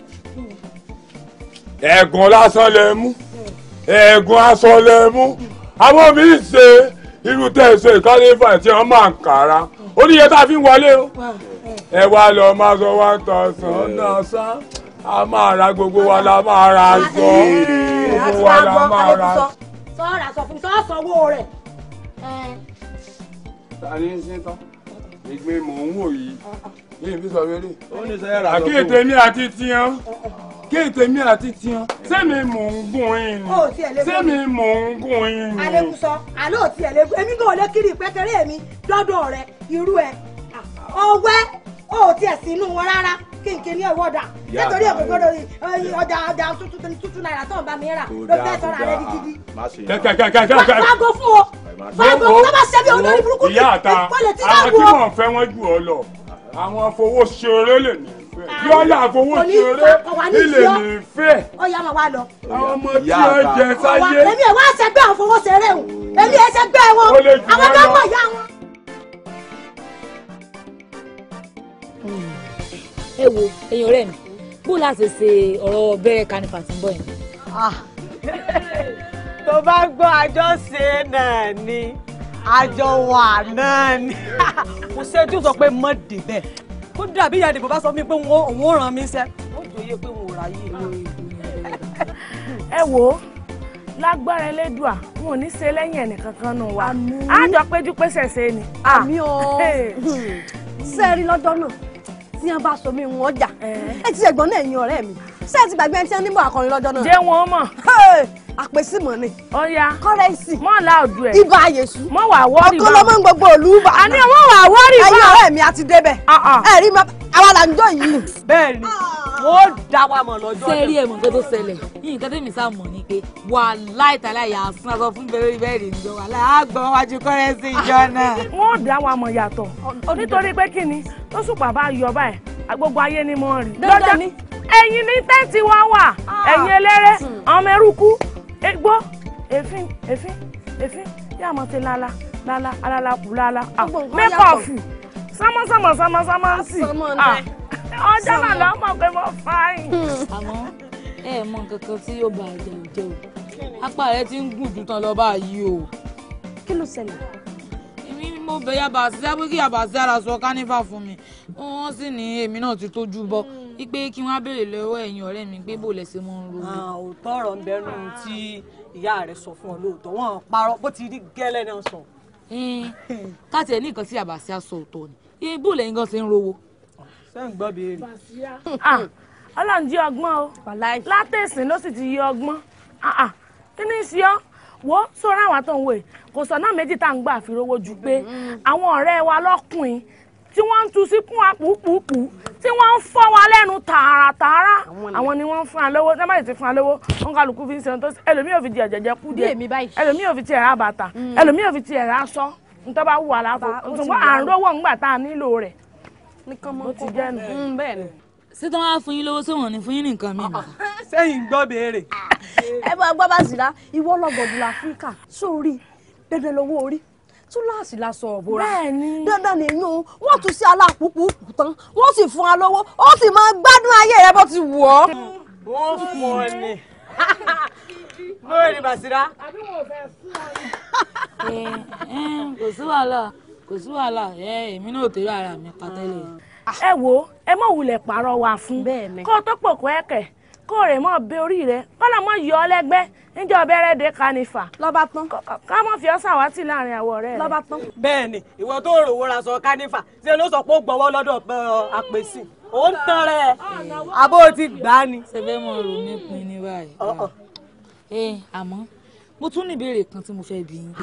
ẹ̀gùn lásán lẹ mú ẹ̀gùn aṣọ lẹ mú àwọn míì ṣe irú tẹ̀sán ìkálẹ́fà tí wọ́n máa ń kára ó ní iye tá a fi ń wọlé o ẹ wá lọ máa sọ one thousand náà sán a máa ra gbogbo wa la máa ra aṣọ gbogbo wa la máa ra aṣọ. sọ́ọ̀rà sọ fún mi sọ́ọ̀ sanwó rẹ̀. ta ni ń sin tán ìgbín mò ń wò yìí yìí fi sọ wẹ́rẹ́. ó ní sẹ́yìn rà sọ fún àkéèté mi àti tiyan kéèté mi àti tiyan sẹ́mi mò ń gún yín Ó tiẹ̀ lé ni sẹ́mi mò ń gún yín ni. alekuso àlọ́ òtí ẹ̀ lẹ́gbẹ̀ẹ́ èmi gan ò lè kiri ìpẹ́kẹ́rẹ́ mi dọ́dọ̀ rẹ irú ẹ̀ ọwẹ́ òtí ẹ̀ sínú wọn rárá kínkín ní ẹ̀wọ́ dà Ìyá nítorí àgbà òkòkòrò ọjà ọjà tuntun tuntun náírà tó ń bá mi rà kò ló dáa fẹ́ kò sọ̀rọ̀ rẹ di dáa gidi. má ṣe kẹ́kẹ́kẹ́kẹ́kẹ́. fago fún o fago tó bá ṣe bí olórí burúkú ìyá àta ìpọ́lẹ̀ tí àwọn náà tí wọ. mò ń fẹ́ wọ́n jù ọ lọ àwọn afowó ṣeré lè ní fẹ́ bí ọ̀yà afowó kò ní ṣeré fa- kò wá ní ilé sí ọ. ní fẹ́ ó yá máa wá lọ. àwọn ọmọ tí Ìyá ó àta. jẹ sáyé. èmi ẹ̀ wá ṣẹgbẹ́ àwọn fowóṣeré o èmi ẹ̀ ṣẹgbẹ́ wọn Ó lè jù àwọn wọ́n tó lọ. mọ̀ ìyá wọn. ẹ wo ẹ̀yin ọ̀rẹ́ mi bó láti ṣe ọ̀rọ̀ bẹ̀rẹ̀ kanifa tí ń bọ̀ yẹn. tó bá gbọ́ àjọṣe náà ni àjọ wà náà ni kò sẹ́jú sọ pé mọ́ débẹ̀ kó dàbí ìyá ìdìbò bá sọ fún mi pé òun ò ràn mí sẹ́ ó jòyè pé òun ò ráyè lórí ẹ wò ó lágbára elédùà wọn ò ní ṣe lẹ́yìn ẹnìkankan nù wa á jọ péjú pésẹ̀ ṣe ni. àmì o ṣe rí lọ́jọ́ náà tí wọ́n bá so mí wọn jà ẹ ti ṣègbọ́n náà ẹ̀yin ọ̀rẹ́ mi ṣé ẹ ti gbàgbé ẹni tí wọ́n níbọ̀ akọrin lọ́jọ́ náà. jẹ́ wọn mọ̀. àpèsímọ̀ ni. ọ̀ya kọ́rẹ́ǹsì. mọ̀ láòdù ẹ̀. ibà àyèsú. mọ̀ wà wọ́ọ̀rì ọkọ ló mọ̀ ń gbogbo òlú bà. àní mọ̀ wà wọ́ọ̀rì bá. ẹ̀yin ọ̀rẹ́ mi a ti débẹ̀. ẹ rí ma àwa là ń jọ yìí nù. bẹ́ẹ̀ ni wọ́n dá wa mọ̀ lọ́jọ́ ṣé rí ẹ̀mọ̀ nǹkan tó ṣẹlẹ̀ yìí nǹkan tẹ́mi sá mọ̀ ni pé wà láìtàlá yà á sún aṣọ fún bẹ́ẹ̀rẹ̀ bẹ́ẹ̀rẹ̀ ìjọ wà láàgbọ̀n wájú kọ́rẹ́nsì ìjọ náà. wọ́n dá wa mọ̀ yàtọ̀ nítorí pé kí ni tó sùpà bá yọ báyìí gbogbo ayé ni mo rí. Dandan ni. ẹ̀yin ní tẹ́ǹtì wa wà ẹ̀yin eléré ọmọ eruku egbò èéfín èéfín èéfín yà mọ̀ sí lala lala alala kù lala mẹ́kọ̀ọ̀fù sámọ́sámọ́ sámọ́sámọ́ ń sì ọjọ́ náà lọ́ mọ̀ pé mo fà yín. àmọ́ ẹ mọ nǹkan kan tí yóò bá àjẹ òjẹ o apá rẹ ti ń gùn jù tán lọ báyìí o. kí ló ṣẹlẹ̀. èmi ni mo bẹ yaba sí pé kí yaba sí ara sọ kánífà fún mi wọ́n sì ní èmi náà ti tójú bọ́ wípé kí wọ́n á béèrè lọ́wọ́ ẹ̀yin ọ̀rẹ́ mi pé bò lẹ́sẹ̀ mọ́ ń ro. òótọ́ ọ̀rọ̀ ń bẹnu tí ìyá rẹ̀ sọ fún ọ lóòótọ́ wọn parọ́ bó ti rí gẹ́lẹ́ náà sọ. káàtì ẹ̀ ní nǹkan tí àbàṣà sọ òótọ́ ni iye bò lẹ́yìn gan ṣe ń rówó. ṣé ń gbọ́ béèrè. Ah, ọlọ́run jí ọgbọ́n o látẹ̀sìn ló sì ti yí ọgbọ́n Ah, ah, kí ni í ṣe ọ́ wo sóra àwọn tó ń wò yìí kò sọ náà méjì tá à ń gbà fi rówó ju pé àwọn ọ̀rẹ́ wa lọ́kùnrin tí wọ́n ń tu sí kún àpòpùpù tí wọ́n ń fọ́ wa lẹ́nu tààràtààrà àwọn ni wọ́n ń fún wa lówó tí wọ́n bá yìí ti fún wa lówó wọn kálukú fi ń ṣe ohun tó ṣe ẹlòmíì ò fi di ẹ̀jẹ̀jẹ̀ kú díẹ̀ ẹlòmíì ò fi ti ẹ̀rá bàtà ẹlòmíì ò fi ti ẹ̀rá aṣọ nítorí bá wù wà láàfo ṣùgbọ́n à ń rówó ńgbà tá a nílò rẹ̀ bó ti jẹ́ nù. ṣé tí wọ́n á fún yín lówó sí wọn ní fún yín ní nǹkan mìíràn. sẹ́yìn gbọ́ béèrè. ẹ bá gbọ́ bá sì rá ìwọ lọ́gọ̀dù láfíríkà sórí dandan lówó orí túláàsì la sọ ọ̀bọ̀ra bẹ́ẹ̀ni dandan nìyún o wọ́n tún sí alápùpù tán wọ́n sì fún wa lọ́wọ́ ó sì máa gbádùn ayé rẹ bó ti wù ọ́. wọ́n fún ọ ni bóyá ni Bàṣírá. kò sí wàhálà kò sí wàhálà èmi náà ò tẹ̀lé ara mi pa tẹ́lẹ̀. ẹ wo ẹ mọ̀ wulẹ̀ pààrọ̀ wà fún kó o tó pòkó ẹ̀kẹ́ kó o rè mọ́ bẹ orí rẹ kọ́nà mọ́ yọ ọ lẹ́gbẹ́ níjọ́ bẹ̀rẹ̀ dé kanifa. lọ́ba tán. ká mọ̀ fi ọ́ sàwátì láàrin àwọ̀ rẹ. lọ́ba tán. bẹ́ẹ̀ ni ìwọ tó rò wọ́n ra sọ kánífà ṣe ló sọ pé ó gbọ́wọ́ lọ́dọ̀ àpèsè ó ń tán rẹ̀ àbó ti gbà á ni. ṣe fẹ́ mọ rò mí pin ní báyìí. ẹ àmọ́ mo tún ní ìbéèrè kan tí mo fẹ́ bí yín.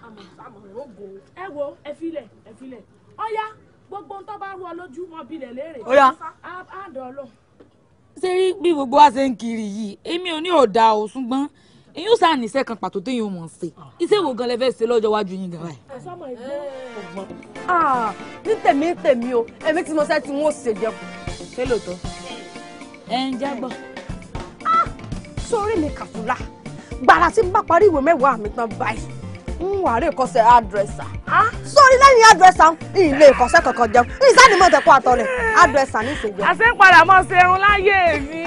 ẹ wo ẹ filẹ̀ ẹ filẹ̀ ọ̀ya gbogbo ń tọ́ bá rú ọ lójú mọ́ bilẹ̀ léèrè. Ó yá. á dọ̀ ọ́ lọ. ṣé rí bí gbogbo wa ṣe ń kiri yìí èmi ò ní òdà o ṣùgbọ́n èyí ó sáà níṣẹ́ kan pàtó téèyàn ò mọ̀ ṣe iṣẹ́ wo gan lẹ fẹ́ ṣe lọ́jọ́ iwájú yín gan báyìí. sọmọ ìgbó Ah, ní tèmi tèmi o èmi tí mo ṣe tí wọn ò ṣe jẹ kù. ṣé lóòótọ́ ẹ ń jágbọ́. sórí mi kàfúlà gbàrà tí n bá parí ìwé mẹ́wàá mi tán báyìí ń wà rí ìkọsẹ̀ àdírẹ́sà sórí lẹ́yìn àdírẹ́sà ilé ìkọsẹ̀ kankan jẹun ní ìsáni mọ̀ tẹ́kọ̀ àtọ̀ rẹ̀ àdírẹ́sà ní ìṣèjọ. àṣẹ ń padà mọ́ ṣerun láyé mi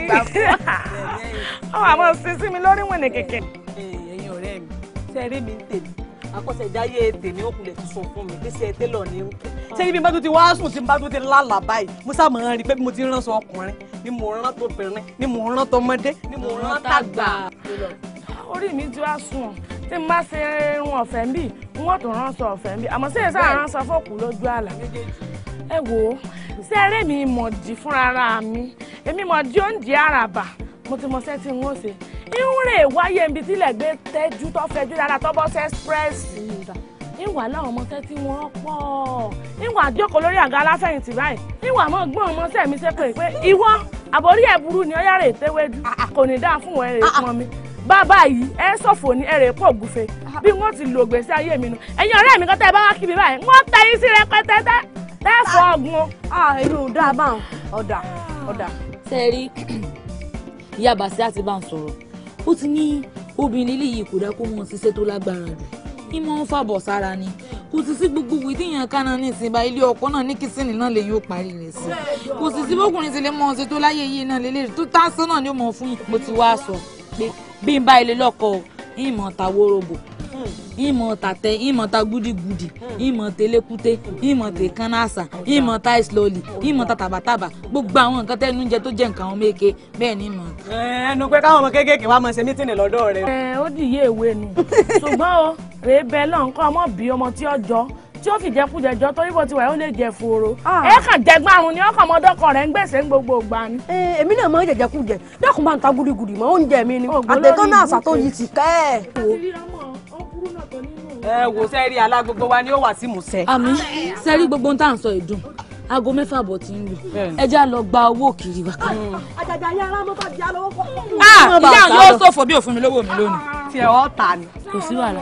ọ wà mọ́ sí sí mi lórí wìnì kìkì. ẹ̀yin ọ̀rẹ́ mi ṣe rí mi ń tèmi àkọsẹ̀jáyé tèmi ó kulẹ̀ ti sọ fún mi pé ṣe télọ̀ ní ń kẹ́. ṣé ibi bá tún ti wá sùn tí n bá tún ti lálà báyìí mo sá mọ̀ ọ́n rí i pé bí mo ti ránṣọ ọkùnrin ni mo rán tó bìnrin ni mo rán tọmọdé ni mo rán tàgbà. orí mi ti wá sùn ọ tí n bá ṣe irun ọ̀fẹ́ ń bì n wọ́n tún ránṣọ ọ̀fẹ́ ń bì àmọ́ sí èsà ránṣọ fọ́ọ̀kù lójú àlà. ẹ wò ó ṣé eré mi mọ̀ dì fúnra mi èmi mọ̀ dí oúnjẹ àràbà mo ti mọ sẹ́tì ń wọ́n ṣe irun rè wáyé ibi tílẹ̀ gbé tẹ́jú tó fẹjú dáadáa tó bọ́ sí ẹ́sprẹ́sì ìwà láwọn ọmọọṣẹ́ tí wọ́n pọ̀ ìwà àjókòó lórí àga aláfẹ̀yìntì báyìí ìwà mọ̀ gbọ́n ọmọọṣẹ́ mi ṣe pé pé ìwọ àbórí ẹ̀ burú ni ọ̀yá rè tẹ́wẹ́dú kò ní dáa fún wọn ẹ̀rẹ̀ fún mi bàbá yìí ẹ ṣọ̀fọ̀ ní ẹ̀rẹ̀ pọ̀ gùfẹ̀ bí wọ́n ti lò gbèsè ayé mi nu ẹ̀yin ọ̀rẹ́ mi kan tẹ́ ẹ bá wá kíbi báyìí wọ́n tẹ yín sí rẹpẹtẹ tẹ́ tẹ́ fọ ọgbọ́n. èmi ò dáa báwọn ọ̀dà ọ̀dà. sẹ́ẹ̀rí ìyá bàṣẹ́ àti bá ń sọ̀rọ̀ ó ti ní obìnrin ilé yìí kò dá kó mọ̀ ṣiṣẹ́ tó lágbára rẹ̀ ìmọ̀ ń fàbọ̀ sára ni kò sì sí gbogbo ìwé tíyàn kánà ní ìsìnbá ilé ọkọ náà ní kìsìnì náà lèyìn ó parí rẹ̀ sí kò sì sí bókùnrin ti lè mọ̀ ṣe tó láyé yìí náà lélẹ́rìí tó tásán náà ni ó mọ̀ fún yìí mo ti wá sọ pé bí n bá ilé lọ́kọ ìmọ̀ ta wórobo ìmọ̀ tàtẹ ìmọ̀ ta gúdígúdí ìmọ̀ tẹlẹkútẹ ìmọ̀ tẹkánnáàsà ìmọ̀ ta ìslọ́ọ̀lì ìmọ̀ ta tàbàtàbà gbogbo àwọn nǹkan tẹnu jẹ tó jẹ nǹkan àwọn méke bẹ́ẹ̀ ni ìmọ̀. ẹnu pé káwọn ọmọ kéékèèké wá máa ṣe mítìnì lọ́dọ̀ rẹ. ẹ ó dìye ìwé nu ṣùgbọ́n o rèé bẹ́ẹ̀ náà nǹkan ọmọ bí ọmọ tí ó jọ tí ó fi jẹkújẹ jọ torí bó ti wà ó lè jẹ fòrò ẹ kàn jẹgbọn àrùn ni ọkàn ọmọdọkọ rẹ ń gbèsè ń gbogbo ìgbà ni. èmi náà máa ń jẹjẹ kú jẹ dákun máa ń ta gúdígúdí mọ oúnjẹ mi ni àtẹtọ náà àṣàtò yìí ti kẹ ẹ. ẹ wò sẹ́ẹ̀rí alágbogbo wa ni ó wà sí musẹ́. àmì sẹ́rí gbogbo ohun tá à ń sọ ìdùn aago mẹ́fà bọ̀ tí ń lù ẹ já lọ gba owó kiri wa kan. àjàjà yàrá mọ́tò di alówó kọ́. ìyá yóò ṣòfò bí òfin mi lówó mi lónìí. tí ẹ ọ́ ta ni. kò sí wàhálà.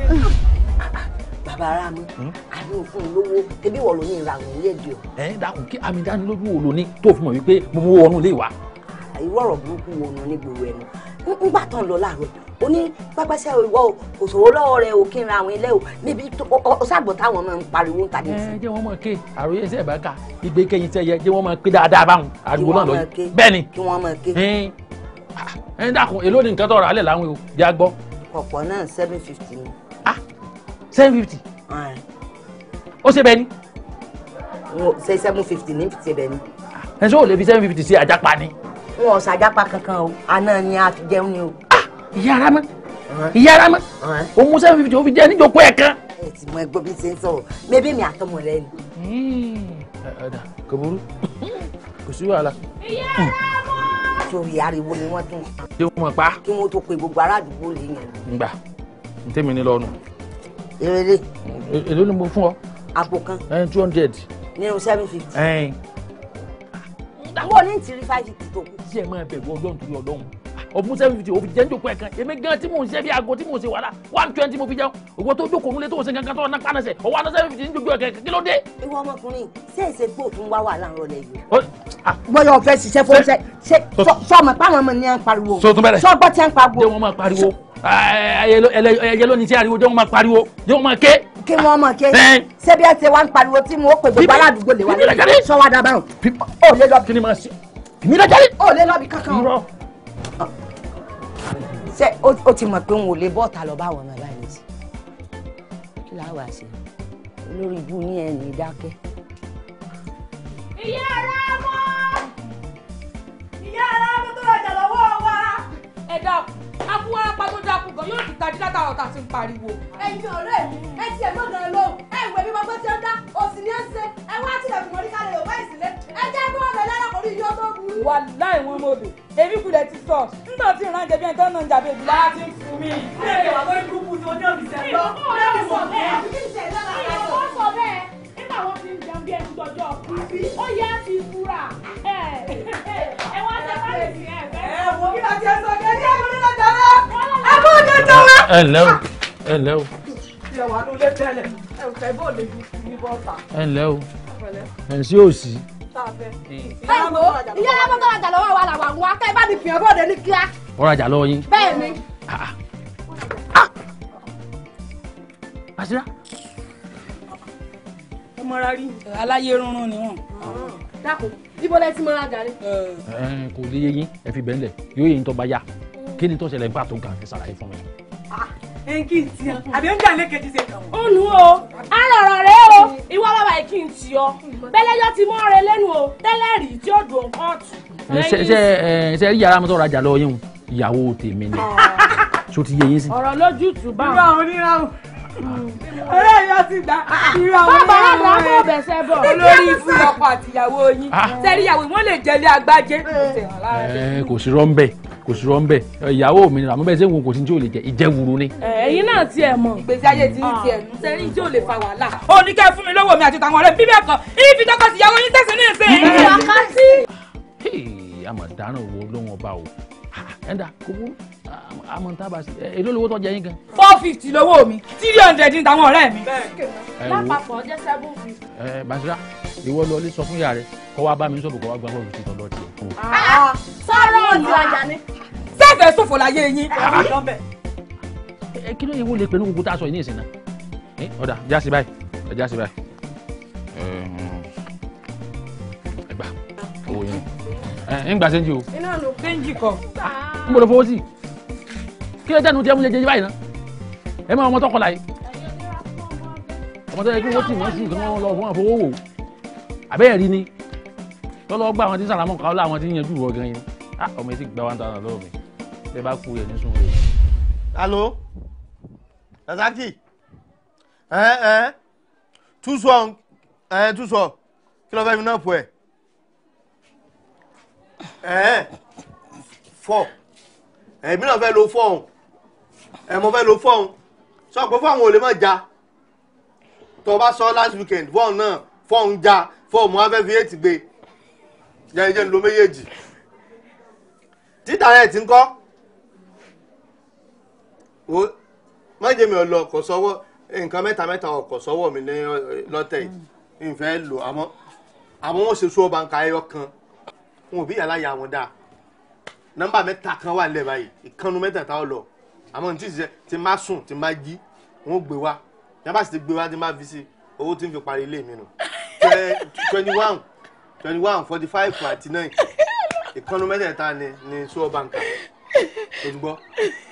bàbá ara mi àbí òfin lówó ebi wọ̀ ló ní ìràwọ̀ orí èdè o. ẹ dákun kí àmì dánilójú wo ló ní tó fi mọ̀ wípé mo mú wọnú ilé wa. irú ọ̀rọ̀ burúkú wo nu ní gbòòrò ẹnu ńgbà tán lọ láàárọ̀ ó ní pápásẹ̀ ìwọ o kò sòwò lọ́wọ́ rẹ o kí n ra àwọn ilé o níbi ọ̀sàgbọ̀ táwọn máa ń pariwo ń tàbí sí. ẹ jẹ́ wọ́n máa ké àròyé ẹsẹ̀ ìbá ká ìgbé kẹyìn tẹ yẹ jẹ́ wọ́n máa pé dáadáa báwọn ariwo náà lọ yìí bẹ́ẹ̀ ni. kí wọ́n máa ké. ẹ dákun èló ni nǹkan tọrọ alẹ́ láwọn o jẹ́ àgbọ́. ọ̀pọ̀ náà seven fifty ni. seven fifty ó ṣe bẹ́ẹ̀ ni ṣe seven fifty ní fìtì rẹ ni. ẹ ṣé o lè fi seven fifty sí àjàpá ni. wọn ò ṣàjápa kankan o àná ni a fi jẹun ni o. ìyá ara mọ́ ìyá ara mọ́ o mú seven fifty o fi jẹ níjókòó ẹ̀ kan. ẹ ti mọ ẹgbẹ́ bí ṣe ń sọ̀rọ̀ mẹ́bí mi àtọmọ rẹ ni. ọ̀dà kò burú kò sí wàhálà. sórí ariwo ni wọ́n tún ṣé wọ́n mọ̀ pa kí wọ́n tó pe gbogbo ará àdúgbò lè yẹn. ngbà ntẹ́mi ní lọ́nu. eré èló ni mo fún ọ. àpò kan ẹ two hundred. nínú seven fifty. ẹ wọ́n ní tìrí five fifty tó kù. tí ẹ máa bẹ̀rù ọlọ́run torí ọlọ́run ọ̀fun seven fifty òfin jẹ́ níjókòó ẹ̀ kan èmi gan tí mò ń ṣe bí aago tí mò ń ṣe wàhálà one twenty mo fi jẹun òwò tó jókòó nílé tó ń ṣe kankan tó ọ̀nà pánẹsẹ̀ ọwọ́ àná seven fifty níjókòó ẹ̀ kan kí ló dé. ìwọ ọmọkùnrin ṣé èsè gbò tún wá wà láàárọ̀ lẹ́yìn. Ó- bọ́yọ̀ fẹ́ ṣiṣẹ́ fún ṣe ṣe sọmọ páwọn ọmọ ní à ń pariwo. so tún bẹ̀rẹ̀ sọgbọ́n tí à ń pariwo. jẹ́ wọ́n máa pariwo ẹyẹ lónìí tí ariwo jẹ́ wọ́n máa pariwo jẹ́ wọ́n máa ké. kí wọ́n mọ̀ ké Ẹ́. ṣé bí ẹ ṣe wá ń pariwo tí mo pè gbogbo aládùúgbò lè wá Bíbí lọ́jọ́ lẹ́yìn sọ́wọ́ dábàá ò lè lọ bí. kí ni máa ṣe èmi lọ́jọ́ rí. ò lè lọ bí kankan. ṣé ó ó ti mọ̀ pé n ò lè bọ́ọ̀tà lọ bá àwọn ọmọ báyìí sí. kí láà wá sí olórí ibú ní ẹ̀ ní dákẹ́. ìyá ara mọ́ ìyá ara mọ́ tó rajà lọ́wọ́ wa. ẹ dákun akúwá apá tó dákun gan yóò ti tají látara ọ̀tá tí ń pariwo. ẹ̀yin ọ̀rẹ́ mi ẹ tiẹ̀ mọ́ gan lọ ẹ ìwé mi máa gbé tí ó dá òsì ní ẹsẹ̀ ẹ wá tilẹ̀ fún mọ́rí kálẹ̀ yorùbá ìsìlẹ̀ ẹ jẹ́ kí wọ́n lọ lẹ́rọ̀ kò ní yọ tó burú. wà láì wọn mọ odò èmi kulẹ̀ ti sọ nígbà tí ìran jẹbi ẹni tó ń nà ń jàbí èdè lára ti ń fún mi. ilé ìwà lórí burúkú tí ojú òbí sẹ́ lọ. ìyàwó sọ bẹ́ẹ̀ ìyàwó sọ bẹ́ẹ̀ nígbà wọn ti ń jẹun bí ẹni jọjọ kú ó yẹ ti fura ẹ ẹ wá ṣe bá lè fi ẹ fẹ́. ẹ wo kí ló ti ẹ sọ kí ẹ ní ẹ̀kọ́ nílò jọlọ. ẹ kó jẹ jọlọ. ẹ ǹlẹ́ o ẹ ǹlẹ́ o ilé wa ló lé tẹ́lẹ̀ ẹ ò fẹ́ bó lè ní bọ́ọ̀tà. ẹ ǹlẹ́ o ẹ̀ ń sí òsì. ẹ wo ìyá ara mọ́tò rajà lọ́wọ́ wa làwọn àwọn akẹ́ bá mi fìyàn bóde ní kíá. ọ̀rajà lọ́wọ́ yín. bẹ́ẹ̀ ni. àṣírà. ẹ mọra rí aláyé rúnrún ni wọn. dákun ibo lẹ ti mọ rajà ni. ẹ kò lè yé yín ẹ fi bẹ́ẹ̀ lẹ̀ yóò yé yín tó bá yá kí ni tó ṣẹlẹ̀ nípa tó kàn ẹ ṣàlàyé fún mi. ẹ kí n tiyan àbí ó ń jà lẹ́kẹ̀ẹ́ ti ṣe kàn wọ́n. ó nu o arọ̀rọ̀ rẹ o ìwọ bàbá yìí kì í ti ọ bẹ́lẹ́jọ́ ti mọ́ rẹ lẹ́nu o tẹ́lẹ̀ rí tí ó dùn kóòtù. ẹ ṣe ṣe ẹ ṣe rí yàrá mi tó rajà lọ́wọ́ yín o ìyàwó tèmi ni ṣó ti yé yín sí. ọ̀rọ̀ lójútùú bá irú àwọn oníràwọ̀ ọ̀rẹ́ yóò ti gbà irú àwọn bàbá oníràwọ̀ àgbà bọ̀ bẹ̀sẹ̀ bọ̀. olórí fún ọkọ àtìyàwó yín Ah. sẹ́rí ìyàwó wọn lè jẹ́lé agbájé. ẹ kò sí rọ́ńbẹ́ kò sí rọ́ńbẹ́ ìyàwó mi ni àmọ́ bẹ́ẹ̀ sẹ́wọ̀n kò sí ní tí ò lè jẹ ìjẹ́wuru ni. ẹ̀yin náà tiẹ̀ mọ̀. ìgbésí ayé ti ń tiẹ̀ nù sẹ́rí tí ò lè fa wàhálà. ó ní kẹ́ fún mi lówó mi àti tàwọn ọ̀rẹ́ bíbẹ̀ kan ìfi tọkọ tìyàwó yín tẹ̀sí ní ìsìn. wákàtí. Hey, àmọ̀ dáná wo lóhun ọba o ẹ̀ńdà kò burú àmọ̀ tá a bá sí ẹ èló lówó tó jẹ yín gan. four fifty lówó mi three hundred ní tàwọn ọ̀rẹ́ mi. ẹ wo lápapọ̀ jẹ́ seven fifty. ẹ Basira ìwọ lọ lé sọ fún ìyá rẹ kó wá bá mi sọ̀bù kó wá gbá bọ́ọ̀lù tí tọ́lọ́ tiẹ̀ fún o. sọ̀rọ̀ ìrajà ni. sẹ́fẹ̀ẹ́ sòfò láyé yín. ẹ kí ló yẹ wo lè pẹ̀lú gbogbo tá a sọ yìí ní ìsìn náà ẹ ọ̀dà jásí báyìí ẹ jásí báyìí ẹ gbà owó yẹn ẹ ń gbà sẹ́ńjì o iná ló péńjì kọ. ń bọ̀ lọ fowó sí kí ló dẹnu tí ẹ mú jẹjẹrẹ báyìí náà ẹ máa ọmọ tó kọlà yìí ọmọ tó yẹ kí wọ́n tì wọ́n sùn kí wọ́n lọ fún wọn fowó wò àbẹ́ẹ̀ rí ni lọ́lọ́ gbà àwọn tí ń sàlámọ́ kàwé láwọn tí ń yanjú ìwọ gan yẹn ah ọmọ yìí ti gba one thousand lọ́wọ́ mi bẹ́ẹ̀ bá kú yẹn ní sùn rẹ̀. Allô Razaki Hein hein Tout soir Hein tout soir Kí ló fẹ́ fi náà fọ ẹ̀ Hein Fọ́ Ẹ̀mí náà fẹ́ lo fọ́ọ̀hún Ẹ̀ mo fẹ́ lo fọ́ọ̀hún Sọ pé fọ́ọ̀hún ò lè má ja Tó o bá sọ last weekend fọ́ọ̀hún náà fọ́ọ̀hún ja fọ́ọ̀hún wọn fẹ́ fi eight gbé Jẹ́ jẹ́ ń lo méjèèjì Títà rẹ̀ ti ń kọ́ wo májè mi ò lọ kò sọ́wọ́ nǹkan mẹ́ta mẹ́ta ọkọ̀ sọ́wọ́ mi ní lọ́tẹ̀ yìí nfẹ́ lò àmọ́ àmọ́ wọ́n ṣe sọ́ọ́ báńkà ẹyọ kan wọn ò bí yàrá ya wọn dáa nọ́mbà mẹ́ta kan wà nílẹ̀ báyìí ìkànnù mẹ́tẹ̀ẹ̀ta ọ lọ àmọ́ ní tí ì ṣe ti má sùn ti má jí wọn ò gbé wá yàrá sì ti gbé wá ti má fi sí owó tí ń fi parí ilé mi nù twenty one twenty one forty five àti nine ìkànnù mẹ́tẹ̀ẹ̀ta ni ni sọ́ọ́ báńkà tó ń gbọ́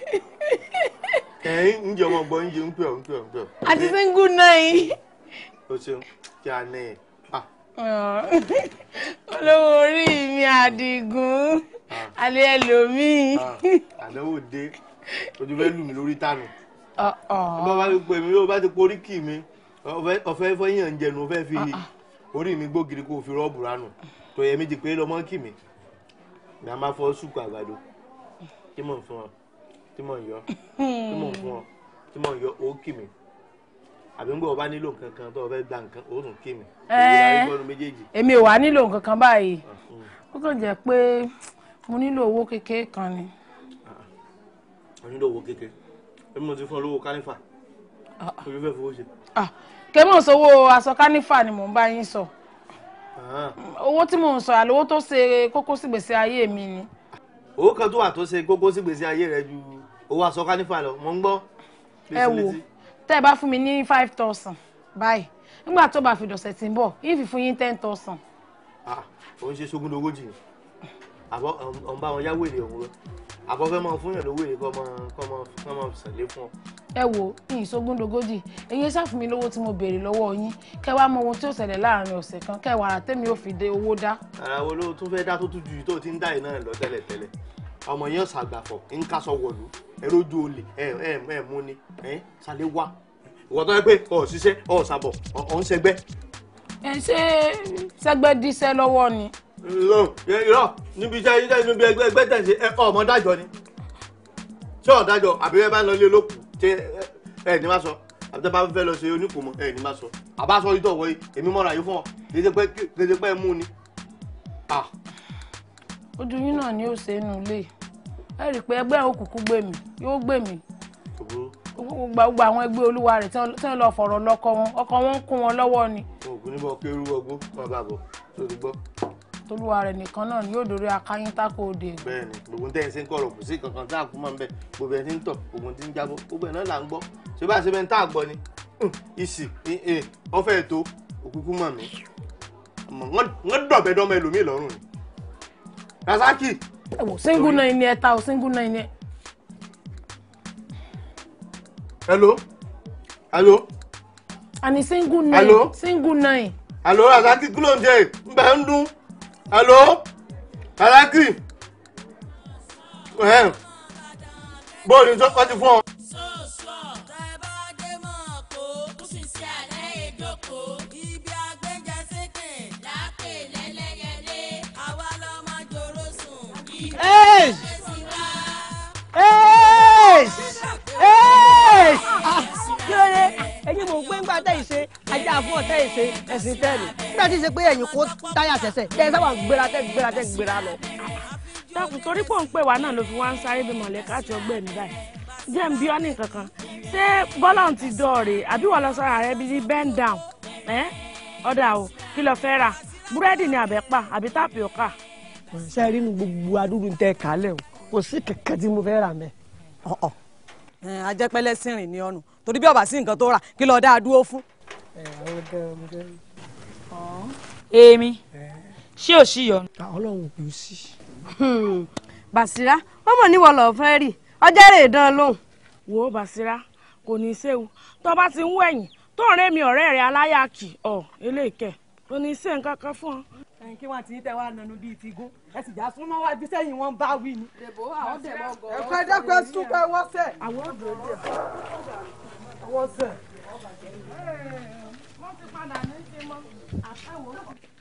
ẹ̀yin ń jẹ́ ọmọ gbọ́ ń jẹ́ ń pè ọ́ ń pè ọ́ ń pè ọ́. àti single nine. o ṣeun kí a ní ẹ̀ ah olówó orí mi àdìgún alẹ́ ẹlòmíì. àdánwò dé ojú fẹ́ lù mí lórí tànù. bá bá ti pè mí ó bá ti porí kì mí ọ̀fẹ́ fọyín ń jẹnu ọ̀fẹ́ fi orí mi gbógiri kó o fi rọ́ọ̀bù ránù tó yẹ méjì pé lọ́mọ kì mí ní a máa fọ́ sùkú àgbàdo tí mò ń fún ọ tí mò ń yọ tí mò ń fún ọ tí mò ń yọ ó kì mí àbí ńgbọ́ ọba nílò nǹkan kan tó o fẹ́ gba nǹkan ó tún kì mí èyí la rí gbọ́nu méjèèjì. èmi ò wá nílò nǹkan kan báyìí ó kàn jẹ́ pé mo nílò owó kékeré kan ni. mo nílò owó kékeré èmi mo ti fún ọ lówó kánífà ojú fẹ́ fowó ṣe. kèmọ̀ sówó aṣọ kánífà ni mò ń bá yín sọ owó tí mò ń sọ àlówó tó ṣe kókó sí gbèsè ayé mi ni. owó kan tó wà tó ṣe kókó sí gbèsè ayé rẹ ju owó aṣọ kánífà lọ mo ń gbọ́. ẹ wò tẹ́ ẹ bá fún mi ní five thousand báyìí nígbà tó bá fi dọ̀sẹ̀ tí ń bọ̀ yín fi fún yín ten thousand. ò ń ṣe sógun lógójì ni àbọ̀ ọ̀ ń bá wọn yáwó èrè òun lọ àbọ̀ fẹ́ mọ fún yàn lówó èrè kọ́ mọ kọ́ mọ kọ́ mọ sàlẹ̀ fún ọ. ẹ wo yín sógun lógójì èyí ṣáà fún mi lówó tí mo béèrè lọ́wọ́ yín kẹ́ wá mọ ohun tí ó ṣẹlẹ̀ láàrin ọ̀sẹ̀ kan kẹ́ wàrà tẹ́mi ò fi dé owó dá. ara wo ló tún fẹ́ dá tó tún ju tó ti ń dá yìí náà lọ tẹ́lẹ̀ tẹ́lẹ̀ ọmọ yẹn ṣàgbàfọ̀ ń kásọ wọ̀lú ẹ lójú olè ẹ ẹ ẹ mú ni ẹ ṣàlẹ̀ wá ìwọ tó yẹ pé ọ ṣiṣẹ́ ọ ṣàbọ̀ ọ ń ṣẹgbẹ́. ẹ ṣe sẹgbẹ́ díṣẹ́ lọ́wọ́ ni. irọ́ níbi iṣẹ́ iṣẹ́ níbi ẹgbẹ́ ẹgbẹ́ tẹ̀sí ẹ ọmọ dájọ́ ni ṣé ọ̀dájọ́ àbí ẹ bá ń lọ ilé olókùn ṣé ẹ ní má sọ àbí tẹ́ bá fẹ́ lọ ṣe oníkùmọ̀ ẹ ní má sọ àbá sọ ìtọ̀ wọ̀nyí èmi mọ́ra yìí fún ọ kéde pé mú ni. ojú yín náà ni ó ṣe é nù lé ẹ rí i pé ẹgbẹ́ òkùnkùn gbé mi yóò gbé mi gbogbo àwọn ẹgbẹ́ olúwa rẹ̀ tí wọ́n lọ fọ̀rọ̀ lọ́kọ wọn ọkọ wọn ń kún wọn lọ́wọ́ ni. ògùn níbọ̀ kérú ọgbó wọn bá bọ̀ tó ti gbọ́. tolúwa rẹ̀ nìkan náà ni yóò dórí akáyín tákò òde. bẹ́ẹ̀ni gbogbo ń tẹ̀sí ń kọ̀rọ̀ kò sí kankan tá a kú máa ń bẹ gbogbo ẹ̀ ti ń tọ̀ gbogbo ti ń jábọ̀ gbogbo ẹ̀ náà là ń gbọ́ ṣé bá ṣe bẹ́ẹ̀ tá a gbọ́ ni ìsì ọ̀fẹ́ ètò òkúkú mọ̀ mí wọ́n dọ̀bẹ́ dọ́mọ ẹlòmíì lọ́rùn ni. Rasaki. ẹ wò single nine ni ẹ ta o single nine ni ẹ. hello hello. àní single nine Hello? single nine. hello Rasaki kí ló ń jẹ ń bẹ ń dún hello Rasaki bóòlù tó kọ́ ti fún ọ. Hey! Hey! Hey! kí ló dé ẹ̀yin mò ń gbé ńgbà tẹ́ ìṣe ajá fún ọ̀tẹ́ ìṣe ẹ̀sìn tẹ́lẹ̀ nígbà tí ì ṣe pé ẹ̀yin kó táyà ṣẹ̀ṣẹ̀ tẹ́ ẹ sábà gbéra tẹ́ gbéra tẹ́ gbéra lọ. dákun torí pò ń pè wá náà ló fi wá ń sáré bí mọ̀lẹ́ká àti ọgbẹ́ mi báyìí jẹ́ ń bí ọ́ ní kankan ṣé bọ́lá ti dọ̀ọ̀rẹ́ àbí wọ́n lọ sọ́ra rẹ bíi bend down ẹ́ ọ̀dà o kí lo fẹ́ rà búrẹ́dì ni àbẹ́pà àbí tápíọ́kà. ṣe rí nu gbogbo adúrú ń tẹ kálẹ̀ o kò sí kẹ̀kẹ́ tí mo fẹ́ rà mẹ́. ajẹ́pẹ́lẹ́ sí rìn ní ọ̀nù torí bí ọba sí nǹkan tó rà kí lọ́ọ́ dáa dúró fún. èmi ṣé ò sí yọnu. ọlọ́run kò sí. Bàṣírá wọ́n mọ̀ níwọ̀ lọ́ọ́ fẹ́ rí ọjọ́ rè dán lóhùn. wo Bàṣírá kò ní í séwu tó bá ti ń wẹ̀yìn tó ń rémi ọ̀rẹ́ rẹ̀ aláyàkì ọ̀ eléèkẹ́ kò ní í sé nǹkan kan fún ọ. ẹ̀yin kí wọ́n ti ń tẹ́ wá nanu bíi ti gún ẹ sì já súnmọ́ wájú sẹ́yìn wọn bá wí ni. Dèbò àwọn dẹ̀mọ́ gọ̀ọ́. ẹ̀kọ́ ẹ̀dá pẹ́ sún pé wọ́n sẹ̀. àwọn ọ̀dọ́ dẹ̀. wọ́n sẹ̀. wọ́n ti padà ní í ṣe mọ́ àtàwọn.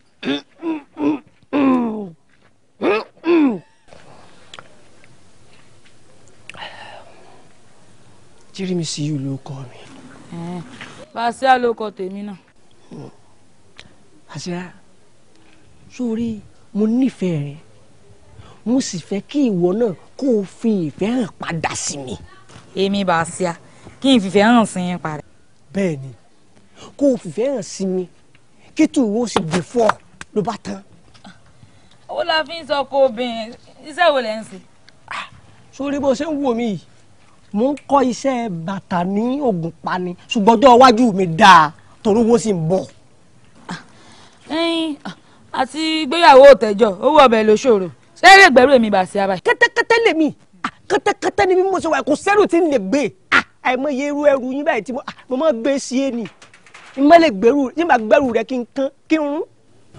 jírí mi sí yìí ló kọ mi. Bàṣírà ló kọ tèmi náà. Bàṣírà sórí mo nífẹ̀ẹ́ rẹ mo sì fẹ́ kí ìwọ náà kó o fi ìfẹ́ hàn padà sí mi. èmi Bàṣírà kí n fìfẹ́ hàn sí yín padà. bẹ́ẹ̀ ni kó o fìfẹ́ hàn sí mi kí tí ìwọ sì gbé fọ́ ló bá tán. owó la fi ń sọ kó obìnrin iṣẹ́ wo lẹ́ ń ṣe. sórí bó ṣe ń wò mí yìí mo ń kọ́ iṣẹ́ bàtà ní Ògùnpa ni ṣùgbọ́n ọjọ́ iwájú mi dáa torí owó sì ń bọ̀. ẹyin àti gbéyàwó òtẹ́jọ́ owó ọbẹ̀ ló ṣòro ṣé lè gbẹ́rù èmi Bàṣírà báyìí. kẹ́tẹ́kẹ́tẹ́ lèmi ah, kẹ́tẹ́kẹ́tẹ́ ni bí mo ṣe wà kò sẹ́rù tí ń lè gbé ah, àìmọye irú ẹrù yín báyìí tí mo ah, mo máa gbé sí é ni n má lè gbèrú yín máa gbẹ́rù rẹ kí n kán kí n rún.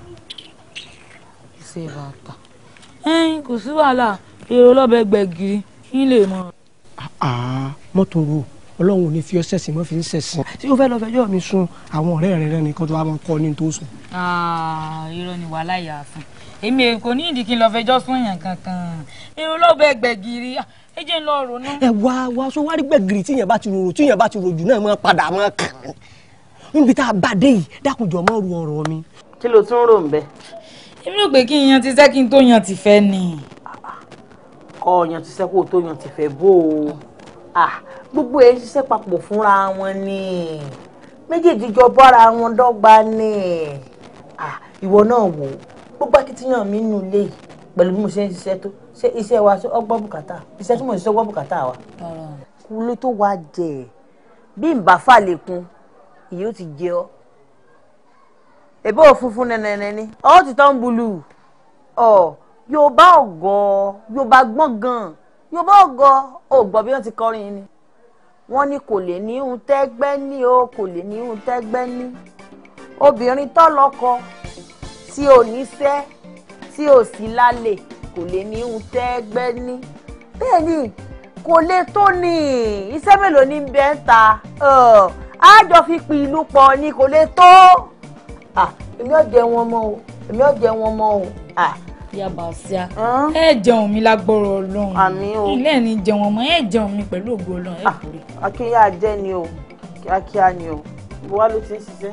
kọ́sẹ̀ bàtà ẹ̀yin kò sí wàhálà èrò lọ́bẹ̀ gbẹ̀gìrì kí lè mọ. àá mọ́tò ro ọlọ́run ò ní fi ọsẹ̀ sí mọ́ fi ń sẹ̀sìn tí o fẹ́ lọ fẹjọ́ mi sun àwọn ọ̀rẹ́ rẹ rẹ nìkan tó wá máa kọ́ ní tó sùn. irọ́ ni wàhálà yà fún èmi kò ní ìdí kí n lọ fẹjọ́ sún yàn kankan èrò lọ́bẹ̀ gbẹ̀gìrì ẹ jẹ́ ń lọ ronú. ẹ wá wá sọ wá rí gbẹ̀gìrì tíyẹn bá ti rorò tíyẹn bá ti rojù náà máa padà máa kàn án níbi tá a bá dé yìí dákunjọ mọ́ ru ọ̀rọ̀ mi. kí ló tún rò ń bẹ. èmi rò pé kí n yan ti sẹ́ kí n tó yan ti fẹ́ ni. kọ́ ọ̀yàn ti sẹ́kù tó yan ti fẹ́ bó o gbogbo ẹ̀ ń ṣiṣẹ́ papọ̀ fúnra wọn ni méjèèjì jọ bára wọn dọ́gba ni ìwọ náà wò ó gbogbo akitiyan mi nù lé yìí pẹ̀lú bí mo ṣe ń ṣiṣẹ́ tó ṣe iṣẹ́ wa ọgbọ́n bùkátà iṣẹ́ tí mo ṣiṣẹ́ ọgbọ́n bùkátà wa kúlé tó wá jẹ bí n bá fà lẹ́kùn ìyẹn ó ti jẹ ọ́ èbó òfunfun nẹ̀nẹ̀nẹ̀ ni ọ́ ti tán bulu ọ̀ yorùbá ọ̀gọ́ yorùbá gbọ́n gan yorùbá ọ̀gọ́ ò gbọ́ bí wọ́n ti kọrin ni wọ́n ní kò lè ní ihun tẹ́gbẹ́ ní o kò lè ní ihun tẹ́gbẹ́ ní obìnrin tó lọ́kọ tí ò ní fẹ́ tí ò sí lálẹ́ kò lè ní ihun tẹ́gbẹ́ ní bẹ́ẹ̀ ni kò lè tó ní iṣẹ́ mélòó ní bẹ́ẹ̀ ta àjọ fi pin ìlú pọ̀ ni kò lè tó èmi ò jẹ wọn mọ́ o èmi ò jẹ wọn mọ́ o. yaba ṣíà ẹ jẹun mi lágbóró Ọlọ́run àmín o ilé ní jẹun ọmọ ẹ jẹun mi pẹ̀lú ògo Ọlọ́run ẹ kúrè. akínyà jẹ ni o kíákíá ni o ibo wa ló ti ń ṣiṣẹ́.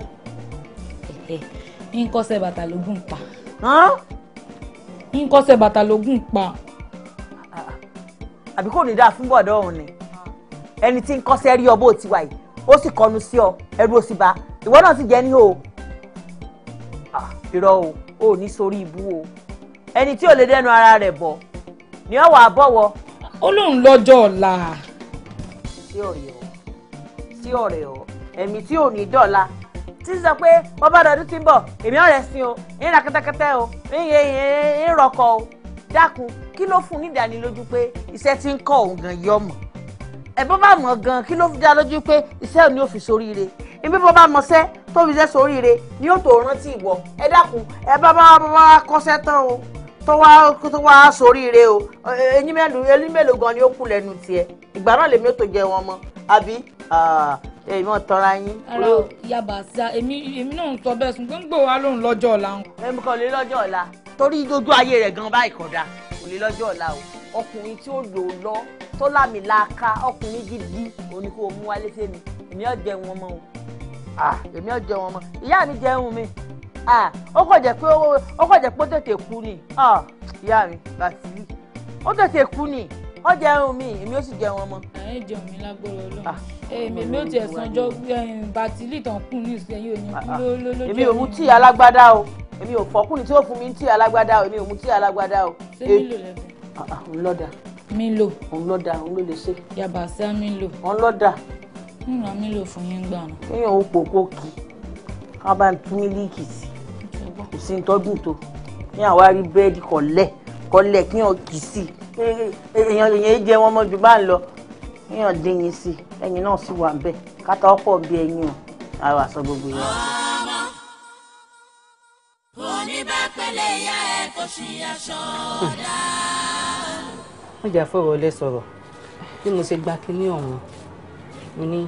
ń kọ́sẹ̀ bàtà lógún pa ń kọ́sẹ̀ bàtà lógún pa. àbí kò ní dáa fún bọ̀dọ̀ ọ̀hún ni ẹni tí ń kọ́sẹ́ rí ọ bó ti wà yìí ó sì kọnu sí ọ ẹrú ó sì bá ìwọ náà sì jẹ́ ní o irọ́ o ò ní sórí ibú o ẹni tí ò lè dẹnu ara rẹ̀ bọ̀ ni ọ wà á bọ̀wọ̀. ó lóun lọ́jọ́ ọ̀la. sí ọ̀rẹ́ ọ sí ọ̀rẹ́ ọ ẹ̀mí tí ò ní dọ̀la tí ń sọ pé wọ́n bá dọdún tí ń bọ̀ èmi ọ̀rẹ́ sí o ń ra kẹ́tẹ́kẹ́tẹ́ o ń rọkọ o dákun kí ló fún ní ìdánilójú pé iṣẹ́ tí ń kọ́ òun gan yọ mọ̀ ẹ bọ́ bá mọ̀ gan kí ló fi dá lójú pé iṣẹ́ ò ní òfin soríire ibi bọ́ bá mọṣẹ́ tó fi iṣẹ́ soríire ni yóò tó rántí ìwọ ẹ dákun ẹ bá bá bá kọ́ṣẹ́ tán o tó wá tó wá soríire o eyín mélòó eyín mélòó gan ni ó kù lẹ́nu tiẹ̀ ìgbà náà lèmi ó tó jẹ wọn mọ́ àbí èyí mọ̀ tọ́ra yín. ara yaba ṣá èmi èmi náà ń sọ bẹ́ẹ̀ sùn gbọ́ngbò wa lóun lọ́jọ́ ọ̀la. èmi kàn lè lọ́jọ́ ọ̀la torí dojú ayé rẹ̀ gan báyìí kódà kò lè lọ́jọ́ ọ̀la o ọkùnrin tí ó lò lọ tó lámì láàká ọkùnrin gidi òní kò mú wálé fèmí èmi ò jẹ wọn mọ́ o èmi ò jẹ wọn mọ́ ìyá mi jẹun mi ó kàn jẹ́ pé ó kàn jẹ́ pé ó tètè kú ni ìyá mi bàtìlì ó tètè kú ni ó jẹun mi èmi ò sì jẹ wọn mọ́. ẹ jẹun mi lágbóró Ọlọ́run èmi mi ò tiẹ̀ sanjọ́ bàtìlì tán kù ní ìsẹ́yìn òní kú lójó èmi ò mú tíì alágbádá o èmi ò fọkùnrin tí ó fún mi ní tíì alágbádá o èmi ò mú tíì alágbádá o. ṣé mílò lẹ́fẹ̀ẹ́. òun lọ́dà. mílò. òun lọ́dà òun ló lè ṣe. yaba sí mílò. òun lọ́dà. ń ra mílò fún yín gbà náà. kéèyàn ó pòpò kì í ká bá ń tún mílíìkì sí kò sí tọ́dún tó ní àwa rí búrẹ́dì kọ̀lẹ́ kọ̀lẹ́ kéèyàn kì í sí èèyàn èèyàn jẹ wọn mọ́ ju bá ń lọ kéèyàn dín yín sí ẹyin náà sì wà ń bẹ̀ kátà ọ̀pọ̀ bí ẹyin o àwọn àṣọ gbogbo yẹn. oníbàpẹ̀lẹ̀ ìyá ẹ̀ kò sí aṣọ ọ̀dà. wọ́n jà fọ̀rọ̀ ọlẹ́ sọ̀rọ̀ bí mo ṣe gba kinní ọ̀hún mo ní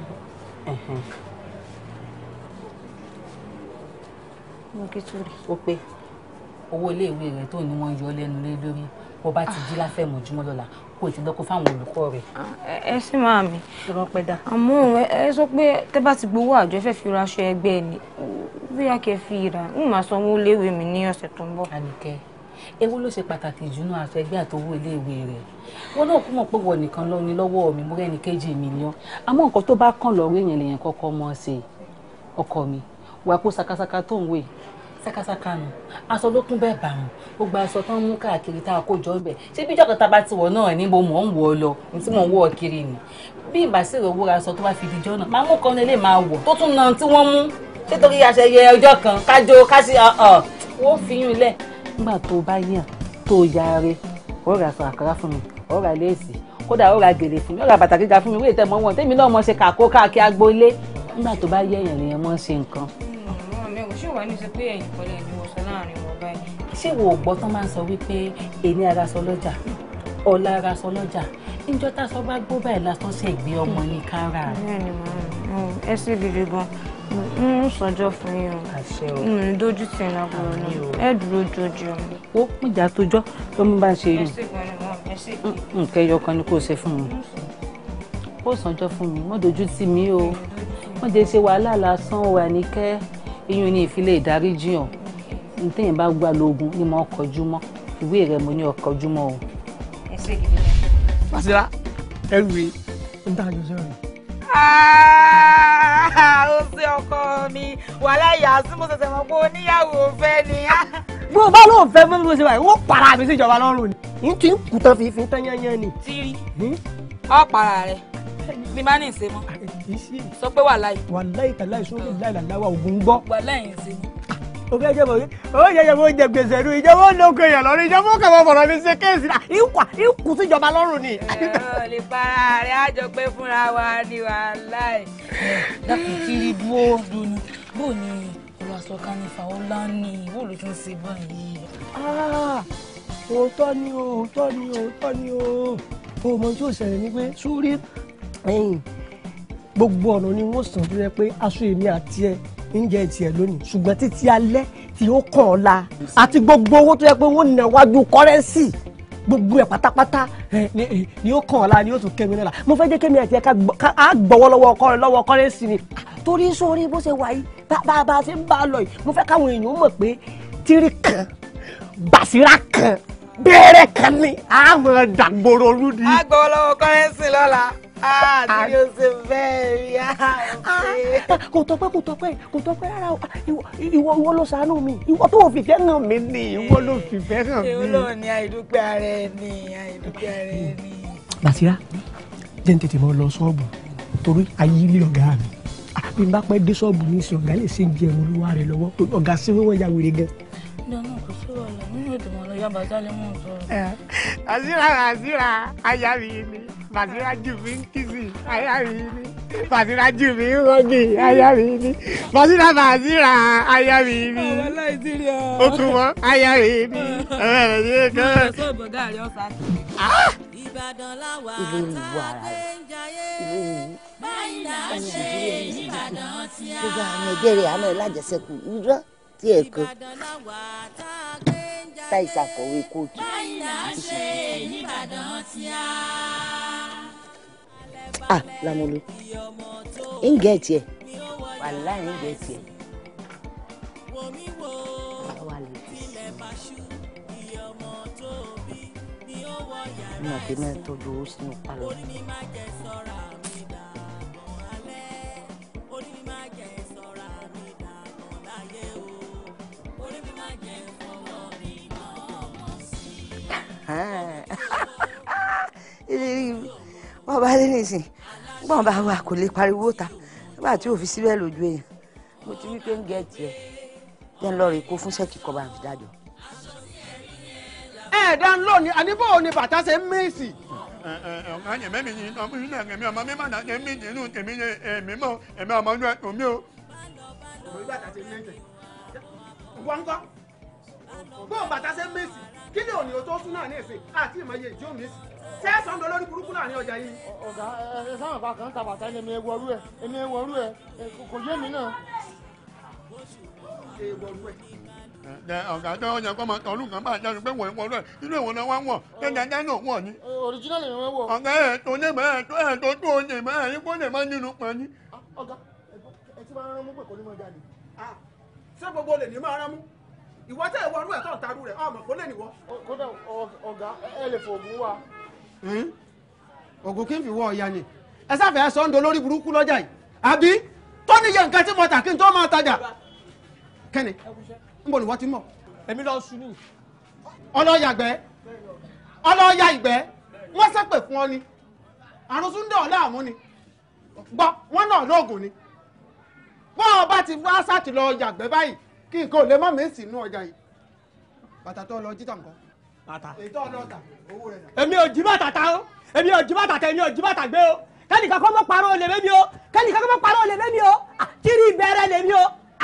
mo kí tó rí. ó pé owó iléèwé rẹ tó ní wọ́n yọ lẹ́nu lé lórí bó bá ti jí láfẹ̀mọ́júmọ́ lọ́la kó o ti lọ́kọ́ fáwọn olùkọ́ rẹ̀. ẹ sì máa mi àmọ́ ẹ sọ pé tẹ́ bá ti gbowó àjọ ẹ fẹ́ fi ra aṣọ ẹgbẹ́ ni bóyá kẹ́ fi rà ń máa sanwó léèwé mi ní ọ̀sẹ̀ tó ń bọ̀. Àníkẹ́ ewu ló ṣe pàtàkì jù náà aṣọ ẹgbẹ́ àtọwọ́ iléèwé rẹ̀ wọn náà kú mọ̀ pé wọ nìkan lọ ní lọ́wọ́ mi mo rẹ́ni kejì mi ni ọ́ àmọ́ nǹkan tó bá kàn lọ́rọ́ èèyàn lèèyàn kọ́kọ́ mọ́ ṣe ọkọ mi wà kó sakasaka tó ń wè sakasaka nù aṣọ ló kún bẹ́ẹ̀ bàrùn gbogbo aṣọ tó ń mú káàkiri tá a kó jọ bẹ̀ ṣé bí ìjọba bá ti wọ̀ náà ní mo mọ̀ ń wọ̀ ọ lọ ní tí mo ń wọ̀ ọ kiri ni bí ìbásírò owó ra aṣọ tó bá fi dijọ́ náà máa mú kan lè máa wọ̀ tó tún náà tí wọ́n mú nítorí àṣeyẹ ọjọ́ kan kájọ kásì wọ́n fi yún ilẹ̀. nígbà tó bá yàn tó yaare ó ra aṣọ àkàrà fún mi ó ra léèsì kódà ó ra gèlè fún mi ó ra bàtà gíga fún mi wíì tẹ́ mọ́ wọn tèmi náà mọ̀ ṣe kàkó káàkiri agboolé nígbà tó bá yẹ èèyàn lèèyàn mọ̀ ṣe nǹkan. mi ò ṣì wà ní sọ pé ẹ̀yìn kọ́lẹ̀ ni mo sọ láàrin wọn báyìí ṣé wo ò gbọ́ tán máa ń sọ wípé èmi ara sọ lọ́jà ọ̀la ara sọ lọ́jà níjọ́ tá a sọ bá gbó báyìí lásán ṣe gbé ọmọ ní kára. bẹ́ẹ̀ni màá ẹ sì gidi gan n ń sọjọ́ fún yín o àṣẹ o n ò ní dójú tì ní àbúrò náà ẹ dúró jojú o. ó mújà tójọ́ tó mú bá ń ṣe ẹ rí sì gan ni wọn ẹ sì kí. nǹkan ẹyọ kan ni kò ṣe fún mi ó sànjọ́ fún mi mọ́ dojú tì mí o wọ́n jẹ́ ṣe wàhálà lásán wà ní kẹ́ iyún ní ìfilẹ̀ ìdáríjì hàn ní téèyàn bá gbà lóògùn ni mo kọjú mọ́ ìwé rẹ̀ mo ní ọkọjú mọ́ o. ẹ sì gidi gan. Basira ẹrù rẹ̀ ń tà jọ sẹ́rìn. ó ṣe ọkọ mi wàhálà ìyá sí mo ṣẹ̀ṣẹ̀ mọ̀ pé oníyàwó fẹ́ ni. bó o bá lóun fẹ́ mọ́ bí mo ṣe wà yìí wọ́n para mi síjọba lọ́rùn ni n tí ń kú tán fífi tán yányán ni. tírí ọ para rẹ ní bá ní ìṣe mọ sọ pé wàhálà yìí. wàláyé tàlá ìṣòro láìláìláwà ògùn gbọ́. wàhálà yìí ń ṣe mọ. o fẹ́ jẹ́ bọ̀ ó yẹ yẹ mo jẹ gbèsè ru ìjọba ó lóko èèyàn lọ́rùn ìjọba ó kàn mọ́ fọ̀rọ̀ mi ṣe kéèsì náà ìkà ìkù síjọba lọ́rùn ni. ẹ lè para rẹ àjọ pé fúnra wa ni wàhálà yìí. dákun kiri dúró dunu bó ni ọ̀rọ̀ aṣọ kánífà ó lánì bó ló tún ṣe báyìí. Ah, òótọ́ ni o òótọ́ ni o òótọ́ ni o o mọ tí ó ṣẹlẹ̀ ni pé sórí ẹ̀yìn gbogbo ọ̀nà ni wọ́n sàn tó yẹ pé aṣọ èmi àti ẹ ń jẹ tiẹ̀ lónìí ṣùgbọ́n títí alẹ́ tí ó kàn ọ́ la àti gbogbo owó tó yẹ pé wọ́n nà wájú kọ́rẹ́nsì gbogbo ẹ̀ pátápátá ẹ, ni ẹ, ni ó kàn ọ́ la ni ó tún kẹ́mi náà la mo fẹ́ jẹ́ kẹ́mi àti ẹ ká gbọ́- ká á gbọ́wọ́ lọ́wọ́ kọ́rẹ́ lọ́wọ́ kọ́rẹ́nsì ni torí sórí bó ṣe wà yìí bá bá bá a ṣe ń bá a lọ yìí mo fẹ́ káwọn èèyàn mọ̀ pé tírí kan Basira kan bẹ́ẹ̀rẹ̀ kan ni a máa dàgbòrò olú ni. a gbọ́ lọ́wọ́ kọ́rẹ́nsì lọ́la àti o ṣe bẹ́ẹ̀ rí a. kò tọpẹ́ kò tọpẹ́ kò tọpẹ́ rárá o ìwọ ìwọ ìwọ ló ṣàánú mi ìwọ tó fìfẹ́ hàn mí ni ìwọ ló fìfẹ́ hàn èwo mí. ló ní àìdúpẹ́ ara ẹni àìdúpẹ́ ara ẹni. Basira jẹ́ ń tètè mọ́ lọ ṣọ́ọ̀bù torí ayé ilé ọ̀gá mi Ah, bí n bá pẹ́ dé ṣọ́ọ̀bù ní ìsìn ọ̀gá lè ṣe ń jẹ ẹ̀rọ olúwa rẹ̀ lọ́wọ́ torí ọ̀gá sí wíwọ́n ya wèrè gan. dáná kò sí wàhálà nínú ètò wọn lọ yá bàtà lè mú un sọ. Basira Basira aya mi ni Basira jù mí ń kìsì aya mi ni Basira jù mí ń rọ́gì aya mi ni Basira Basira aya mi ni ọmọ láìsírí ọ. ó tún wọ́n aya mi ni ọ̀rẹ́ rẹ̀ ní kan. sọ ìbọ̀gá rẹ ọ̀sán. Ìbàdàn láwà ilé ìwà tá a ara gbé rẹ̀ ń jayé. ilé ìwà báyìí là ń ṣe nìbàdàn tí a. gbogbo àwọn ẹgbẹ́ rẹ̀ àmọ́ ẹ̀ lájẹsẹ́kù irọ́ tí ẹ̀ kan Ìbàdàn láwà tá a gbé ń jayé. táì ṣàkọ̀wé kóòtù. báyìí là ń ṣe nìbàdàn tí a. ah lamolu ń gẹ̀ tiẹ̀ wàhálà ń gẹ̀ tiẹ̀. àwa lè fi sí i mo àti mẹ́rin tọ́jú owó sínú pálọ̀. wọ́n bá dé nísìn gbọ́n bá wà kò lè pariwo ta nígbà tí òfin síbẹ̀ lójú èèyàn mo ti wí pé ń gẹ̀ tiẹ̀ jẹ́ ń lọ rè kó fún sẹ́ẹ̀kì kọ́ bá fi dájọ́. ẹ̀ẹ́dá ń lò ní àníbò ni bàtà ṣe ń mèsì. ọ̀gá yẹn mẹ́mi yìí ọmọ yìí náà ẹ̀mí ọmọ mi máa náà ẹ̀mí nínú tèmi yẹn ẹ̀mí mọ́ ẹ̀mí ọmọ inú ẹ̀kọ́ mi o. òwe bàtà ṣe ń mèsì. wọ́n ń kọ́ bóun bàtà ṣe ń mèsì kí ni òní o tó sún náà ní ìsìn àti ìmọ̀ye ìjó mèsì. sẹ́ẹ̀sán lọ lórí burúkú náà ní ọjà yìí. ọ̀gá ẹ sáwọn bá kan ta bàtà ẹni èmi ẹwọ́rú ẹ èmi ẹwọ́rú ẹ kò yé mi náà. ẹ ọ̀gá tó yẹ kó máa tọ́lú kan bá jáde pé wọ̀nyí wọ̀nyí inú ìwọ̀n náà wá wọ̀ kẹ́ńdájá náà wọ̀ ni. original èmi wọ. ọ̀gá ẹ̀ tó ní mọ́ ẹ̀ tó ẹ̀ tó tó ní mọ́ ẹ̀ yín kó lè má nínú pọ̀ ni. ọ̀gá ẹ ti máa ń rán mú pé kò ní mọ jáde. ṣé gbogbo lè ní máa rán mú ìwọ tẹ ìwọ ọdún ẹ tó ń tarú rẹ ọmọ kó lè níwọ. kódà ọ̀gá ẹ lè fògùn wa. ògùn kí n fi wọ ọ̀ya ni ẹ sáfẹ́ sọ ń do lórí burúkú lọ́jà yìí àbí tó níye nǹkan tí mo tà kí n tó máa tajà kẹ́ni ń bọ̀ ní wọ́n ti mọ̀ èmi lọ sùn ní ọlọ́yàgbẹ́ ọlọ́yà ìgbẹ́ wọ́n sẹ́pẹ̀ fún ọ ni àrùn súndé ọ̀la àmú ni gbọ́ wọ́n náà lóògùn ni bọ́n ọba ti wá sáàtì lọ yàgbẹ́ báyìí kí nǹkan ò lè má mèsì inú ọjà yìí bàtà tó lọ jíta nǹkan bàtà èyí tó lọ tà owó rẹ̀ dà. èmi ò jí bàtà ta o èmi ò jí bàtà ta èmi ò jí bàtà gbé o kẹ́nìkan kọ́ mọ́ parọ́ olè mẹ́mi o kẹ́nìkan kọ́ mọ́ parọ́ olè mẹ́mi o Ah, kiri ìbẹ̀rẹ̀ lèmi o Ah,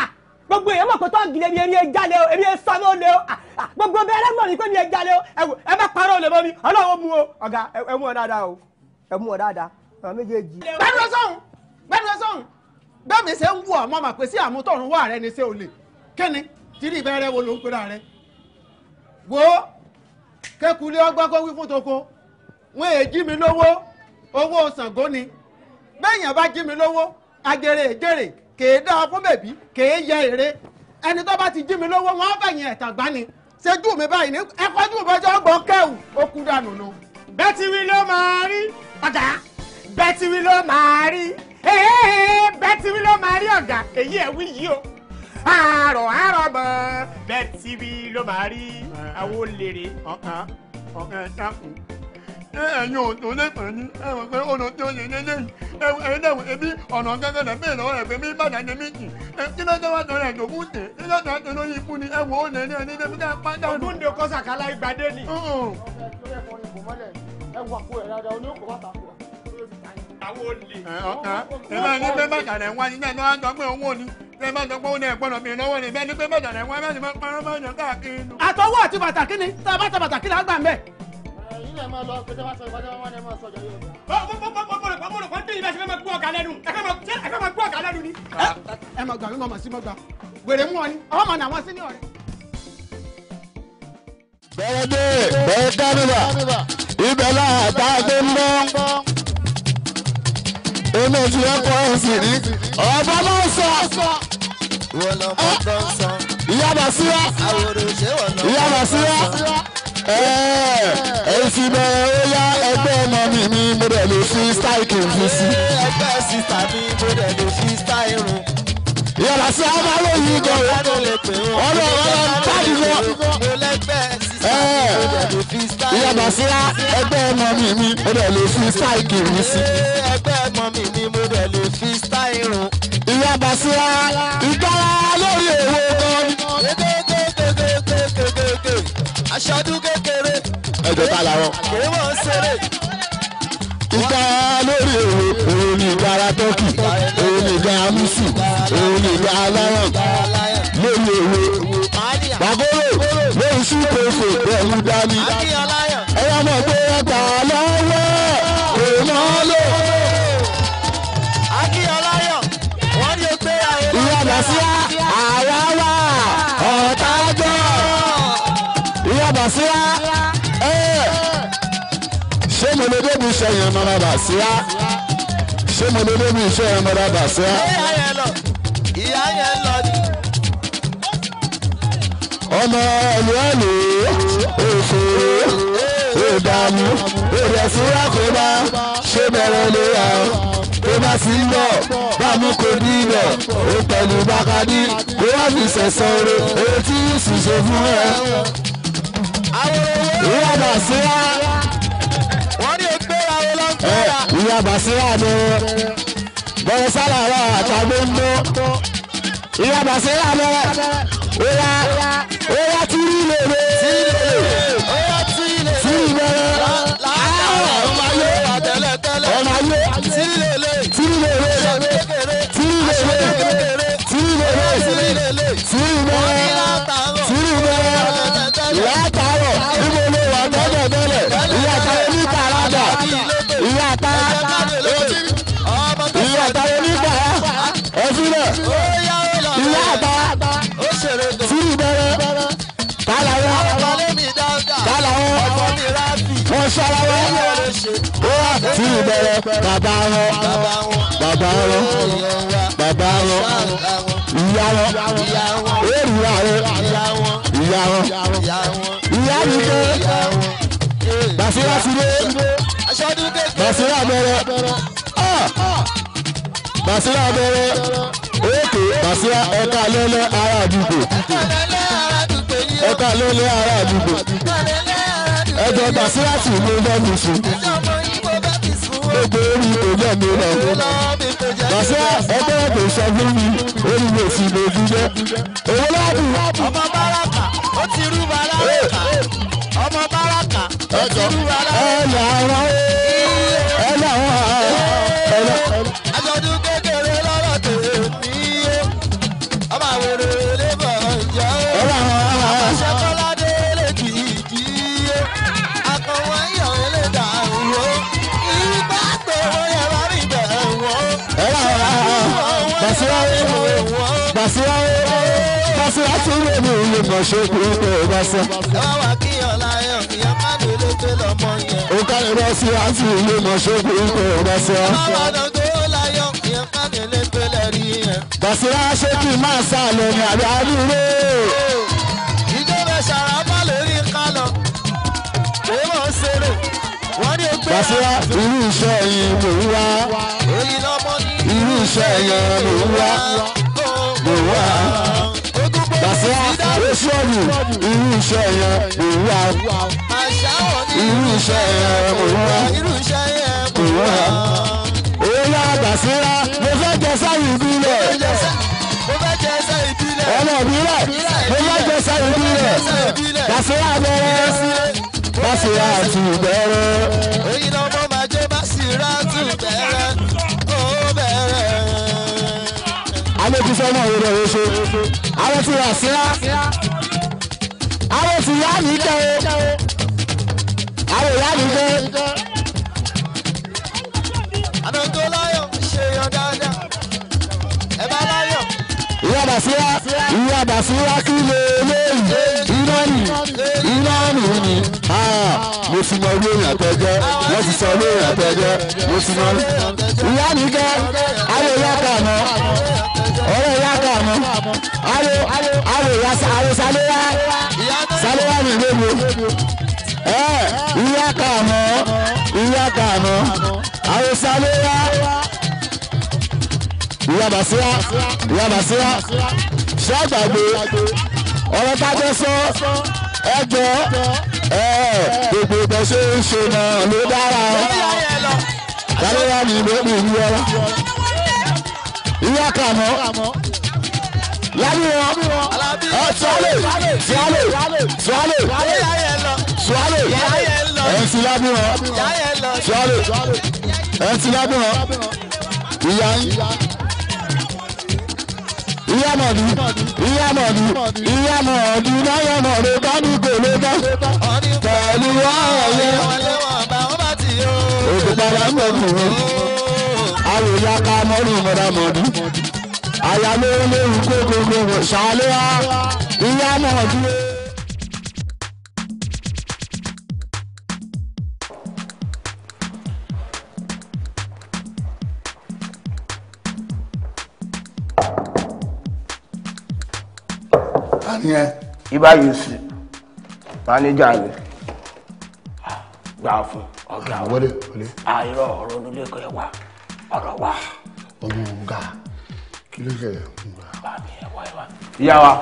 gbogbo èèyàn mọ̀ pé tọ́ọ̀gì lèmi èmi ẹ̀ jalè o èmi ẹ̀ sọ ló lé o Ah, ah, gbogbo bẹ́ẹ̀rẹ̀ mọ̀ ní pé mi ẹ̀ jalè o ẹ wò ẹ má parọ́ olè mọ́ mi ọlọ́wọ́ mu o ọ̀gá ẹ ẹ mú ọ dáadáa o ẹ mú ọ dáadáa àwọn méjèèjì. gbẹnu sọhùn gbẹnu sọhùn bẹ́ẹ̀ mi ṣe ń wù ọ́ mọ́ mà pé sí àmútọ̀run wà rẹ ni ṣé o lè kíni tìrí ìbẹ̀rẹ̀ wo ló ń pera rẹ. wo kékulé ọgbọ́n kó wí fún toko wọn èè jí mi lówó owó Ṣàngó ni bẹ́ẹ̀yàn bá jí mi lówó agere èjèrè kèé dáa fún bèbí kèé yẹ èrè ẹni tó bá ti jí mi lówó wọn fẹ̀yìn ẹ̀tàn gbá ni ṣẹ́jú mi báyìí ní ẹ̀kọ́jú mi bọ́jọ́ gbọ́ kẹ́wù ó kú dànù nu. bẹ́ẹ̀ ti wí ló máa rí ọ̀gá bẹ́ẹ̀ ti wí ló máa rí ee bẹ́ẹ̀ ti wí ló máa rí ọ̀gá èyí ẹ̀ wí yìí o àárọ̀ àárọ̀ mọ́ bẹ́ẹ̀ ti wí ló máa rí àwọn olèrè. ọ̀kan ọ̀kan dákun ẹ̀yin ò tó lẹ́pọ̀ ní ẹ̀wọ̀n pé ọ̀nà tí ó yẹ lélẹ́yìn ẹ̀yin náà ẹbí ọ̀nà gángan náà bẹ́ẹ̀ lọ́wọ́ ẹ̀fẹ́ mi bàdàn ní méjì kí ló dé wá tọrọ ẹ̀jọ̀ fún tè kí ló dé wá tọrọ yìí fún ni ẹ̀wọ̀n ó lẹ́ni ẹni débi ká pátá. ògúndé kọ́sàkálá ìgbàdé ni. àwọn olè. ọ̀kan ẹ máa ní pé bàtà rẹ̀ wá ní náà lọ́wọ́ àjọ pé owó ni ẹ máa sọ pé ó ní ẹ̀gbọ́n mi lọ́wọ́ ni bẹ́ẹ̀ ni pé bàtà rẹ̀ wá bẹ́ẹ̀ ni máa parọ́ máa yàn káàkiri nù. àtọwọ́ àti bàtà kíni tá a bá ta bàtà kíni á gbà ń bẹ̀. ẹ̀yin náà máa lọ pé tẹ́wọ́ sọ ìbájá wọn ni ẹ máa sọ jọ yóò bọ́ọ̀lù kan tẹ̀yìn bá ṣe fẹ́ máa gbọ́ ọ̀gá lẹ́nu ẹ fẹ́ máa ṣe ẹ fẹ́ máa gbọ́ ọ̀gá lẹ́nu ni. ẹ máa gbà mí mọ̀ sí mọ́ gbà wèrè mú ọ ni ọmọ náà wọ́n sí ní ọ̀rẹ́. bẹ́ẹ̀ dé bẹ́ẹ̀ kánìbà ibẹ̀ náà tá a gbé ń bọ́. èmi ti ẹ kọ́ ẹ̀sìn ní ọ̀bọ náà sọ. ìyá Bàsírá ìyá Bàsírá èsì bẹ̀rẹ̀ ó yá ẹgbẹ́ ọmọ mi mi mo dẹ̀ lè fi style kì í fi sí. ẹgbẹ́ sísá mi mo dẹ̀ lè fi style irun. ìyá Bàsírá máa ló yí gan o ọ̀rọ̀ ọ̀rọ̀ táàdì lọ. mo lẹ́gbẹ́ sísá mi mo dẹ̀ lè fi style ìyá Bàsírá ẹgbẹ́ ọmọ mi mi mo dẹ̀ lè fi style kì í sí. ẹgbẹ́ ọmọ mi mi mo dẹ̀ lè fi style irun. ìyá Bàsírá ìgbára lórí èwo gan. kékékékékékékéké aṣọ́dún kékeré. ẹjọ́ ta làwọn. kéré mọ̀ ń ṣeré. ìgbà lórí èwo òun ni ìgbára tọ́kì òun ni ìgbà amúsù òun ni ìgbà aláràn lórí èwo. bàgóró lórí súpèsè pẹ̀lú dání. ẹ̀yà mọ̀ pé ẹ̀ta lọ́wọ́ kò mọ́ lò. akínyọ̀láyọ̀ wọ́n ní o pé àwọn. ìyá Bàsírá àwa wà ọ̀tá gbọ́. ìyá Bàsírá ṣé mo lè débi iṣẹ́ yẹn mọ́ra Bàsírá ṣé mo lè débi iṣẹ́ yẹn mọ́ra Bàsírá. ìyá yẹn lọ ìyá yẹn lọ ni. ọmọ ẹlú ẹlú òṣèré ìdààmú ìrẹsìlá kò bá ṣe bẹ̀rẹ̀ léra tó bá sì ń bọ̀ bámu kò ní ibẹ̀ ó pẹ̀lú bákadì kó wá fi sẹ̀sán rẹ̀ èyí tí yóò sì ṣe fún ẹ. ìyá Bàsírá wọ́n ní o pé àwọn ọlọ́gbọ́n. ìyá Bàsírá bẹ̀rẹ̀ bẹ̀rẹ̀ sálàrà àtàgbé ń bọ́ ìyá Bàsírá bẹ̀rẹ̀ óyá óyá tírí lèrè óyá tírí lèrè tírí bẹ̀rẹ̀ ọmọ ayé àtẹlẹtẹlẹ ọmọ ayé tírí lèrè tírí lèrè aṣọ́dún kékeré tírí lèrè aṣọ́dún kékeré tírí lèrè tírí lèrè tírí bẹ̀rẹ̀ tírí bẹ̀rẹ̀ látàárọ̀ níbo ló wà tẹ́lẹ̀ tẹ́lẹ̀ ìyá táyé ní kàràdà ìyá tá ìyá táyé ní kàrà ẹ̀fílẹ̀ ìyá tá tírí bẹ̀rẹ̀ kálá wọn kálá wọn wọn ṣọlá wọn tírí bẹ̀rẹ̀ bàbá wọn bàbá wọn bàbá wọn ìyá wọn èrìyà wọn ìyá wọn ìyá mi dé Bàsírá ti dé Bàsírá bẹ̀rẹ̀ Bàsírá bẹ̀rẹ̀ òkè Bàsírá ẹ̀ka lẹ́lẹ́ ará àdúgbò ẹ̀ka lẹ́lẹ́ ará àdúgbò ẹ̀jẹ̀ Bàsírá tì mí lẹ́nu sùn gbogbo orí ìtòjọ́ mi lọ Bàsírá ẹgbẹ́ ẹ̀kọ́ sọ fún mi orí mi ò sì lójú jẹ́ owó ládùn. ọmọ báràkà ó ti rú báràkà ọmọ báràkà ó ti rú báràkà. ẹ làwọn ẹ làwọn ẹ làwọn. aṣọ́dún kékeré lọ́rọ̀ tèmi ọmọ àwòrán. Basira Basira Basira tún lè ní ilé mọ̀ ṣe kú pé Basira. ẹ wá wá kíyàn láyọ̀ kíyàn má lè lè pé lọ́mọ yẹn. Ó kárí Basira tún ilé mọ̀ ṣe kú pé Basira. ẹ wá wá tó láyọ̀ kíyàn má lè lè pé lẹ́rí yẹn. Basira ṣé kí n máa sá lọ ní àbí àdúró. ìjọba ṣàràbà lórí kálọ̀ pé mò ń ṣeré wọ́n ní o pé. Basira irú iṣẹ́ yìí mò ń wá. èyí lọ́mọ ní. Irú iṣẹ́ yẹn mò ń wá. Mò ń wá. Basira oṣù ọ̀nù irú iṣẹ́ yẹn mò ń wá. àṣà wọn ní. Irú iṣẹ́ yẹn mò ń wá. irú iṣẹ́ yẹn Mò ń wá. Oyè Basira mo fẹ́ jẹ sáyìn ìbílẹ̀. mo fẹ́ jẹ ẹsẹ̀ ìbílẹ̀. Ọmọ ìbílẹ̀ mo fẹ́ jẹ sáyìn ìbílẹ̀. Basira bẹ̀rẹ̀. Basira ti bẹ̀rẹ̀. èyí lọ́mọ máa jẹ́ Basira tún bẹ̀rẹ̀ ó bẹ̀rẹ̀. alẹ́ ti fẹ́ náà wọlé oṣù àwọn ti wà síra àwọn ti yá mi kẹ́ o àwọn ìyá mi kẹ́ àná tó láyọ̀ ṣe yan dáadáa ẹ bá láyọ̀. ìyá bàṣírà ìyá bàṣírà kí lè léyìí iná nì iná nì ni Ah, mo ti mọ ilé èèyàn tẹ́jẹ́ wọ́n ti sọ ilé èèyàn tẹ́jẹ́ mo ti mọ ìyá mi kẹ́ àwọn ìyá kà mọ́ ọ̀rẹ́ ìyá kà mọ́ àwọn àwọn ìyá àwọn sálẹ́wà sálẹ́wà mi lébo ẹ ìyá kà mọ́ ìyá kà mọ́ àwọn sálẹ́wà ìyá bàṣírà ìyá bàṣírà ṣé àgbàgbé ọ̀rọ̀ tájọ́ sọ ẹjọ́ ẹ gbogbo bẹ ṣe ń ṣe náà ló dára sálẹ́wà mi lóbi ìlú ọlá ìyá kà mọ́ lábí wọn ẹ tíwálè tíwálè tíwálè tíwálè ẹ ti lábí wọn tíwálè ẹ ti lábí wọn ìyá yín ìyá mọ̀dú ìyá mọ̀dú ìyá mọ̀dú náyà mọ̀dú bá ní gòlé bá pẹ̀lú ọ̀yẹ́ òkú padà ń bọ̀ fún wọn àwọn ìyá ká mọ́rù mọ́dá mọ̀dú àyà lórí lórí kókó ṣàlẹ́ wa ìyá mọ̀dú. yẹn ibà yusuf mánéjà ni gbà fún ọgá wa wọlé wọlé àìrọ ọ̀rọ̀ onílé ẹ̀kọ́ ẹ wà ọ̀rọ̀ wà. ọmọ ọgá kí ló ṣẹlẹ̀ bàbí ẹ wá ẹ wá. ìyá wa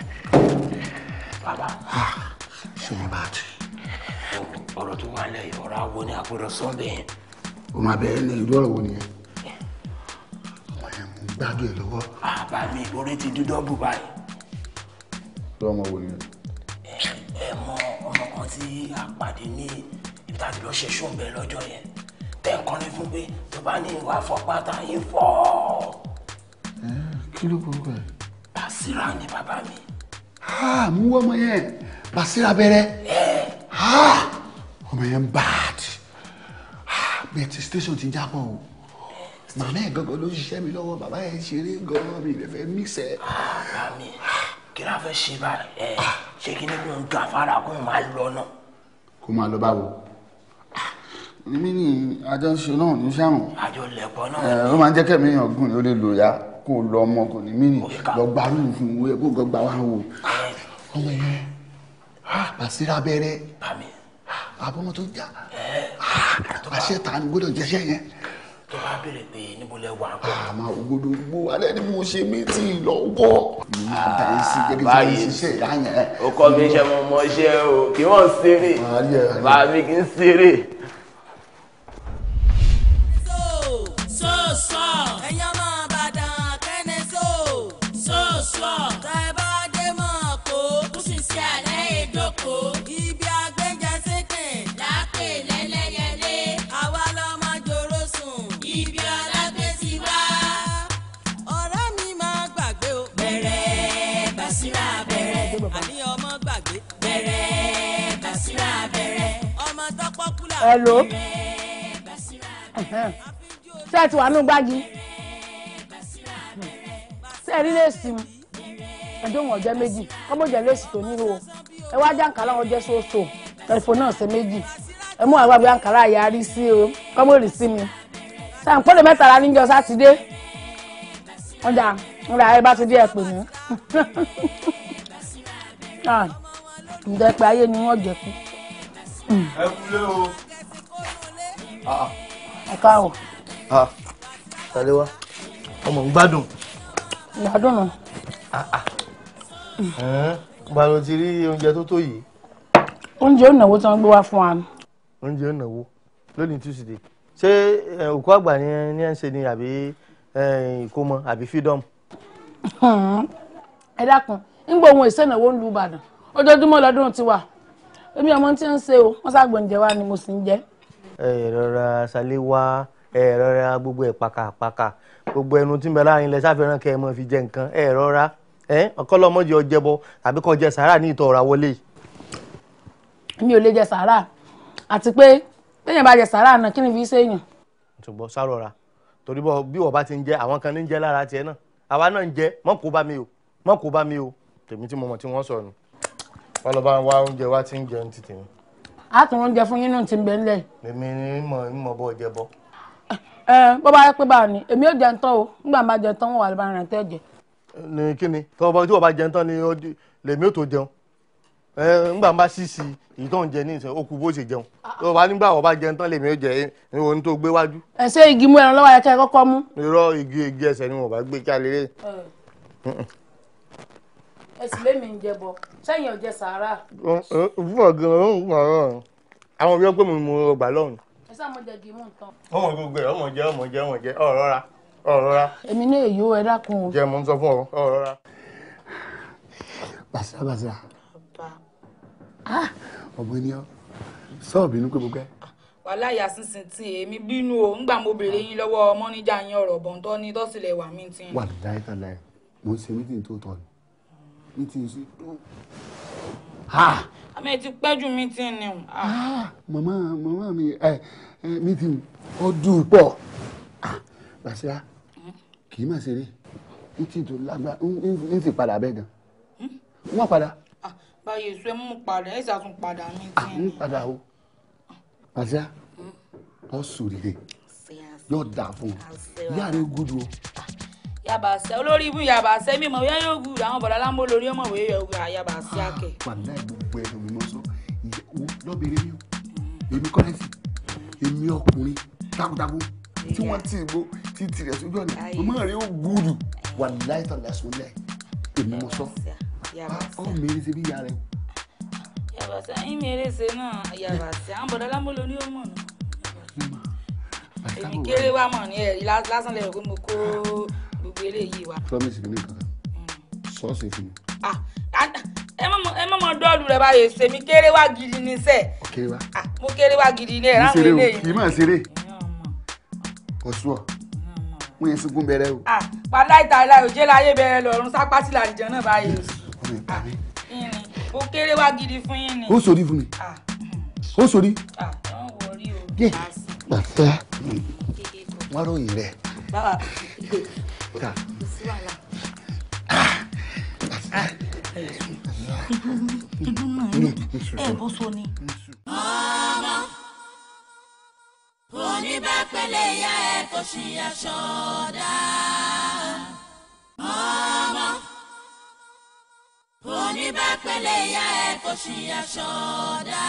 bàbá ṣe ní bàtì ọ̀rọ̀ tó wà lẹ́yìn ọ̀rọ̀ awo ni àgbọ̀dọ̀ sọ́ọ̀bẹ̀ yẹn. o máa bẹ̀rẹ̀ ní ìlú ọ̀rọ̀ wo nìyẹn ọmọ yẹn mo ń gbádùn ẹ lọ́wọ́ bàbá mi orí ti dídọ́bù báyìí. lọ́mọ wo nìyẹn. ẹ mọ ọmọ kan tí a pàdé ní ibi tá a ti lọ ṣe ṣóńbẹ lọ́jọ́ yẹn tẹ́ ń kọ́ni fún pé tó bá ní ìwà fọpátá yín fọ́. kí ló burúkú ẹ. Basira ni bàbá mi. ha mú ọmọ yẹn Basira bẹ̀rẹ̀ ha ọmọ yẹn bad ha bẹ́ẹ̀ ti station ti jábọ̀ o màmá ẹ̀ gangan ló ṣiṣẹ́ mi lọ́wọ́ bàbá ẹ̀ ṣeré gan-an mi lè fẹ́ mix ẹ̀. bàbá mi kí la fẹ́ ṣe báyìí ẹ ṣé kí ni kò ń ga fara kó ń máa lọ náà. kó máa lọ báwo mi ní àjọṣe náà ní sàrùn àjọ lẹ̀pọ̀ náà. ẹ ó máa ń jẹ́ kẹ́mi èèyàn gùn ó lè lò ya kó o lọ ọmọ kò ní mí nì lọ gbárù fún owó ẹ kó o gbọ́ gbà wá wò ọmọ yẹn ha Basira bẹ̀rẹ̀ àbọ̀mọ̀ tó jà àṣẹ ta ni gbọ́dọ̀ jẹ́ṣẹ́ yẹn. tó bá béèrè pé níbo lẹ wà kọ́. àmọ́ ògbódò gbó alẹ́ ni mo ṣe mítìn lọ́wọ́. àbáyé sí gẹ́gẹ́ bí wọ́n ṣiṣẹ́ ìyá yẹn. ó kọ́ mi ṣe mo mọ iṣẹ́ o kí wọ́n ṣeré bàbá mi kì í ṣeré. so so ẹ̀yin ọmọ Ìbàdàn kẹ́ni so so so tẹ́ ẹ bá dé mọ̀ kó kó sì sí àlẹ́ ìdókò ibi agbẹ́jẹ sékè lápè lẹ́lẹ́yẹlé àwa lọ́mọ jòrò sùn ibi ọlágbé ti wá. ọ̀rẹ́ mi máa gbàgbé o. bẹ̀rẹ̀ Basira bẹ̀rẹ̀ àní ọmọ gbàgbé. bẹ̀rẹ̀ Basira bẹ̀rẹ̀ ọmọ tọ́pọ̀ kúlà. Hello. ṣé ẹ ti wà nínú gbági rí léèsì mu ẹ̀dùn ọ̀jẹ́ méjì kọ́mọ jẹ́ léèsì tó níhò ẹ wá jẹ́ àǹkárá wọn jẹ́ sóòsò ẹ̀fọ́ náà ṣe méjì ẹ mú àwọn àgbẹ̀ àǹkárá yarí sí o kọ́mọ rì sí mi sàǹpọ̀lẹ̀ mẹ́tàlá níjọ sátidé ọjà ńlá ẹ bá ti dé ẹ pè mí ǹjẹ́ pé ayé ni wọ́n jẹ kú. ẹ kúlé o. ẹ káàwọ̀ tàlẹ́ wa ọmọ ń gbádùn. ìgbádùn nù. gba ló ti rí oúnjẹ tó tó yìí. oúnjẹ ònàwó tí wọ́n gbé wá fún wa. oúnjẹ ònàwó lónìí tuesday ṣé ẹ, òkú àgbà ni ẹ ní ẹ ń ṣe ni àbí ẹ, ìkómọ àbí freedom. ẹ dákun nígbà ohun èsè ìnáwó ń lu ìbàdàn ojoojúmọ́ lọ́dún ti wà èmi ọmọ tí ń ṣe o wọ́n ṣàgbọ̀njẹ wa ni mo sì ń jẹ. ẹ rọra ṣàlẹ̀ wá ẹ rọra gbogbo ẹ pàkàpàkà gbogbo ẹnu tí ń bẹ láàrin ilẹ̀ sáfẹ́ràn kẹ́ ẹ mọ̀ fi jẹ nǹkan ẹ rọra ẹ ọkọlọmọdé ọjẹbọ tàbí kó jẹ sàárà ní ìtọ̀ ọ̀rá wọlé. mi ò lè jẹ sàárà àti pé téèyàn bá jẹ sàárà náà kí ni fi ṣèyàn. ṣùgbọ́n sárọra torí bọ́ bí wọ́n bá ti ń jẹ àwọn kan ní ń jẹ lára tiẹ̀ náà àwa náà ń jẹ mọ́ kó bá mi o mọ́ kó bá mi o tèmi tí mo mọ̀ tí wọ́n sọ̀rọ̀ wọ́n lọ bá ń wá oúnjẹ wá tí ń jẹun ti tèmi a tún oúnjẹ fún yín náà ti ń bẹ ńlẹ̀. èmi ní mọ̀ ń mọ̀ bọ́ jẹ bọ́. ẹ bó bá yẹ pé báà ní èmi ò jẹun tán o nígbà máa jẹun tán wọn wà lóba rìn tẹ́ jẹ. ní kíni tọ́wọ́ tí wọ́n bá jẹun tán ni ó di- lèmi ò tó jẹun ẹ ńgbà bá ṣíṣì èyí tó ń jẹ ní ìsìn ó kú bó ṣe jẹun tó bá nígbà wọ́n bá jẹun tán lèmi ò jẹ ní ohun tó gbé wájú ẹ ṣe igi mú ẹran lọ́wọ́ yẹ kẹ́ ẹ kọ́kọ́ mú. irọ́ igi igi ẹsẹ̀ ni wọ́n bá gbé kí a lè rí. ẹ sì lémi ń jẹ bọ sẹ́yìn ọ̀jẹ̀ sàárà fún ọ̀gán ọ̀hún ọ̀hún àwọn òbí ọgbẹ́ mi mú ọgbà lọ́hùn. ẹ sáà mo jẹ igi mú nǹkan. ọmọ gbogbo ẹ ọmọ jẹ ọmọ jẹ ọmọ jẹ ọ̀rọ̀ ra ọ̀rọ̀ ra èmi ní èyí ó ẹ dákun o. jẹ mo ń sọ fún ọ ọ̀rọ̀ ra. bàṣà bàṣà ọmọ ènìyàn sọ́ọ̀bù inú pé mo pẹ́. wàhálà ìyá sísìn tí èmi bínú o ńgbà mo béèrè yín lọ́wọ́ mọ́níjà yín ọ̀rọ̀ bọ̀n tó ní tọ́sílẹ̀ wà mí tí. wà láyé tá láyé mo ń ṣe mítìn tó tọ̀ ni mítìn sí. àmì ẹ ti pẹ́ ju mí tí ni o. màmá màmá mi ẹ ẹ mítìn ọdún pọ̀ bàṣà kì í má ṣeré mítìn tó lágbá ń ti padà bẹ́ẹ̀ gan wọ́n padà báyìí èso ẹ mú padà ẹ ṣàtún padà mí tí. ń padà o bàṣà ọ sòrìrè yóò dà fún ọ ìyá rẹ gudu o yaba sẹ olórí ibú yaba sẹ mímọ wíyá yóò gùn àwọn bọ̀dá lámbó lórí ọmọ ìwé yóò gùn yaba sí àkẹ. wàlá gbogbo ẹnu mi mọ sọ ìyàwó lọ́bẹ̀rẹ̀ mi o èmi kọ́lẹ́sì èmi ọkùnrin takuntakun tí wọ́n ti gbó tí tirẹ̀ sójú ọ̀nà màmá rẹ̀ ó gbúdù wàlá ìtàlẹ̀ sọlẹ̀ èmi mọ sọ ọ mèrè ṣe bí ìyá rẹ o. yaba sẹ ẹyin mi eré ṣe náà yaba sẹ àwọn bọ̀dá lámbó lórí ọmọ náà. èmi kéré wá mọ̀ ní ẹ̀rí lásán lẹ́yìn pé mo kó gbogbo eléyìí wá. promise mi ní kankan sọ́ọ̀sì fún mi ẹ mọ̀ ẹ mọ̀ mọ̀ dọ́ọ̀lù rẹ̀ báyìí ṣe mi kéré wá gidi ní sẹ́ẹ̀ kéré wá. mo kéré wá gidi ní ẹ̀ ráwọn ṣeré o eléyìí. kì í máa ṣeré ọ̀ṣun ọ̀ wọ́n yẹn sunkún bẹ̀rẹ̀ o. Ah, padà ìta ìlà òjé láyé bẹ̀rẹ̀ lọ́rùn sápá sí làlìjọ náà báyìí. Yín ni, mo kéré wá gidi fún yín ni. ó sòrí fún mi ó sòrí. Ah, don't worry o. yé gbàfẹ́ wọ́n ròyìn rẹ̀ Báwa, ká kò sí wàhálà. Ìdùnnú ni, ẹ bó so ni. ọmọ oníbàpẹ̀lẹ̀ ìyá ẹ̀ kò ṣì aṣọ dá. ọmọ oníbàpẹ̀lẹ̀ ìyá ẹ̀ kò ṣì aṣọ dá.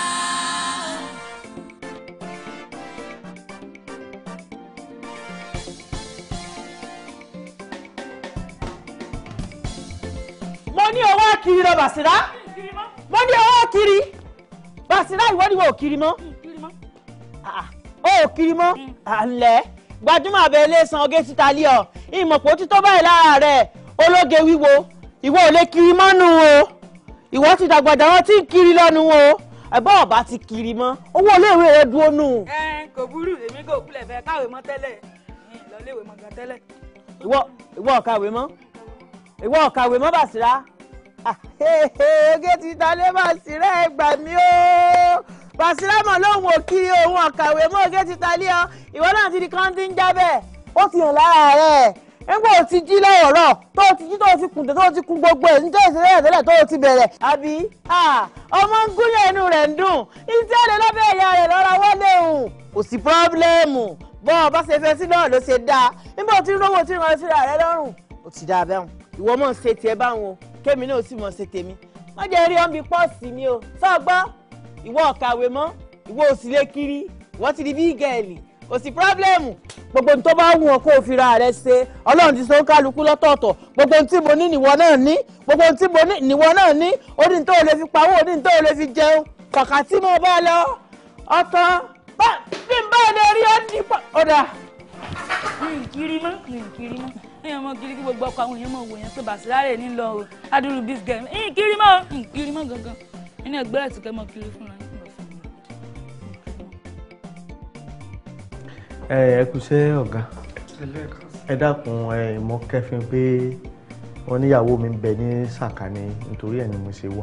mo ní owó kiri lọ Bàṣírá mo ní owó kiri Bàṣírá ìwọ ni wọn ò kiri mọ́ Ah, ó ò kiri mọ́ àlẹ́ gbajúmọ̀ abẹ́ ilé san oge títa lé ọ ìmọ̀pọ̀ títọ́ báyìí lára rẹ̀ ológe wíwo ìwọ ò lè kiri mọ́nu o ìwọ ti dàgbàdà wọn tí ń kiri lọ́nu o ẹ̀bọ́n ọ̀bá ti kiri mọ́ owó iléèwé rẹ dúró nù. Ẹ kò burú èmi kò kulẹ̀ fẹ́ káwé mọ́ tẹ́lẹ̀ lọ léwé mọ́ gan tẹ́lẹ̀. ìwọ ìwọ ọ̀kàwé mọ́ ìwọ ọ̀kàwé mọ́ Bàṣírá Ah, oge títa lé Bàṣírá ẹ gbà mí o Bàṣírá mọ̀ lóhùn òkiri òun ọ̀kàwé mọ́ oge títa lé ọ ìwọ náà ti di kán tí ń jábẹ́ ó ti hàn lára rẹ̀ nígbà tó ti jí lọ́wọ́rọ́ tó ti jí tó ti kùn tó ti kún gbogbo ẹ̀ nítorí ìṣẹ̀lẹ̀ tẹ́lẹ̀ tó ti bẹ̀rẹ̀ àbí ọmọ ń gúnyàn inú rẹ̀ ń dùn iṣẹ́ rẹ̀ lọ́bẹ̀ ìyá rẹ̀ lọ́ra wọlé òun kò sí pọ́blẹ́mù bọ́ ọ bá ṣe fẹ́ sí náà ló ṣe dáa nígbà tí rówó tí wọ́n síra rẹ̀ lọ́rùn ó ti dáa bẹ́hùn ìwọ mọ̀ ń ṣe tiẹ̀ báwọn kémi náà sì mọ̀ ṣe tèmi má jẹ́ rí ọ́n bí pọ́ọ̀sì mi o sọ́gbọ́ ìwọ ọ̀kàwé mọ́ ìwọ òsì lè kiri ìwọ ti di bí gẹ̀ẹ́lì kò sí pírọ́blẹ́mù gbogbo ohun tó bá wù ọ́ kó o fira rẹ ṣe ọlọ́run ti so ń kálukú lọ́tọ̀ọ̀tọ̀ gbogbo ohun tí mo ní nìwọ náà ní gbogbo ohun tí mo ní nìwọ náà ní ó ní tó o lè fi pawó ó ní tó o lè fi jẹun kàkà tí mo bá lọ ọtọ bí n bá lè rí ọ́ ní pọ̀ ọ̀dà. kiri mọ́ kiri mọ́ èèyàn mọ kiri kí gbogbo ọkọ àwọn èèyàn mọ wò yẹn pé bàṣírárè ní lọ o adúlù bis gẹ ẹ̀yìn kiri mọ́ kiri mọ́ gangan ẹni ẹgbẹ́ rẹ̀ ti kẹ́ mọ́ kiri fúnra yín. ẹ ẹ kúṣẹ́ ọ̀gá ẹ dákun ẹ mọ kẹfin pé wọn níyàwó mi ń bẹ ní sàkání nítorí ẹ ni mo ṣe wá.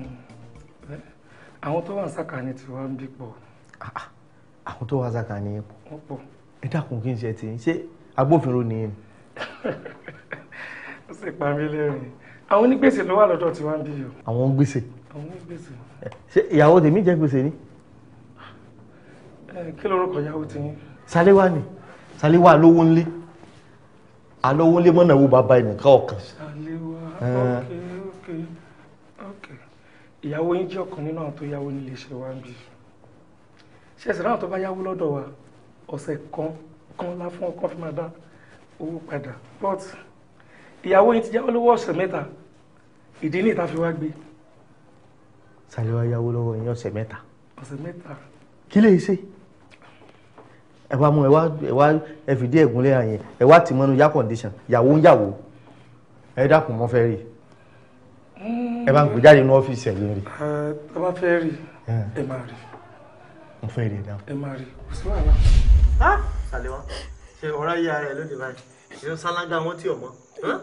àwọn tó wà ní sàkání tí wọ́n ń bí pọ̀. àwọn tó wà sàkání wọ́n pọ̀. ẹ dákun kí n ṣe tí ṣé agbófinró ni yín. ó sì pa mí lẹ́rìn àwọn onígbèsè ló wà lọ́dọ̀ tí wọ́n ń bí o. àwọn gbèsè àwọn onígbèsè. ṣé ìyàwó tèmi jẹ gbèsè ni. ẹ kí lorúkọ ìyàwó ti yín. Sálíwá ni Sálíwá lówó ńlé alówó ńlé mọ́nà wo bàbá ẹnìkan ọ̀kan. Sálíwá Ẹ. ok ok ok ìyàwó yín jẹ́ ọ̀kan nínú àwọn tó yáwó nílé iṣẹ́ wa ń bí ṣe ẹ̀sìn náà tó bá yáwó lọ́dọ̀ wa ọ̀sẹ̀ kan kan lá fún ọkàn fi máa dá owó padà but ìyàwó yín ti yáwó lówó ọ̀sẹ̀ mẹ́ta ìdí ní ìta fi wá gbé Sálíwá yáwó lọ́wọ́ yín ọ̀sẹ̀ mẹ́ta ọ̀sẹ̀ mẹ́ta kí lè ṣe ẹ wá mú ẹ wá ẹ wá ẹ fìdí ẹ̀gúnlẹ̀ àyẹn ẹ wá tì mọ́nú yá condition yàwó ń yàwó ẹ dákun mọ́ fẹ́ rí ẹ bá ń gbé jáde ní ọ́fíìsì ẹ̀yìn rí ẹ tó bá fẹ́ rí ẹ máa rí mo fẹ́ rí ẹ dáhùn. ẹ máa rí kò sí wàhálà. Sálíwá ṣe ọ̀rá yíya rẹ̀ lóde báyìí ìlú sálángà wọn tí ò mọ́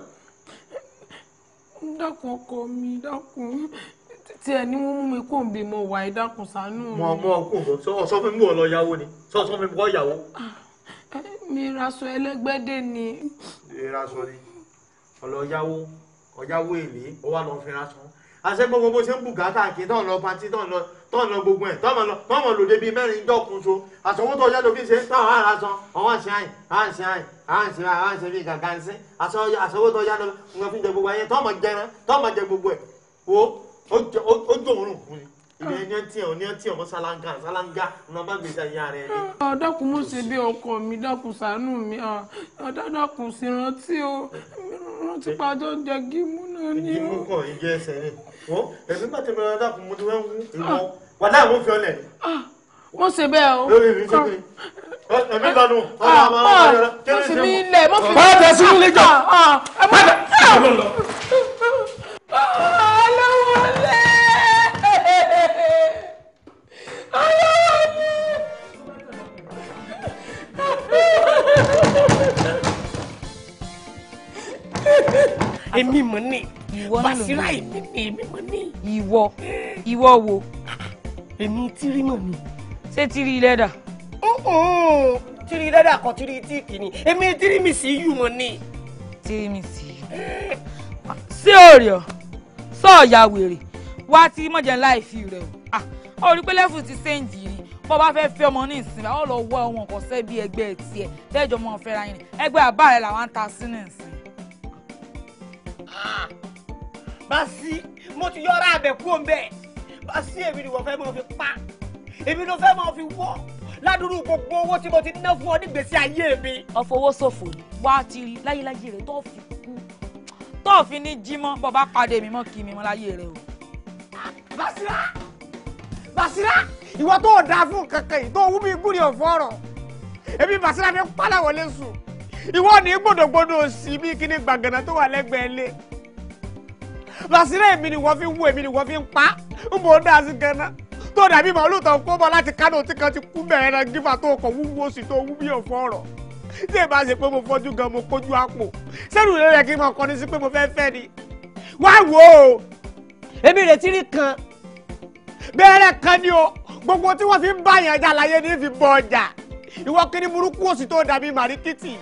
dákun ọkọ mi dákun tí ẹ ní wọn mú mi kó n bí mo wà ẹ dákun ṣàánú mi. mọ mọ kó bọ sọ fún mi bó lọ yáwó ni sọ sọ fún mi kó yàwó. mi raṣọ ẹlẹgbẹdẹ ni. ìraṣọ ni ọlọ yáwó ọyáwó èlé ó wà lọ fi raṣọ àṣẹ gbogbo bó ṣe ń bùgá káàkiri tọ́ ń lọ patí tọ́ ń lọ tọ́ ń lọ gbogbo ẹ̀ tọ́ ń lọ tọ́ ń lọ lòdì bíi mẹ́rin dọ́kun so àṣọwó tó yá lóbi ṣe táwọn ará san ọwọ́ àṣẹ àyìn àṣẹ àyìn àṣẹ àyìn àṣẹ bíi gàgà ń sìn àṣọwó tó yá lóbi nǹkan fi jẹ gbogbo ayé tọ́ mọ̀ jẹran tọ́ mọ̀ jẹ gbogbo ẹ̀ wo ó jọ- ó- ó jọ òórùn fún mi ìyẹn ní ẹtí ọ̀ ní ẹtí ọmọ sálángà sálángà ní ọba gbèsè ayé ara ẹ̀ ní. Ah, dákun mo ṣe bí ọkọ mi dákun ṣàánú mi ah, ah, dákun sì rántí o rántí pàjọ ń jẹ gímú náà ni ìdí o. mú kàn ìjẹ ẹsẹ̀ ni wọ́n ẹ̀mí bá tẹ̀lé ọ̀dà kún mo ti wẹ́ ń wú ìwọ wà láì wọ́n fi ọ̀lẹ̀ ni. mo ṣe bẹ́ẹ̀ o. lórí mi ṣe pé ẹ̀mí lọ́nu ọmọ Ah, ọmọ ah, ọmọ kí mo ni sì ṣe mí mú. ilẹ̀ mo fi. Má tẹ̀ sí ilé jọ. Ah, ah, ẹ má tẹ̀. aláwọlé. èmi mọ̀ ní Ìwọ náà ló Basira ní. èmi ní èmi mọ̀ ní. ìwọ ìwọ wo. èmi tírí mọ̀ ní. ṣé tírí lẹ́dà. tírí lẹ́dà kan tírí tíìkì ni èmi tírí mi sì yù mọ̀ ní. tírí mi sì yù. sí òòrè ọ sọọyà wèrè wá tí mọ̀jẹ̀ láì fi rẹ̀ o Ah, ó rí pé lẹ́fù ti séǹdì rí bọ́ bá fẹ́ fẹ́ ọmọ ní ìsinmi àwọn lọ wọ ọmọ kan sẹ́ bí ẹgbẹ́ tiẹ̀ tẹ́jọ́ mọ́ fẹ́ra yín ni ẹgbẹ́ àbá rẹ̀ làwọn ń ta sínú ìsìn. Basi mo ti yọra abẹ kúrò mbẹ Basi èmi ni wọ́n fẹ́ máa fi pa èmi ló fẹ́ máa fi wọ́ ládùúrú gbogbo owó tí mo ti ná fún ọ nígbèsí ayé mi. ọfọwọ́ ṣòfò ni wá ti rí láyéláyé rẹ̀ tó fi kú tó fi ní jí mọ́ bọ́ bá pàdé mi mọ́ kí mi mọ́ láyé rẹ̀ o. Basira Basira ìwọ tó dáa fún kankan yìí tó wú mi gúri ọ̀fọ́ ọ̀rọ̀ èmi Basira fi pálá wọlé sùn ìwọ ní gbòdògbòdò sí bí kíní gbàgànà tó wà lẹ́gbẹ̀ẹ́ lé Basira èmi ni wọ́n fi wú èmi ni wọ́n fi ń pa ń bò ó dá sí ganan tó dàbí màálù tó kó bọ́ láti Kánò tí kan ti kú bẹ̀rẹ̀ náà gífà tó kọ̀ wúwo sí tó wú bí ọ̀fọ́ ọ̀rọ̀ tí ẹ bá ṣe pé mo fọ́jú gan mo kójú àpò sẹ́nu rẹ̀ yẹ kí n máa kọ́ni sí pé mo fẹ́ fẹ́ ni wá wò ó èmi retí rí kan bẹ́ẹ̀rẹ̀ kan ni o gbogbo tí wọ́n fi ń bá yẹn jà láyé ní fi bọ ọjà ìwọ kiri burúkú òsì tó dàbí màríkìtì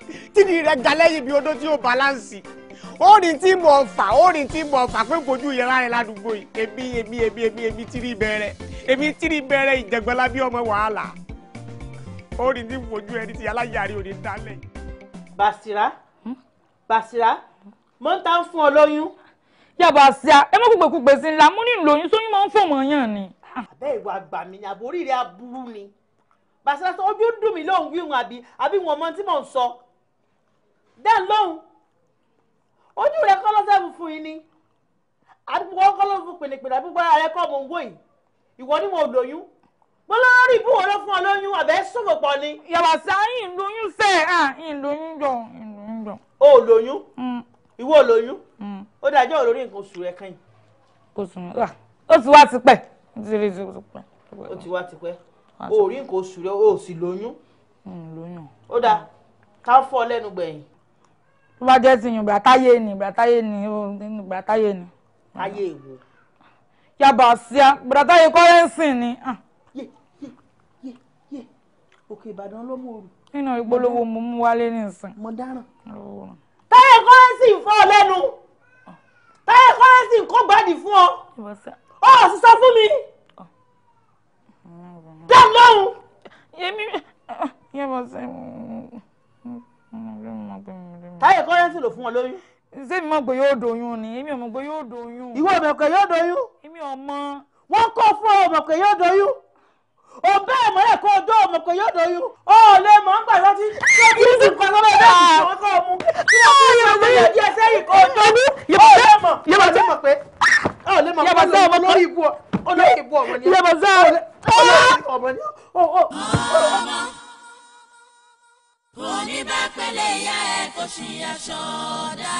tìrì rẹ ga lẹ́yìn bí odó tí ó balansi ó ní tí mo fà ó ní tí mo fà pé fojú yẹn láyé ládùúgbò yìí èmi èmi èmi èmi èmi tìrì bẹ̀rẹ̀ èmi tìrì bẹ̀rẹ̀ ìjẹgbẹ́lá bí ọmọ wàhálà ó ní tí fojú ẹni tí aláyàrí ò ní dálẹ̀. Basira Basira mo ń ta fún ọ lóyún. yàbá sí a ẹ mọ kúgbe kúgbe sí ńlá mo ní ìlóyún sóyún máa ń fọmọ yàn ni. àbẹ́ ìwà àgbà mi ni àbórí rẹ̀ aburú ni Basira sọ ojú dùn mí lóhùn wíhun àbí àbí wọn mọ tí mò ń sọ dẹ́n lóhùn ojú rẹ̀ kọ́ lọ́sẹ̀ fún yín ni àdúgbò kọ́ ló fún pènèpènè àdúgbò ara rẹ̀ kọ́ mò ń wò yìí ìwọ ni mo lóyún mo lórí ìbúwọ̀ ló fún ọ lóyún àbẹ́ sọ̀rọ̀ pọ̀ ni. yàbá sí a yìí ń lóyún sẹ́ ẹ̀ ń lóyún jọ ń lóyún jọ. o ò lóyún ìwọ ò lóyún ó dájọ́ olórí nǹkan oṣù rẹ̀ kàn yín. kò sùn mí ó ti wá tipẹ́ ó ti rí ti pẹ́. ó ti wá tipẹ́ o ò rí nǹkan oṣù rẹ̀ o ò sì lóyún. lóyún. ó dáa ká fọ́ ọ lẹ́nu gbẹ̀yìn. tó bá jẹ́ ti yùn ìgbà táyé ni ìgbà táyé ni ó ìgbà táyé ni. ayé èwo. yàbá sí a ìgbà táyé kọ́rẹ́ǹsì ni. òkè ìbàdàn ló mú òru. nínú ìpolówó mo mú wálé nísìn. mo dáràn. táyé kọ́rẹ́ǹsì ń fọ́ ọ lẹ́nu táyé kọ́rẹ́ǹsì ń kó gbádìí fún ọ ọ sì sọ fún mi dá lóhùn. yẹmi yẹmọ sẹ. táyé kọ́rẹ́ǹsì ló fún ọ lóyún. ṣé mi mọ̀ pé yóò doyún ni èmi ò mọ̀ pé yóò doyún. ìwọ ò mọ̀ pé yóò doyún. èmi ò mọ̀. wọ́n kọ́ fún ọ mọ̀ pé yóò doyún. ò bẹ́ẹ̀ mọ́lẹ̀ kó o dó mọ̀ pé yóò doyún. ó lè mọ̀ ń gbà lọ́tí tí o bí sùn kan lọ́wọ́ bẹ́ẹ̀ ni wọ́n kọ́ mu. tí o bí sùn kan lọ́wọ́ díẹ̀ sẹ́yìn kó o dó. ó lè mọ̀ ó lè mọ̀ pé ó lè mọ̀ pé olórí ibú olórí ibú ọmọ ni. yàbá sá. olórí ibú ọmọ ni. kò ní bá pẹ̀lẹ́ ìyá ẹ̀ kò ṣì aṣọ dá.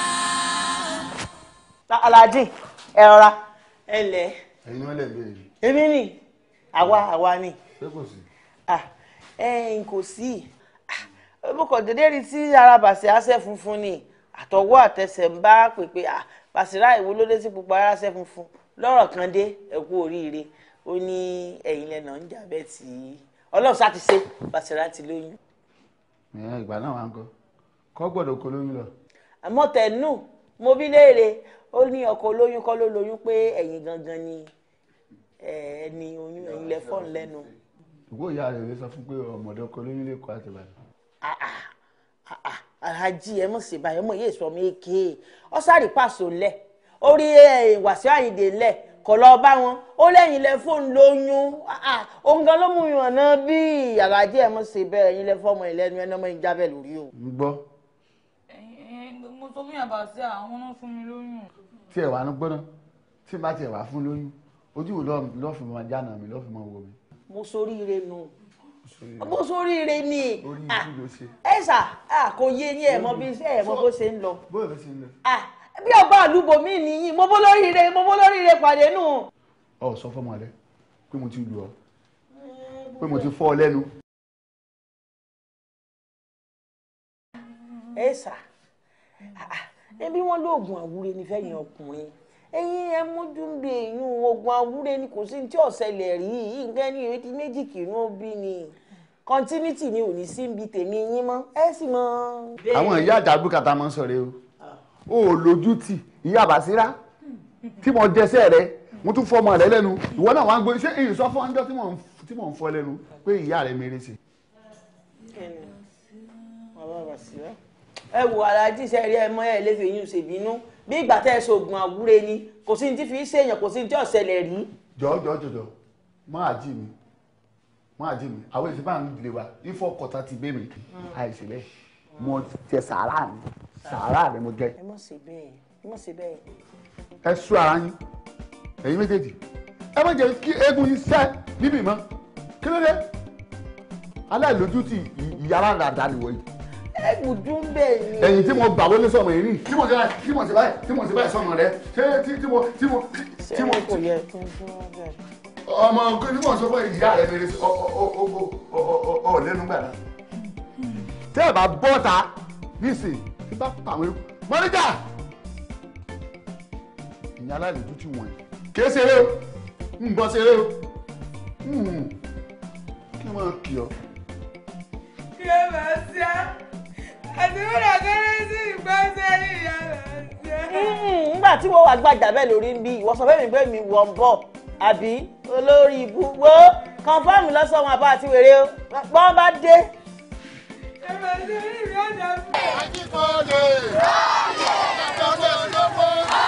Alhaji ẹ rọra ẹ lẹ. ẹ̀yin wọn lè béèrè. èmi ni àwa àwa ni. ṣé kò sí. ẹ n kò sí mo kàn déédé rí tí ara bàṣẹ àṣẹ funfun ni àtọwọ́ àtẹsẹ̀ ń bá pèpè Bàṣírà ìwo ló dé sí pupa ara ṣẹ funfun lọ́rọ̀ kan dé ẹ kú oríire ó ní ẹ̀yin lẹ́nà ń jà bẹ́ẹ̀ tí Ọlọ́run sá ti ṣe Bàṣírà ti lóyún. ìyẹn ìgbà náà wà ń kọ kọ gbọ́dọ̀ kó lóyún lọ. àmọ́ tẹnu mo bí léèrè ó ní ọkọ olóyún kọ́ ló lóyún pé ẹ̀yin gangan ni ẹni oyún ẹ̀yin lẹ fọ́ọ̀n lẹ́nu. ìwọ ìyá rẹ̀ lè sọ fún pé ọmọdé ọkọ lóyún lè kọ́ àti ìbàdàn. Alhaji ẹ mọ̀ sí báyọ̀ mọ̀ yéé sọ mí ké ọ sáré pàṣọ lẹ̀ orí Wàsíù Àyìndé lẹ̀ kọ̀ lọ bá wọn ó lẹ́yìn lẹ fóònù lóyún òun gan ló mú yàn náà bí Alhaji ẹ mọ̀ sí bẹ́ẹ̀ ẹ̀yin lẹ fọ́ọ̀mù ìlẹ́nu ẹ̀ náà mọ̀ ń jábẹ̀ lórí o. ń gbọ́ mo sọ fún yàrá sí àwọn náà fún mi lóyún. tí ẹ wà ní gbọ́dọ̀ tí n bá tiẹ̀ wà fún lóyún ojú wo lọ́ọ́ fi máa jáná mi lọ́ọ́ fi máa wò mí. mo soríire nù mo soríire ni orí ìlú ló ṣe. ẹ sà kò yé yín ẹ mọ bí ẹ mọ bó ṣe ń lọ. bóyá ló ṣe ń lọ. bí ọba àlùbọ mi nìyí mo bó lóríire mo bó lóríire pàdé nù. ọ sọ fọmọ rẹ pé mo ti lù ọ pé mo ti fọ ọ lẹ́nu. ẹ sà ẹbí wọn lóògùn àwúre ní fẹ̀yìn ọkùnrin ẹ̀yin ẹ mójú ń bẹ èyún oògùn àwúre ni kò sí ní tí ọ̀sẹ̀lẹ̀ rí nǹkan ní ìrètí méjì kìrún bí ni continuity ni ò ní sí ibi tèmi yín mọ́ ẹ sì mọ. àwọn ìyá àjàgbé kàtà máa ń sọ̀rọ̀ o ò lójú tì ìyá Bàṣírà tí mo jẹsẹ̀ rẹ mo tún fọmọ rẹ lẹ́nu ìwọ náà wàá gbé ṣé èyí sọ fún ọjọ́ tí mò ń fọ lẹ́nu pé ìyá rẹ mèrè sí. ẹ wo alájí sẹ́rí ẹ mọ́ ẹ lè fi yín ṣèbínú bí ìgbà tẹ́ ẹ ṣoògùn àwúre ni kò sí ní tí fi í ṣèyàn kò sí ní tí ọ̀sẹ̀lẹ̀ rí. jọ jọ jọjọ máa jí mi máa jí mi àwọn èsì máa ń lè wa ifọ̀ kọta ti bẹ́ mi àìsí bẹ́ẹ̀ mo jẹ sàárà mi sàárà mi mo jẹ. ẹ mọ̀ sí bẹ́ẹ̀ ẹ mọ̀ sí bẹ́ẹ̀. ẹ sú ara yín ẹ̀yin méjèèjì ẹ má jẹ́ kí eégún yín sẹ́ níbì mọ́ kí ló dé aláìlójútì ìyára dàda nìwọ̀ yìí ẹgùdú bẹ́ẹ̀ ni. ẹ̀yin tí mo gbà wọlé sọmọ yìí rí tí mo ṣe báyìí tí mo ṣe báyìí tí mo ṣe báyìí sọmọ rẹ ṣé tí tí mo tí mo tí mo. kò yẹ kí n fún ọ bẹ́ẹ̀. ọmọ kí ni mo sọ fún ìyá rẹ mèrè ọ ọ ọ ọ ọ lẹ́nu gbà náà. tẹ́ ẹ bá bọ́ ta nísìn tí bá pa àwọn ewu mọ́níjà ìyá aláìlójú ti wọ̀nyí kì í ṣeré o ń bọ́ ṣeré o kí wọ́n kì ọ́. kí ẹ máa ṣe á tí mo lọ kéré sí ìgbésẹ̀ ìyá rẹ̀. nígbà tí wọ́n wà gbàjà bẹ́ẹ̀ lórí ń bí ìwọ sọ fẹ́mi pé mi wọ̀ ń bọ̀ àbí olórí ibú wo kọ́ńfàmù lọ́sọ̀ọ́ àbá àti wèrè o bọ́n bá dé. ẹ̀rọ ìṣòro ìrìn ọ̀dà fún mi. Ajíkọ̀ọ́lẹ̀. Àjọṣe olówó.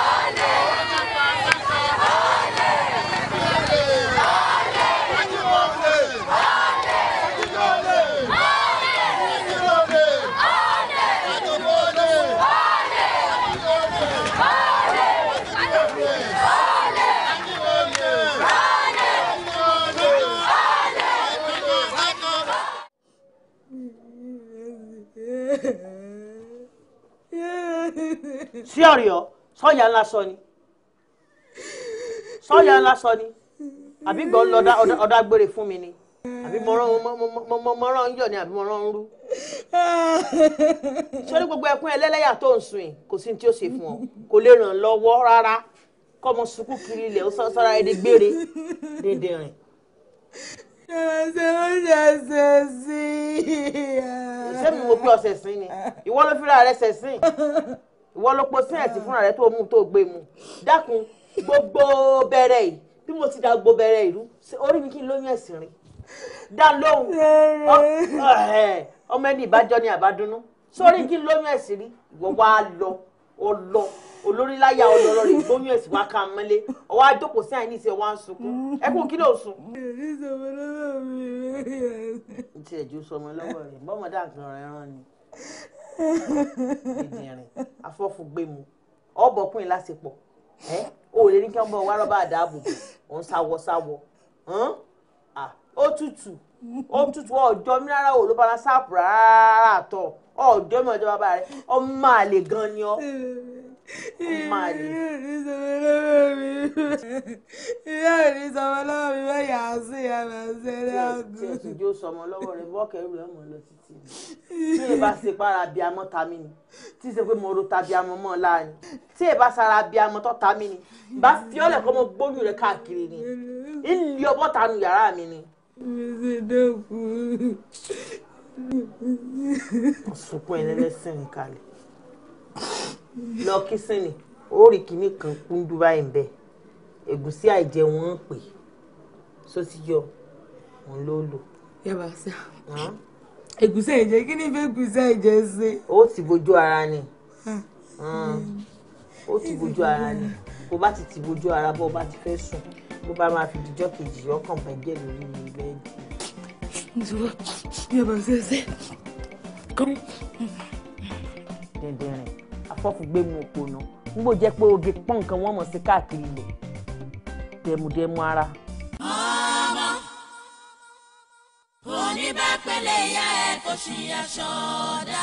sí ọ̀rẹ́ ọ sọ́ọ̀yà ńlá sọ ni sọ́ọ̀yà ńlá sọ ni àbí gbọ́n lọ́dá ọ̀dá gbére fún mi ni àbí mo rán mo- mo- mo- mo- mo rán ń yọ̀ ni àbí mo rán ń rú. sórí gbogbo ẹkún ẹlẹ́lẹ́yà tó ń sùn yìí kò sí ní tí ó ṣe fún ọ kò lè ràn lọ́wọ́ rárá kọ́ ọmọ sunkún kiri ilẹ̀ ó sọ- sọ́ra ẹni gbére dédé rìn. ẹ̀rọ ṣe ó ṣe ṣe sí i. ṣé mi mo pé ọ̀sẹ̀ sí ni ìwọ ló fira rẹ ṣẹ̀ sìn ìwọ ló po sí ẹ̀tì fúnra rẹ tó mú tó gbé mu dákun gbogbo bẹ̀rẹ̀ yìí bí mo ti da gbogbo bẹ̀rẹ̀ ìlú ṣé orí mi kí n lóyún ẹ̀sìn rìn dá lóhùn Ọ- ẹ̀, ọmọ ẹni ìbájọ́ ni àbádúnú sórí kí n lóyún ẹ̀sìn rí ìwọ wá lọ ọlọ olórí láyà ọlọlọrin lóyún ẹ̀sìn wá ká mọ́lé ọwọ́ àjókòó sí àìní ìṣe wá ń sunkún ẹkún kí ló sùn. ti ẹ̀jú sọmọ lọ́wọ́ rẹ̀ bọ́mọdé àgbọ̀n rẹ̀ rán ni ìdìrín afọ́fúngbẹ́mu ọ̀bọ̀kùnrin lásìpọ̀ ẹ́ o lè ní kí wọ́n bọ̀ wá rọ́bà àdáàbòbò òun sáwọ́ sáwọ́ hàn? Ah, ó tutù ó tutù ọjọ́ mi rárá o ló bá sáàpù rárá àtọ̀ ọjọ́ mi ọjọ́ bàbá rẹ̀ ọmọ àlè gan ni ọ́ ọmọ àlè. ìyá ò ní sọmọ lọ́wọ́ mi bẹ́ẹ̀ yà á sí ìyàrá ṣẹlẹ̀ àgùn. tí ẹ sì jó sọmọ lọ́wọ́ rẹ̀ bọ́ọ̀kẹ́rù rẹ̀ mọ̀ lọ títí ni tí ẹ bá ṣe para bí amọ́ ta mí ni tí ẹ ṣe pé mo ro ta bí amọ́ mọ́ láàrin tí ẹ bá sara bí amọ́ tó ta mí ni bá fi ọ́lẹ̀ kọ́ mọ gbóyún rẹ̀ káàkiri ni ìlú ọbọ̀ tanu yàrá mi ni. mi sì dẹ́kun. sunkún ẹlẹ́lẹ́sìn ní kalẹ̀ lọ kí sínì ó rí kinní kan kúndú báyìí ń bẹ ẹ̀gúsí àìjẹ wọn ń pè sósì yọ òun ló lò. yàrá sá ẹ̀gúsí ẹ̀jẹ̀ kí ni fẹ́ ẹ̀gúsí ẹ̀jẹ̀ ṣe. ó ti bójú ara ni ó ti bójú ara ni bó bá ti ti bójú ara bó bá ti fẹ́ sùn bó bá máa fi dijọ́ kejì ọkàn bàjẹ́ lórí bẹ́ẹ̀dì. nítorí yàrá sẹ́sẹ́ kọ́. dẹ̀ndẹ̀rìn afọ́fúngbẹ́mu òpònà n bò jẹ́ pé oge pọ́n nǹkan wọ́n mọ̀ sí káàkiri ilẹ̀ dẹ̀mùdẹ̀mù ara. ọmọ oníbàpẹ̀lẹ̀ ìyá ẹ̀ kò ṣì aṣọ dá.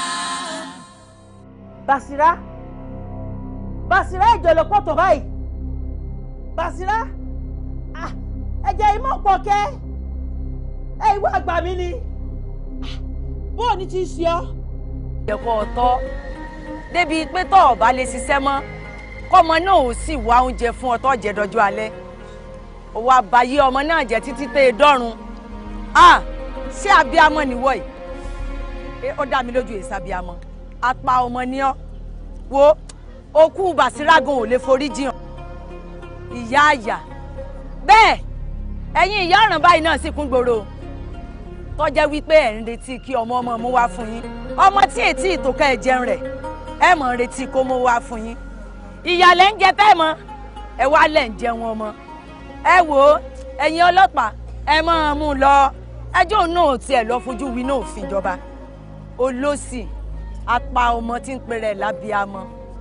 Basira Basira ìjọlọ pọ̀tò báyìí Basira ah, ẹ̀jẹ̀ ìmọ̀ pọ̀ kẹ́ ẹ ìwọ àgbà mi ni bóò ní ti ṣe ọ́. ẹ̀kọ́ ọ̀tọ́ débi pé tọ́ ọ̀ bá lè ṣiṣẹ́ mọ́ kọ́mọ náà ò sì wá oúnjẹ fún ọ tó jẹ dọjọ́ alẹ́ òwò àbáyé ọmọ náà jẹ títí tẹ́ ẹ dọ́run ah ṣé abiyamọ nìwọ yìí ẹ ó dá mi lójú èsì abiyamọ apá ọmọ ni ọ wo okú bàṣírágùn ò lè forí jiyàn ìyá àyà bẹ́ẹ̀ ẹ̀yin ìyá ọ̀ràn báyìí náà sì kún gbòòrò tọ́jẹ́ wípé ẹ̀ ń retí kí ọmọ ọmọ mú wá fún yín ọmọ tí ètí ìtòkẹ́ ẹ̀ jẹun rẹ̀ ẹ̀ mọ̀ ń retí kó mú wá fún yín ìyàlẹ̀ ń jẹ fẹ́ mọ́ ẹ wá lẹ̀ ń jẹun ọmọ ẹ wò ó ẹ̀yin ọlọ́pàá ẹ máa mú un lọ ẹjọ́ òun náà tiẹ̀ lọ fojú wí náà òfin ìjọba olóṣì apá ọmọ tí ń pèrè lábíàmọ.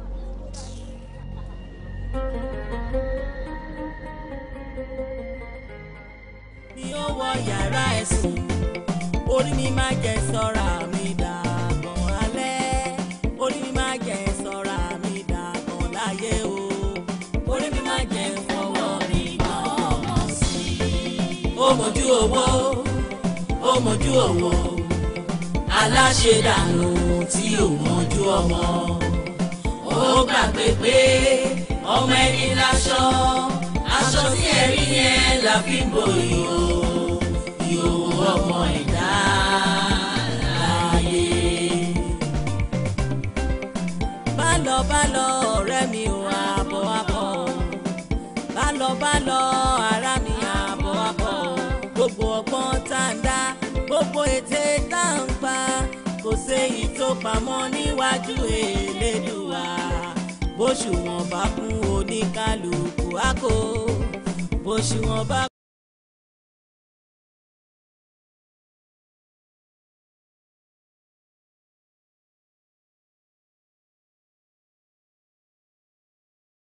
mi ò wọ yàrá ẹ̀sùn orí mi máa jẹ sọ́ra mi dàgbọ̀n alẹ́ orí mi máa jẹ sọ́ra mi dàgbọ̀n láyé o orí mi máa jẹ fọwọ́ mi gbọ́mọ sí i. ó mojú owó ó mojú owó aláṣẹ dànù tí ò mojú ọmọ ó gbàgbé pé ọmọ ẹni láṣọ aṣọ tí ẹ rí yẹn la fi ń bo ìhò ìhò ọmọ ẹ̀dá láàyè. bá lọ ọ̀rẹ́ mi ò àbọ̀ àbọ̀ bá lọ bá lọ ara mi àbọ̀ àbọ̀ gbogbo ọgbọ́n tá a ń dá gbogbo ète tá a ń pa kò séyìí tó pamọ́ níwájú Elédùà bóṣùwọ̀n bá kún oníkálukú àkó bóṣùwọ̀n bá.